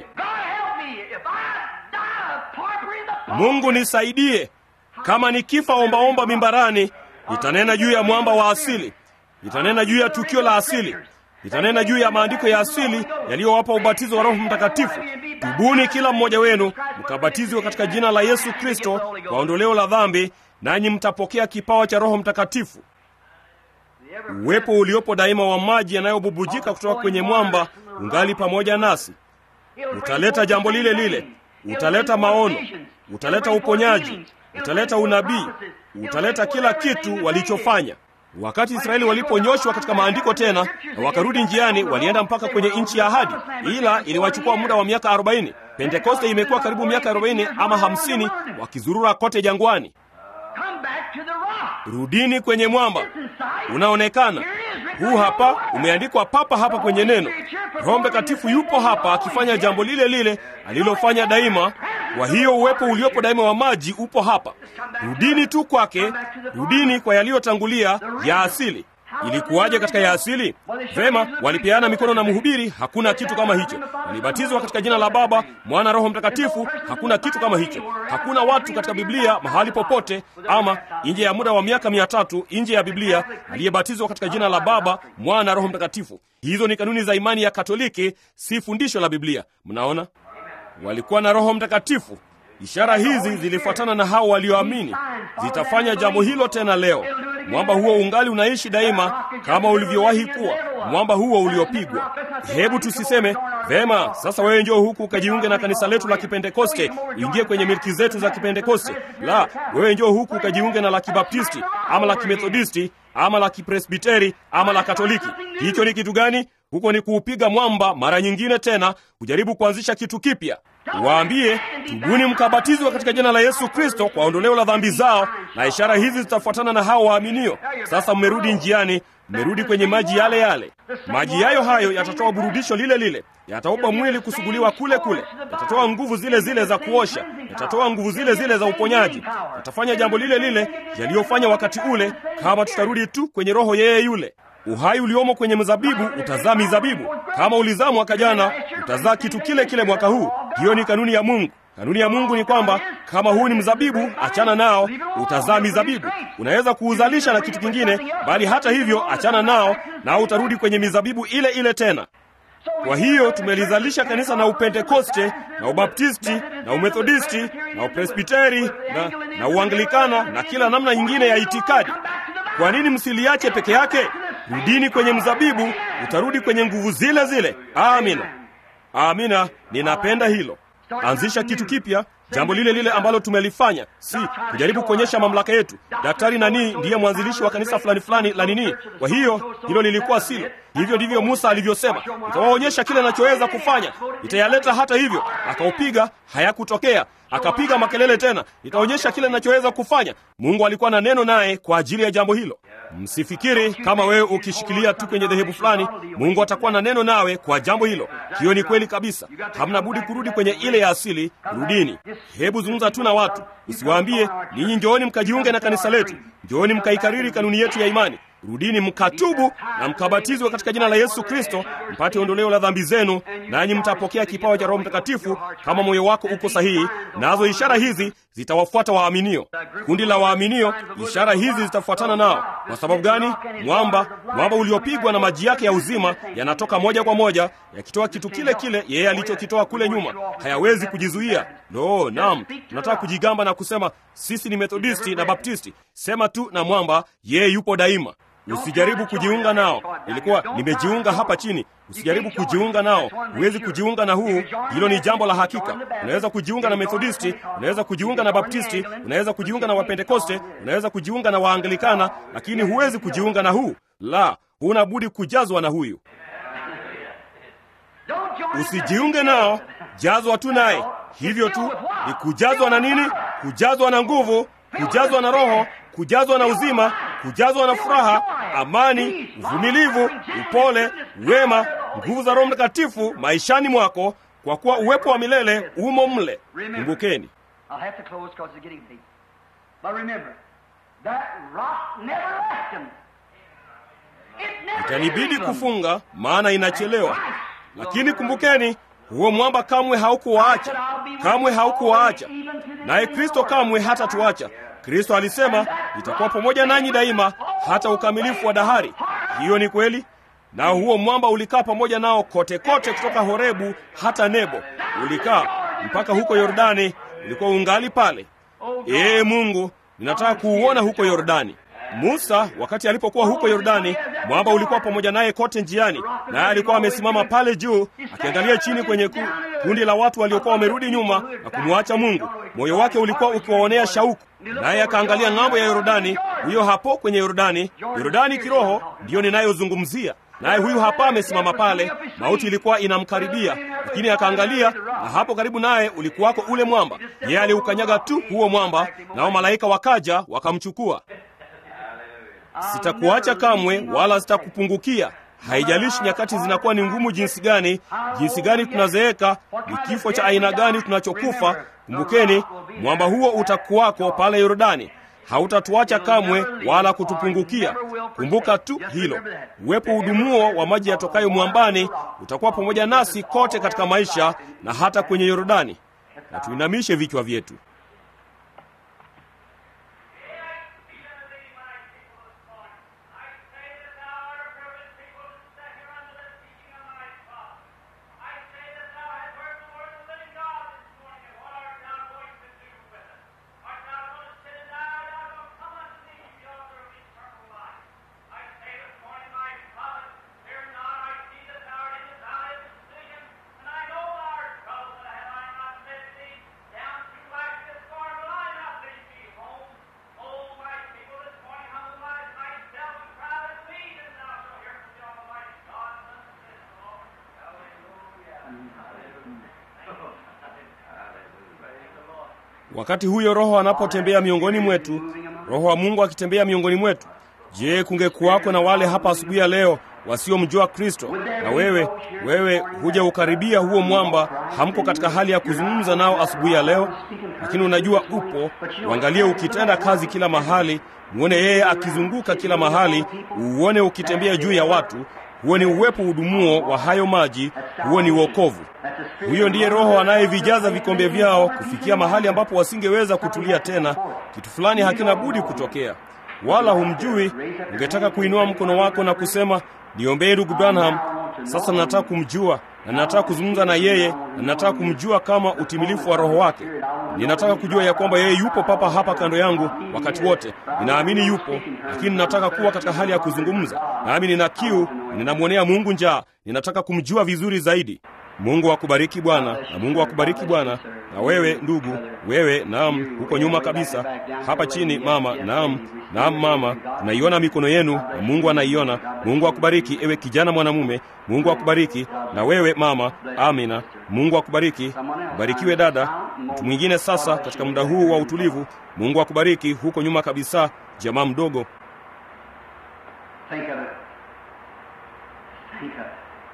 B: Mungu nisaidie, kama nikifa ombaomba mimbarani, nitanena juu ya mwamba wa asili, nitanena juu ya tukio la asili, nitanena juu ya maandiko ya asili yaliyowapa ubatizo wa Roho Mtakatifu. Tubuni kila mmoja wenu mkabatizwe katika jina la Yesu Kristo kwa ondoleo la dhambi, nanyi mtapokea kipawa cha Roho Mtakatifu. Uwepo uliopo daima wa maji yanayobubujika kutoka kwenye mwamba ungali pamoja nasi. Utaleta jambo lile lile, utaleta maono, utaleta uponyaji, utaleta unabii, utaleta kila kitu walichofanya. Wakati Israeli waliponyoshwa katika maandiko tena na wakarudi njiani, walienda mpaka kwenye nchi ya ahadi, ila iliwachukua muda wa miaka 40. Pentekoste imekuwa karibu miaka 40 ama 50 wakizurura kote jangwani. Rudini kwenye mwamba, unaonekana huu hapa, umeandikwa papa hapa kwenye neno. Roho Mtakatifu yupo hapa akifanya jambo lile lile alilofanya daima. Kwa hiyo uwepo uliopo daima wa maji upo hapa. Rudini tu kwake, rudini kwa yaliyotangulia ya asili. Ilikuwaje katika ya asili? Vema, walipeana mikono na mhubiri, hakuna kitu kama hicho. Walibatizwa katika jina la Baba, Mwana, Roho Mtakatifu, hakuna kitu kama hicho. Hakuna watu katika Biblia mahali popote, ama nje ya muda wa miaka mia tatu nje ya Biblia aliyebatizwa katika jina la Baba, Mwana, Roho Mtakatifu. Hizo ni kanuni za imani ya Katoliki, si fundisho la Biblia. Mnaona, walikuwa na Roho Mtakatifu. Ishara hizi zilifuatana na hao walioamini, zitafanya jambo hilo tena leo. Mwamba huo ungali unaishi daima kama ulivyowahi kuwa, mwamba huo uliopigwa. Hebu tusiseme vema, sasa wewe njoo huku ukajiunge na kanisa letu la Kipentekoste, uingie kwenye milki zetu za Kipentekoste. La, wewe njoo huku ukajiunge na la Kibaptisti ama la Kimethodisti ama la Kipresbiteri ama la Katoliki. Hicho ni kitu gani? Huko ni kuupiga mwamba mara nyingine tena, kujaribu kuanzisha kitu kipya. Waambie, tubuni mkabatizwa katika jina la Yesu Kristo kwa ondoleo la dhambi zao, na ishara hizi zitafuatana na hao waaminio. Sasa mmerudi njiani, mmerudi kwenye maji yale yale. Maji yayo hayo yatatoa burudisho lile lile, yataupa mwili kusuguliwa kule kule, yatatoa nguvu zile zile za kuosha, yatatoa nguvu zile zile za uponyaji, yatafanya jambo lile lile yaliyofanya wakati ule, kama tutarudi tu kwenye roho yeye yule. Uhai uliomo kwenye mzabibu utazaa mizabibu. Kama ulizaa mwaka jana, utazaa kitu kile kile mwaka huu. Hiyo ni kanuni ya Mungu. Kanuni ya Mungu ni kwamba kama huu ni mzabibu, achana nao, utazaa mizabibu. Unaweza kuuzalisha na kitu kingine, bali hata hivyo, achana nao, nao utarudi kwenye mizabibu ile ile tena. Kwa hiyo tumelizalisha kanisa na Upentekoste na Ubaptisti na Umethodisti na Upresbiteri na, na Uanglikana na kila namna nyingine ya itikadi. Kwa nini msiliache peke yake? Rudini kwenye mzabibu, utarudi kwenye nguvu zile zile. Amina, amina. Ninapenda hilo. Anzisha kitu kipya, jambo lile lile ambalo tumelifanya, si kujaribu kuonyesha mamlaka yetu. Daktari nani ndiye mwanzilishi wa kanisa fulani fulani la nini. Kwa hiyo hilo lilikuwa silo. Hivyo ndivyo Musa alivyosema, nitawaonyesha kile nachoweza kufanya, nitayaleta hata hivyo. Akaupiga, hayakutokea. Akapiga makelele tena, nitaonyesha kile nachoweza kufanya. Mungu alikuwa na neno naye kwa ajili ya jambo hilo. Msifikiri kama wewe ukishikilia tu kwenye dhehebu fulani, Mungu atakuwa na neno nawe kwa jambo hilo. Hiyo ni kweli kabisa. Hamna budi kurudi kwenye ile ya asili. Rudini, hebu zungumza tu na watu, usiwaambie ninyi njooni mkajiunge na kanisa letu, njooni mkaikariri kanuni yetu ya imani. Rudini mkatubu na mkabatizwe katika jina la Yesu Kristo mpate ondoleo la dhambi zenu, nanyi mtapokea kipawa cha Roho Mtakatifu kama moyo wako uko sahihi. Nazo ishara hizi zitawafuata waaminio. Kundi la waaminio, ishara hizi zitafuatana nao. Kwa sababu gani? Mwamba, mwamba uliopigwa na maji yake ya uzima yanatoka moja kwa moja, yakitoa kitu kile kile yeye alichokitoa kule nyuma. Hayawezi kujizuia. Lo, naam, tunataka kujigamba na kusema sisi ni Methodisti na Baptisti. Sema tu na mwamba, yeye yupo daima. Usijaribu kujiunga nao. Ilikuwa nimejiunga hapa chini. Usijaribu kujiunga nao. Huwezi kujiunga na huu. Hilo ni jambo la hakika. Unaweza kujiunga na Methodisti, unaweza kujiunga na Baptisti, unaweza kujiunga na Wapentekoste, unaweza kujiunga na Waanglikana, lakini huwezi kujiunga na huu. La, huna budi kujazwa na huyu. Usijiunge nao, jazwa tu naye. Hivyo tu ni kujazwa na nini? Kujazwa na nguvu, kujazwa na Roho, kujazwa na uzima, kujazwa na furaha, amani, uvumilivu, upole, wema, nguvu za Roho Mtakatifu maishani mwako, kwa kuwa uwepo wa milele umo mle. Kumbukeni,
A: I'll have to close because it's getting late. But remember, that rock never left him. It never
B: itanibidi
A: leaves him.
B: kufunga, maana inachelewa. Lakini kumbukeni, huo mwamba kamwe haukuwaacha, kamwe haukuwaacha, naye Kristo kamwe hatatuacha. Kristo alisema, itakuwa pamoja nanyi daima hata ukamilifu wa dahari. Hiyo ni kweli. Na huo mwamba ulikaa pamoja nao kote kote, kutoka Horebu hata Nebo, ulikaa mpaka huko Yordani, ulikuwa ungali pale. Ee Mungu, ninataka kuuona huko Yordani. Musa wakati alipokuwa huko Yordani, mwamba ulikuwa pamoja naye kote njiani, naye alikuwa amesimama pale juu akiangalia chini kwenye ku, kundi la watu waliokuwa wamerudi nyuma na kumwacha Mungu. Moyo wake ulikuwa ukiwaonea shauku, naye akaangalia ng'ambo ya Yordani. Huyo hapo kwenye Yordani, Yordani kiroho ndiyo ninayozungumzia. Naye huyu hapa amesimama pale, mauti ilikuwa inamkaribia, lakini akaangalia, na hapo karibu naye ulikuwako ule mwamba. Yeye aliukanyaga tu huo mwamba, nao malaika wakaja wakamchukua. Sitakuacha kamwe, wala sitakupungukia. Haijalishi nyakati zinakuwa ni ngumu jinsi gani, jinsi gani tunazeeka, ni kifo cha aina gani tunachokufa. Kumbukeni, mwamba huo utakuwako pale Yordani. Hautatuacha kamwe wala kutupungukia. Kumbuka tu hilo. Uwepo udumuo wa maji yatokayo mwambani utakuwa pamoja nasi kote katika maisha na hata kwenye Yordani. Na tuinamishe vichwa vyetu. Wakati huyo Roho anapotembea miongoni mwetu, Roho wa Mungu akitembea miongoni mwetu, je, kungekuwako na wale hapa asubuhi ya leo wasiomjua Kristo? Na wewe wewe huja ukaribia huo mwamba, hamko katika hali ya kuzungumza nao asubuhi ya leo, lakini unajua upo. Uangalie ukitenda kazi kila mahali, uone yeye akizunguka kila mahali, uone ukitembea juu ya watu. Huo ni uwepo udumuo wa hayo maji, huo ni wokovu. Huyo ndiye Roho anayevijaza vikombe vyao kufikia mahali ambapo wasingeweza kutulia tena. Kitu fulani hakina budi kutokea, wala humjui. Ungetaka kuinua mkono wako na kusema, niombee ndugu Branham. Sasa nataka kumjua na ninataka kuzungumza na yeye na ninataka kumjua kama utimilifu wa Roho wake. Ninataka kujua ya kwamba yeye yupo papa hapa kando yangu wakati wote. Ninaamini yupo, lakini ninataka kuwa katika hali ya kuzungumza nami. Nina kiu, ninamwonea Mungu njaa, ninataka kumjua vizuri zaidi. Mungu akubariki Bwana, na Mungu akubariki Bwana. Na wewe ndugu, wewe naam, huko nyuma kabisa, hapa chini mama, naam, naam mama, tunaiona mikono yenu na Mungu anaiona. Mungu akubariki ewe kijana mwanamume, Mungu akubariki. Na wewe mama, amina, Mungu akubariki. Barikiwe dada. Mtu mwingine sasa, katika muda huu wa utulivu, Mungu akubariki huko nyuma kabisa, jamaa mdogo.
A: Think of it. Think of it.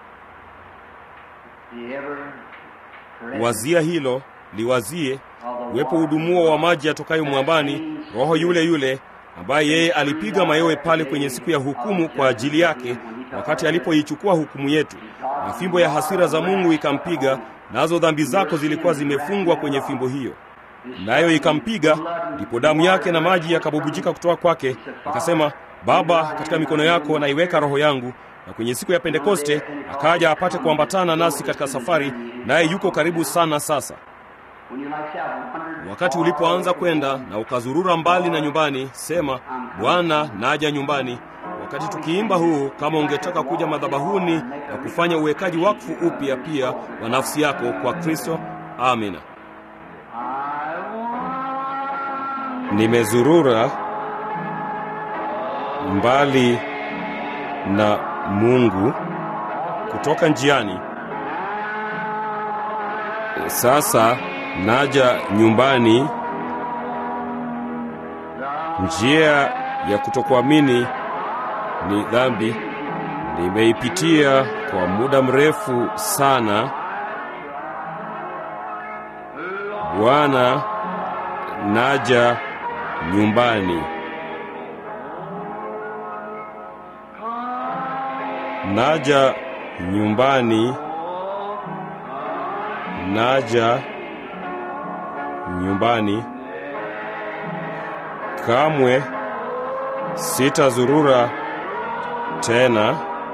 A: The ever present
B: Wazia hilo, liwazie
A: of the
B: uwepo
A: water.
B: udumuo wa maji yatokayo mwambani, Roho yule yule ambaye yeye alipiga mayowe pale kwenye siku ya hukumu kwa ajili yake, wakati alipoichukua hukumu yetu, na fimbo ya hasira za Mungu ikampiga, nazo dhambi zako zilikuwa zimefungwa kwenye fimbo hiyo, nayo ikampiga, ndipo damu yake na maji yakabubujika kutoka kwake. Akasema, Baba, katika mikono yako naiweka roho yangu. Na kwenye siku ya Pentekoste akaja apate kuambatana nasi katika safari, naye yuko karibu sana sasa.
A: When you like that, wandered
B: Wakati
A: far
B: ulipoanza
A: away
B: kwenda na ukazurura mbali na nyumbani, sema Bwana, naja nyumbani. Wakati tukiimba huu, kama ungetaka kuja madhabahuni na kufanya uwekaji wakfu upya pia wa nafsi yako kwa Kristo, amina.
A: I want
B: Nimezurura mbali na Mungu kutoka njiani, sasa naja nyumbani. Njia ya kutokuamini ni dhambi, nimeipitia kwa muda mrefu sana. Bwana, naja nyumbani. Naja nyumbani. Naja nyumbani. Kamwe sitazurura tena.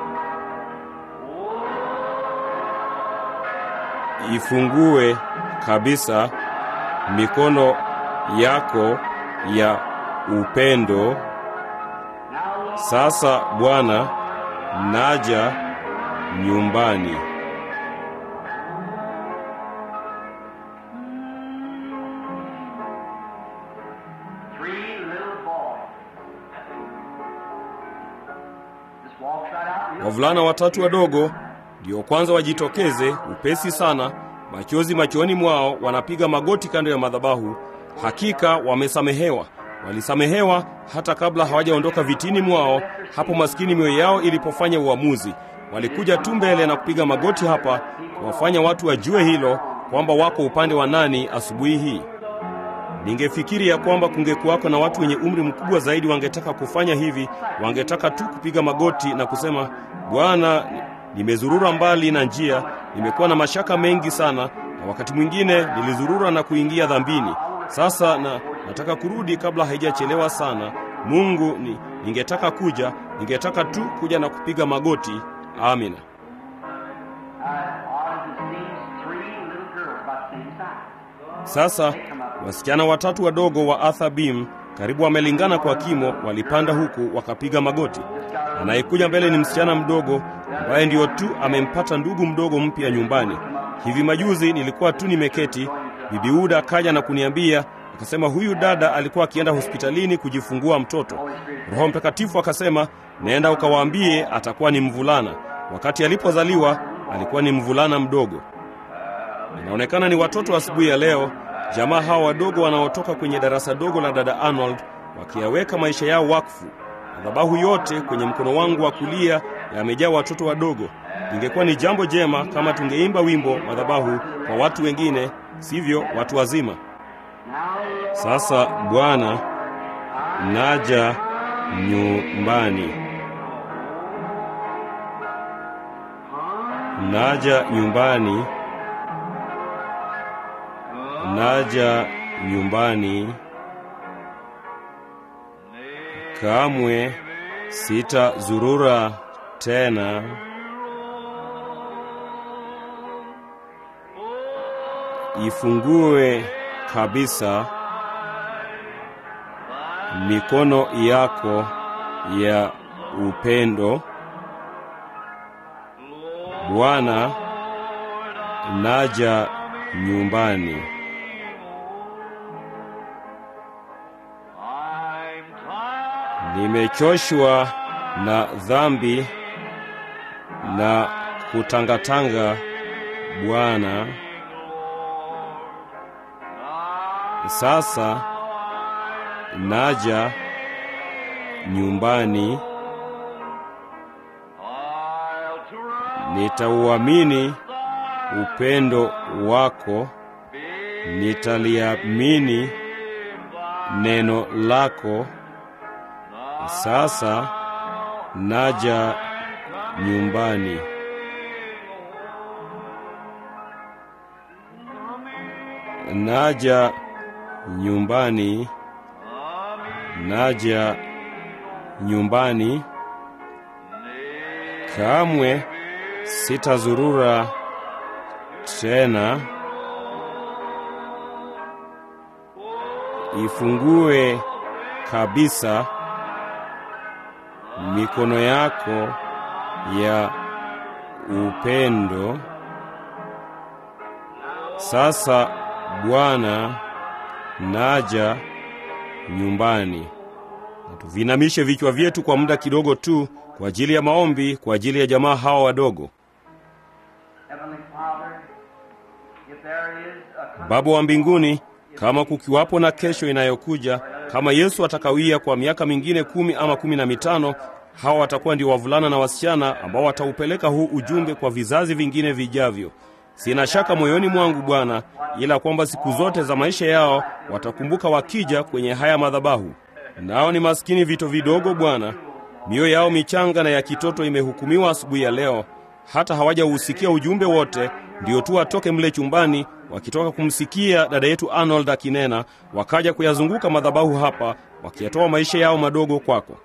B: Ifungue kabisa mikono yako ya upendo. Sasa Bwana, naja nyumbani.
A: three little boys. Just walks right out. real
B: Wavulana watatu wadogo ndio kwanza wajitokeze upesi sana, machozi machoni mwao, wanapiga magoti kando ya madhabahu. Hakika wamesamehewa, walisamehewa hata kabla hawajaondoka vitini mwao, hapo maskini mioyo yao ilipofanya uamuzi. Walikuja tu mbele na kupiga magoti hapa, kuwafanya watu wajue hilo kwamba wako upande wa nani asubuhi hii. Ningefikiri ya kwamba kungekuwako na watu wenye umri mkubwa zaidi wangetaka kufanya hivi, wangetaka tu kupiga magoti na kusema, Bwana, nimezurura mbali na njia, nimekuwa na mashaka mengi sana, na wakati mwingine nilizurura na kuingia dhambini. Sasa na nataka kurudi kabla haijachelewa sana. Mungu, ni, ningetaka kuja, ningetaka tu kuja na kupiga magoti. Amina.
A: Uh, ours is these three little girls about the same size.
B: Sasa wasichana watatu wadogo wa Arthur Beam karibu wamelingana kwa kimo, walipanda huku wakapiga magoti. Anayekuja mbele ni msichana mdogo ambaye ndiyo tu amempata ndugu mdogo mpya nyumbani. Hivi majuzi nilikuwa tu nimeketi, bibi Uda akaja na kuniambia akasema, huyu dada alikuwa akienda hospitalini kujifungua mtoto. Roho Mtakatifu akasema, nenda ukawaambie atakuwa ni mvulana. Wakati alipozaliwa alikuwa ni mvulana mdogo. Inaonekana ni watoto asubuhi ya leo, jamaa hawa wadogo wanaotoka kwenye darasa dogo la dada Arnold wakiyaweka maisha yao wakfu. Madhabahu yote kwenye mkono wangu wa kulia yamejaa watoto wadogo. Ingekuwa ni jambo jema kama tungeimba wimbo madhabahu kwa watu wengine, sivyo watu wazima. Sasa Bwana, naja nyumbani, naja nyumbani, naja nyumbani. Kamwe sitazurura tena. Ifungue kabisa mikono yako ya upendo. Bwana, naja nyumbani. Nimechoshwa na dhambi na kutangatanga, Bwana. Sasa naja nyumbani, nitauamini upendo wako, nitaliamini neno lako. Sasa naja nyumbani. Naja nyumbani, naja nyumbani. Kamwe sitazurura tena. Ifungue kabisa mikono yako ya upendo. Sasa Bwana, naja nyumbani. Na tuvinamishe vichwa vyetu kwa muda kidogo tu kwa ajili ya maombi, kwa ajili ya jamaa hawa wadogo. Baba wa mbinguni, kama kukiwapo na kesho inayokuja, kama Yesu atakawia kwa miaka mingine kumi ama kumi na mitano, hawa watakuwa ndio wavulana na wasichana ambao wataupeleka huu ujumbe kwa vizazi vingine vijavyo. Sina shaka moyoni mwangu Bwana, ila kwamba siku zote za maisha yao watakumbuka wakija kwenye haya madhabahu. Nao ni maskini vito vidogo Bwana, mioyo yao michanga na ya kitoto imehukumiwa asubuhi ya leo, hata hawajausikia ujumbe wote, ndio tu watoke mle chumbani wakitoka kumsikia dada yetu Arnold akinena, wakaja kuyazunguka madhabahu hapa, wakiyatoa maisha yao madogo kwako.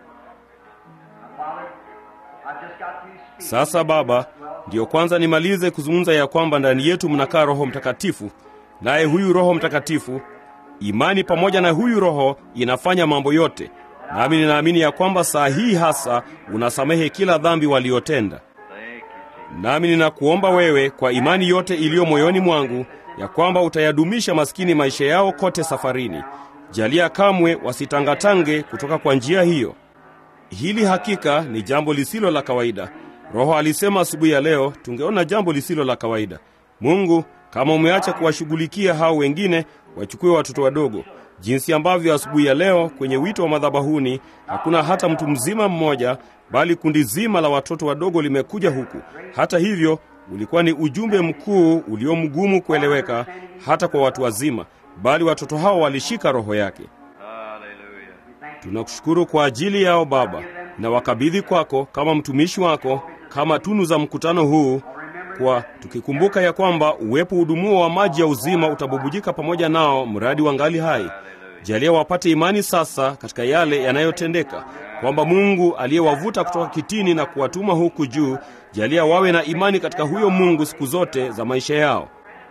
B: Sasa Baba, ndiyo kwanza nimalize kuzungumza ya kwamba ndani yetu mnakaa Roho Mtakatifu, naye huyu Roho Mtakatifu, imani pamoja na huyu Roho inafanya mambo yote, nami ninaamini ya kwamba saa hii hasa unasamehe kila dhambi waliotenda. Nami ninakuomba wewe kwa imani yote iliyo moyoni mwangu ya kwamba utayadumisha maskini maisha yao kote safarini. Jalia kamwe wasitangatange kutoka kwa njia hiyo. Hili hakika ni jambo lisilo la kawaida. Roho alisema asubuhi ya leo tungeona jambo lisilo la kawaida. Mungu, kama umeacha kuwashughulikia hao wengine, wachukue watoto wadogo, jinsi ambavyo asubuhi ya leo kwenye wito wa madhabahuni hakuna hata mtu mzima mmoja, bali kundi zima la watoto wadogo limekuja huku. Hata hivyo, ulikuwa ni ujumbe mkuu ulio mgumu kueleweka hata kwa watu wazima, bali watoto hao walishika roho yake. Tunakushukuru kwa ajili yao Baba, na wakabidhi kwako kama mtumishi wako, kama tunu za mkutano huu, kwa tukikumbuka ya kwamba uwepo udumuo wa maji ya uzima utabubujika pamoja nao mradi wangali hai. Jalia wapate imani sasa katika yale yanayotendeka, kwamba Mungu aliyewavuta kutoka kitini na kuwatuma huku juu, jalia wawe na imani katika huyo Mungu siku zote za maisha yao.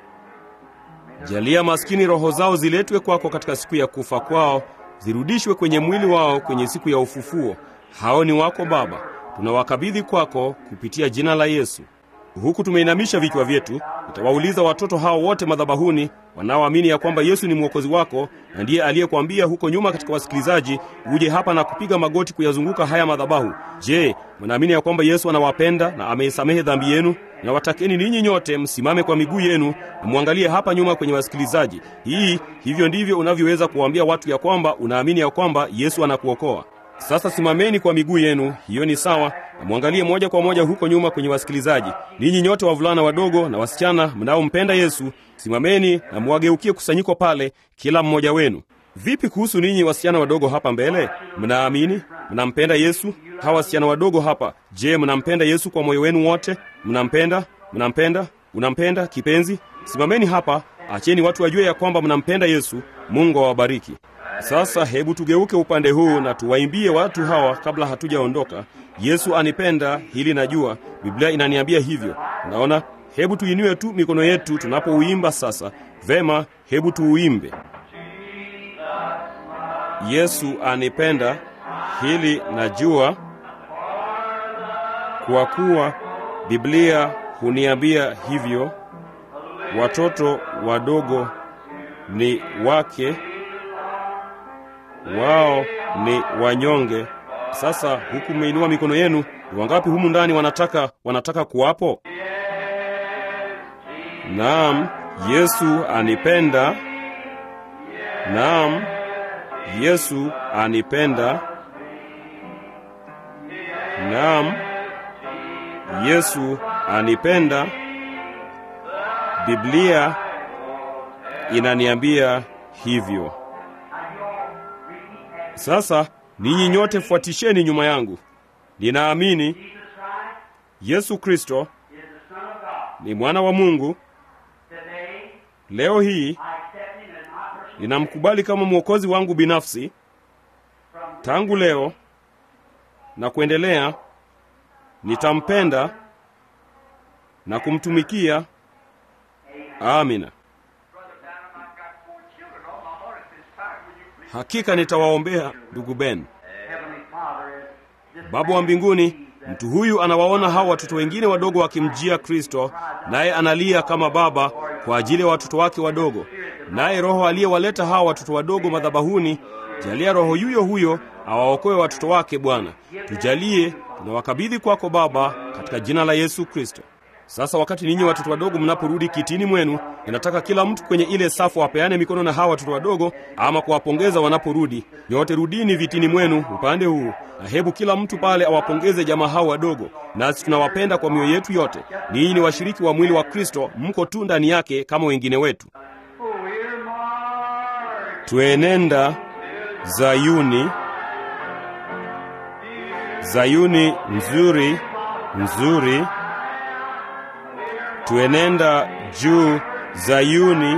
B: Jalia maskini roho zao ziletwe kwako katika siku ya kufa kwao, zirudishwe kwenye mwili wao kwenye siku ya ufufuo. Hao ni wako Baba, tunawakabidhi kwako kupitia jina la Yesu. Huku tumeinamisha vichwa vyetu, utawauliza watoto hao wote madhabahuni wanaoamini ya kwamba Yesu ni mwokozi wako na ndiye aliyekwambia huko nyuma katika wasikilizaji uje hapa na kupiga magoti kuyazunguka haya madhabahu. Je, mnaamini ya kwamba Yesu anawapenda na ameisamehe dhambi yenu? Na watakeni ninyi nyote msimame kwa miguu yenu na mwangalie hapa nyuma kwenye wasikilizaji. Hii hivyo ndivyo unavyoweza kuwaambia watu ya kwamba unaamini ya kwamba Yesu anakuokoa. Sasa simameni kwa miguu yenu, hiyo ni sawa, na mwangalie moja kwa moja huko nyuma kwenye wasikilizaji. Ninyi nyote wavulana wadogo na wasichana mnaompenda Yesu, simameni na mwageukie kusanyiko pale, kila mmoja wenu. Vipi kuhusu ninyi wasichana wadogo hapa mbele? Mnaamini? Mnampenda Yesu? Hawa wasichana wadogo hapa, je, mnampenda Yesu kwa moyo wenu wote? Mnampenda? Mnampenda? Unampenda kipenzi? Simameni hapa, acheni watu wajue ya kwamba mnampenda Yesu. Mungu awabariki. Sasa hebu tugeuke upande huu na tuwaimbie watu hawa kabla hatujaondoka. Yesu anipenda, hili najua, Biblia inaniambia hivyo. Unaona, hebu tuinue tu mikono yetu tunapouimba sasa. Vema, hebu tuuimbe. Yesu anipenda, hili najua, kwa kuwa Biblia huniambia hivyo. watoto wadogo ni wake, wao ni wanyonge. Sasa huku mmeinua mikono yenu, ni wangapi humu ndani wanataka wanataka kuwapo? Naam, Yesu anipenda. Naam, Yesu anipenda. Naam, Yesu anipenda. Biblia inaniambia hivyo. Sasa ninyi nyote fuatisheni nyuma yangu. Ninaamini Yesu Kristo ni mwana wa Mungu. Leo hii ninamkubali kama mwokozi wangu binafsi. Tangu leo na kuendelea, nitampenda na kumtumikia. Amina. Hakika nitawaombea ndugu Ben. Baba wa mbinguni, mtu huyu anawaona hawa watoto wengine wadogo wakimjia Kristo, naye analia kama baba kwa ajili ya watoto wake wadogo. Naye Roho aliyewaleta hawa watoto wadogo madhabahuni, jalia Roho yuyo huyo awaokoe watoto wake. Bwana, tujalie, tunawakabidhi kwako Baba, katika jina la Yesu Kristo. Sasa wakati ninyi watoto wadogo mnaporudi kitini mwenu, ninataka kila mtu kwenye ile safu apeane mikono na hawa watoto wadogo, ama kuwapongeza wanaporudi. Nyote rudini vitini mwenu upande huu, na hebu kila mtu pale awapongeze jamaa hao wadogo. Nasi tunawapenda kwa mioyo yetu yote. Ninyi ni washiriki wa mwili wa Kristo, mko tu ndani yake kama wengine wetu. Twenenda Zayuni, Zayuni nzuri nzuri Twenenda juu Zayuni,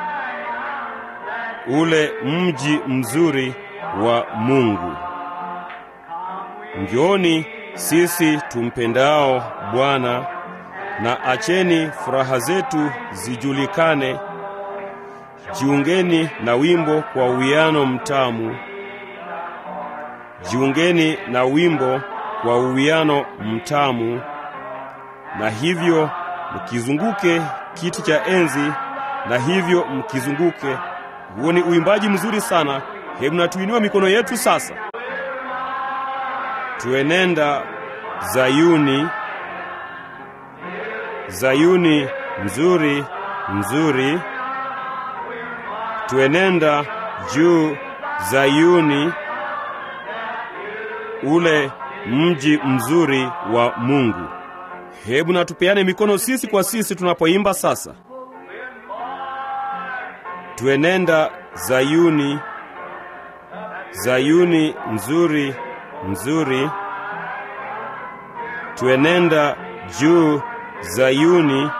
B: ule mji mzuri wa Mungu. Njooni sisi tumpendao Bwana, na acheni furaha zetu zijulikane. Jiungeni na wimbo kwa uwiano mtamu, jiungeni na wimbo kwa uwiano mtamu, na hivyo mkizunguke kiti cha enzi, na hivyo mkizunguke. Huo ni uimbaji mzuri sana. Hebu na tuinue mikono yetu sasa. Tuenenda Zayuni, Zayuni nzuri nzuri. Tuenenda juu Zayuni, ule mji mzuri wa Mungu. Hebu na tupeane mikono sisi kwa sisi tunapoimba sasa. Tuenenda Zayuni, Zayuni nzuri nzuri. Tuenenda juu Zayuni,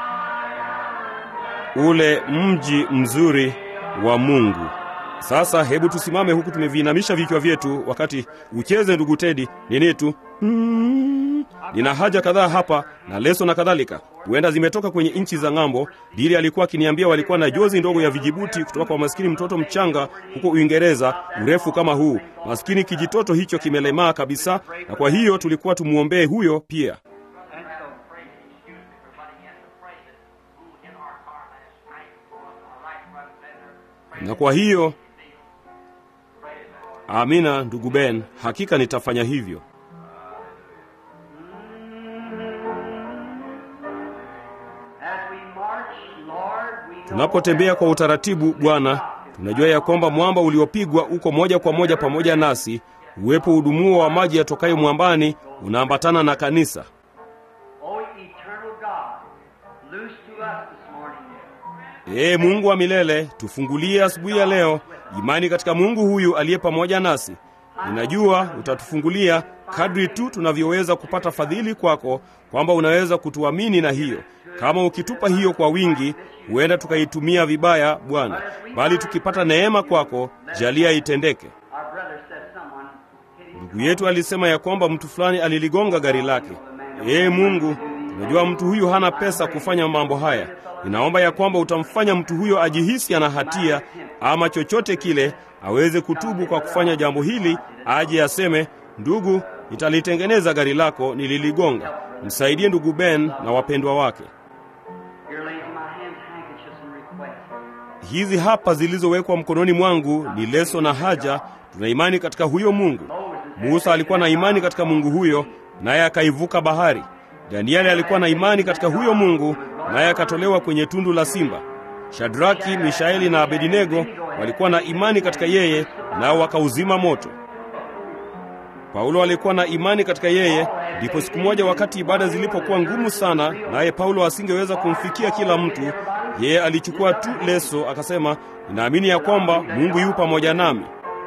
B: ule mji mzuri wa Mungu. Sasa hebu tusimame huku tumeviinamisha vichwa vyetu, wakati ucheze ndugu Tedi nini tu mm. Nina haja kadhaa hapa na leso na kadhalika, huenda zimetoka kwenye nchi za ng'ambo. Dili alikuwa akiniambia walikuwa na jozi ndogo ya vijibuti kutoka kwa maskini mtoto mchanga huko Uingereza, urefu kama huu. Maskini kijitoto hicho kimelemaa kabisa, na kwa hiyo tulikuwa tumwombee huyo pia. Na kwa hiyo amina, ndugu Ben, hakika nitafanya hivyo. Tunapotembea kwa utaratibu, Bwana, tunajua ya kwamba mwamba uliopigwa uko moja kwa moja pamoja nasi. Uwepo udumuo wa maji yatokayo mwambani unaambatana na kanisa. Ee Mungu wa milele, tufungulie asubuhi ya leo imani katika Mungu huyu aliye pamoja nasi. Ninajua utatufungulia kadri tu tunavyoweza kupata fadhili kwako, kwamba unaweza kutuamini na hiyo. Kama ukitupa hiyo kwa wingi, huenda tukaitumia vibaya, Bwana, bali tukipata neema kwako, jalia itendeke. Ndugu yetu alisema ya kwamba mtu fulani aliligonga gari lake. Ee Mungu, tunajua mtu huyu hana pesa kufanya mambo haya. Ninaomba ya kwamba utamfanya mtu huyo ajihisi ana hatia ama chochote kile, aweze kutubu kwa kufanya jambo hili, aje aseme, ndugu, nitalitengeneza gari lako, nililigonga. Msaidie ndugu Ben na wapendwa wake. hizi hapa zilizowekwa mkononi mwangu ni leso na haja. Tuna imani katika huyo Mungu. Musa alikuwa na imani katika Mungu huyo, naye akaivuka bahari. Danieli alikuwa na imani katika huyo Mungu, naye akatolewa kwenye tundu la simba. Shadraki, Mishaeli na Abedinego walikuwa na imani katika yeye, nao wakauzima moto. Paulo alikuwa na imani katika yeye. Ndipo siku moja, wakati ibada zilipokuwa ngumu sana, naye Paulo asingeweza kumfikia kila mtu, yeye alichukua tu leso, akasema, ninaamini ya kwamba Mungu yu pamoja nami.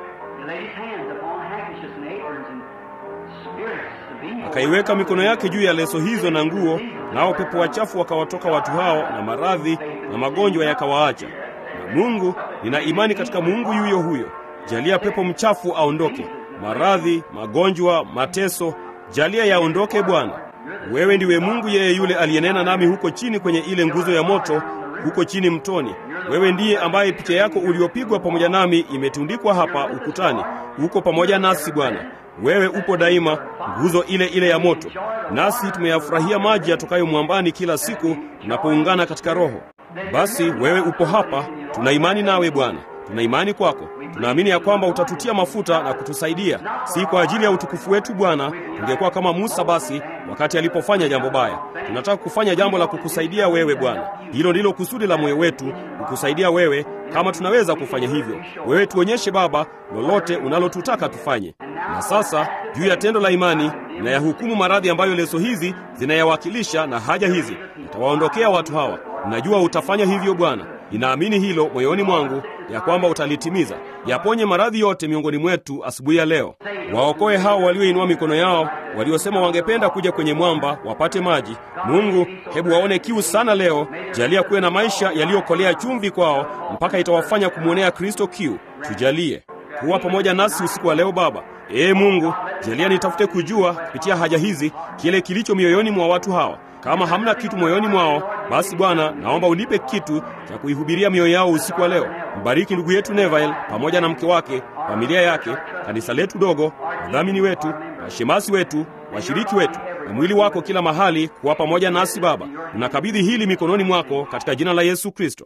B: Akaiweka mikono yake juu ya leso hizo na nguo, nao pepo wachafu wakawatoka watu hao, na maradhi na magonjwa yakawaacha. Na Mungu, nina imani katika Mungu yuyo huyo. Jalia pepo mchafu aondoke, maradhi, magonjwa, mateso, jalia yaondoke Bwana. Wewe ndiwe Mungu, yeye yule aliyenena nami huko chini kwenye ile nguzo ya moto, huko chini mtoni. Wewe ndiye ambaye picha yako uliopigwa pamoja nami imetundikwa hapa ukutani, uko pamoja nasi Bwana. Wewe upo daima, nguzo ile ile ya moto, nasi tumeyafurahia maji yatokayo mwambani kila siku tunapoungana katika Roho. Basi wewe upo hapa, tuna imani nawe Bwana, tuna imani kwako. Tunaamini ya kwamba utatutia mafuta na kutusaidia, si kwa ajili ya utukufu wetu Bwana. Tungekuwa kama Musa basi wakati alipofanya jambo baya. Tunataka kufanya jambo la kukusaidia wewe Bwana. Hilo ndilo kusudi la moyo wetu, kukusaidia wewe. Kama tunaweza kufanya hivyo, wewe tuonyeshe Baba lolote unalotutaka tufanye. Na sasa juu ya tendo la imani na ya hukumu maradhi ambayo leso hizi zinayawakilisha na haja hizi, utawaondokea watu hawa. Najua utafanya hivyo Bwana. Ninaamini hilo moyoni mwangu ya kwamba utalitimiza. Yaponye maradhi yote miongoni mwetu asubuhi ya leo. Waokoe hao walioinua mikono yao, waliosema wangependa kuja kwenye mwamba wapate maji. Mungu, hebu waone kiu sana leo. Jalia kuwe na maisha yaliyokolea chumvi kwao, mpaka itawafanya kumwonea Kristo kiu. Tujalie kuwa pamoja nasi usiku wa leo Baba. Ee Mungu, jalia nitafute kujua kupitia haja hizi kile kilicho mioyoni mwa watu hawa. Kama hamna kitu moyoni mwao, basi Bwana, naomba unipe kitu cha kuihubiria mioyo yao usiku wa leo. Mbariki ndugu yetu Neville pamoja na mke wake, familia yake, kanisa letu dogo, wadhamini wetu, washemasi wetu, washiriki wetu na mwili wako kila mahali, kuwa pamoja nasi Baba. Tunakabidhi hili mikononi mwako katika jina la Yesu Kristo.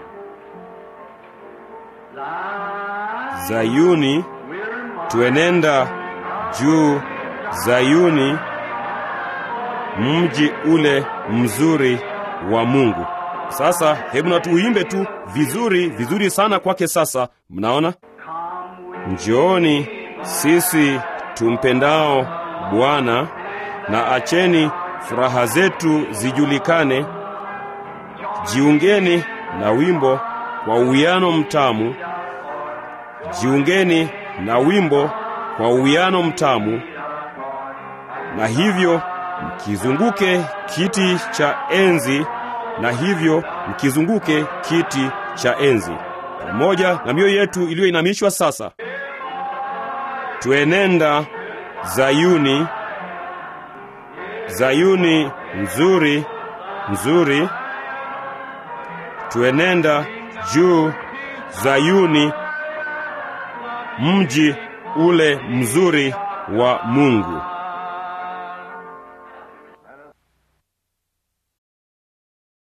B: Zayuni, tuenenda juu Zayuni, mji ule mzuri wa Mungu. Sasa hebu na tuuimbe tu vizuri vizuri sana kwake. Sasa mnaona, njooni sisi tumpendao Bwana, na acheni furaha zetu zijulikane. Jiungeni na wimbo kwa uwiano mtamu, jiungeni na wimbo kwa uwiano mtamu, na hivyo mkizunguke kiti cha enzi, na hivyo mkizunguke kiti cha enzi pamoja na mioyo yetu iliyoinamishwa sasa. Tuenenda Zayuni, Zayuni nzuri nzuri, tuenenda juu Zayuni, mji ule mzuri wa Mungu.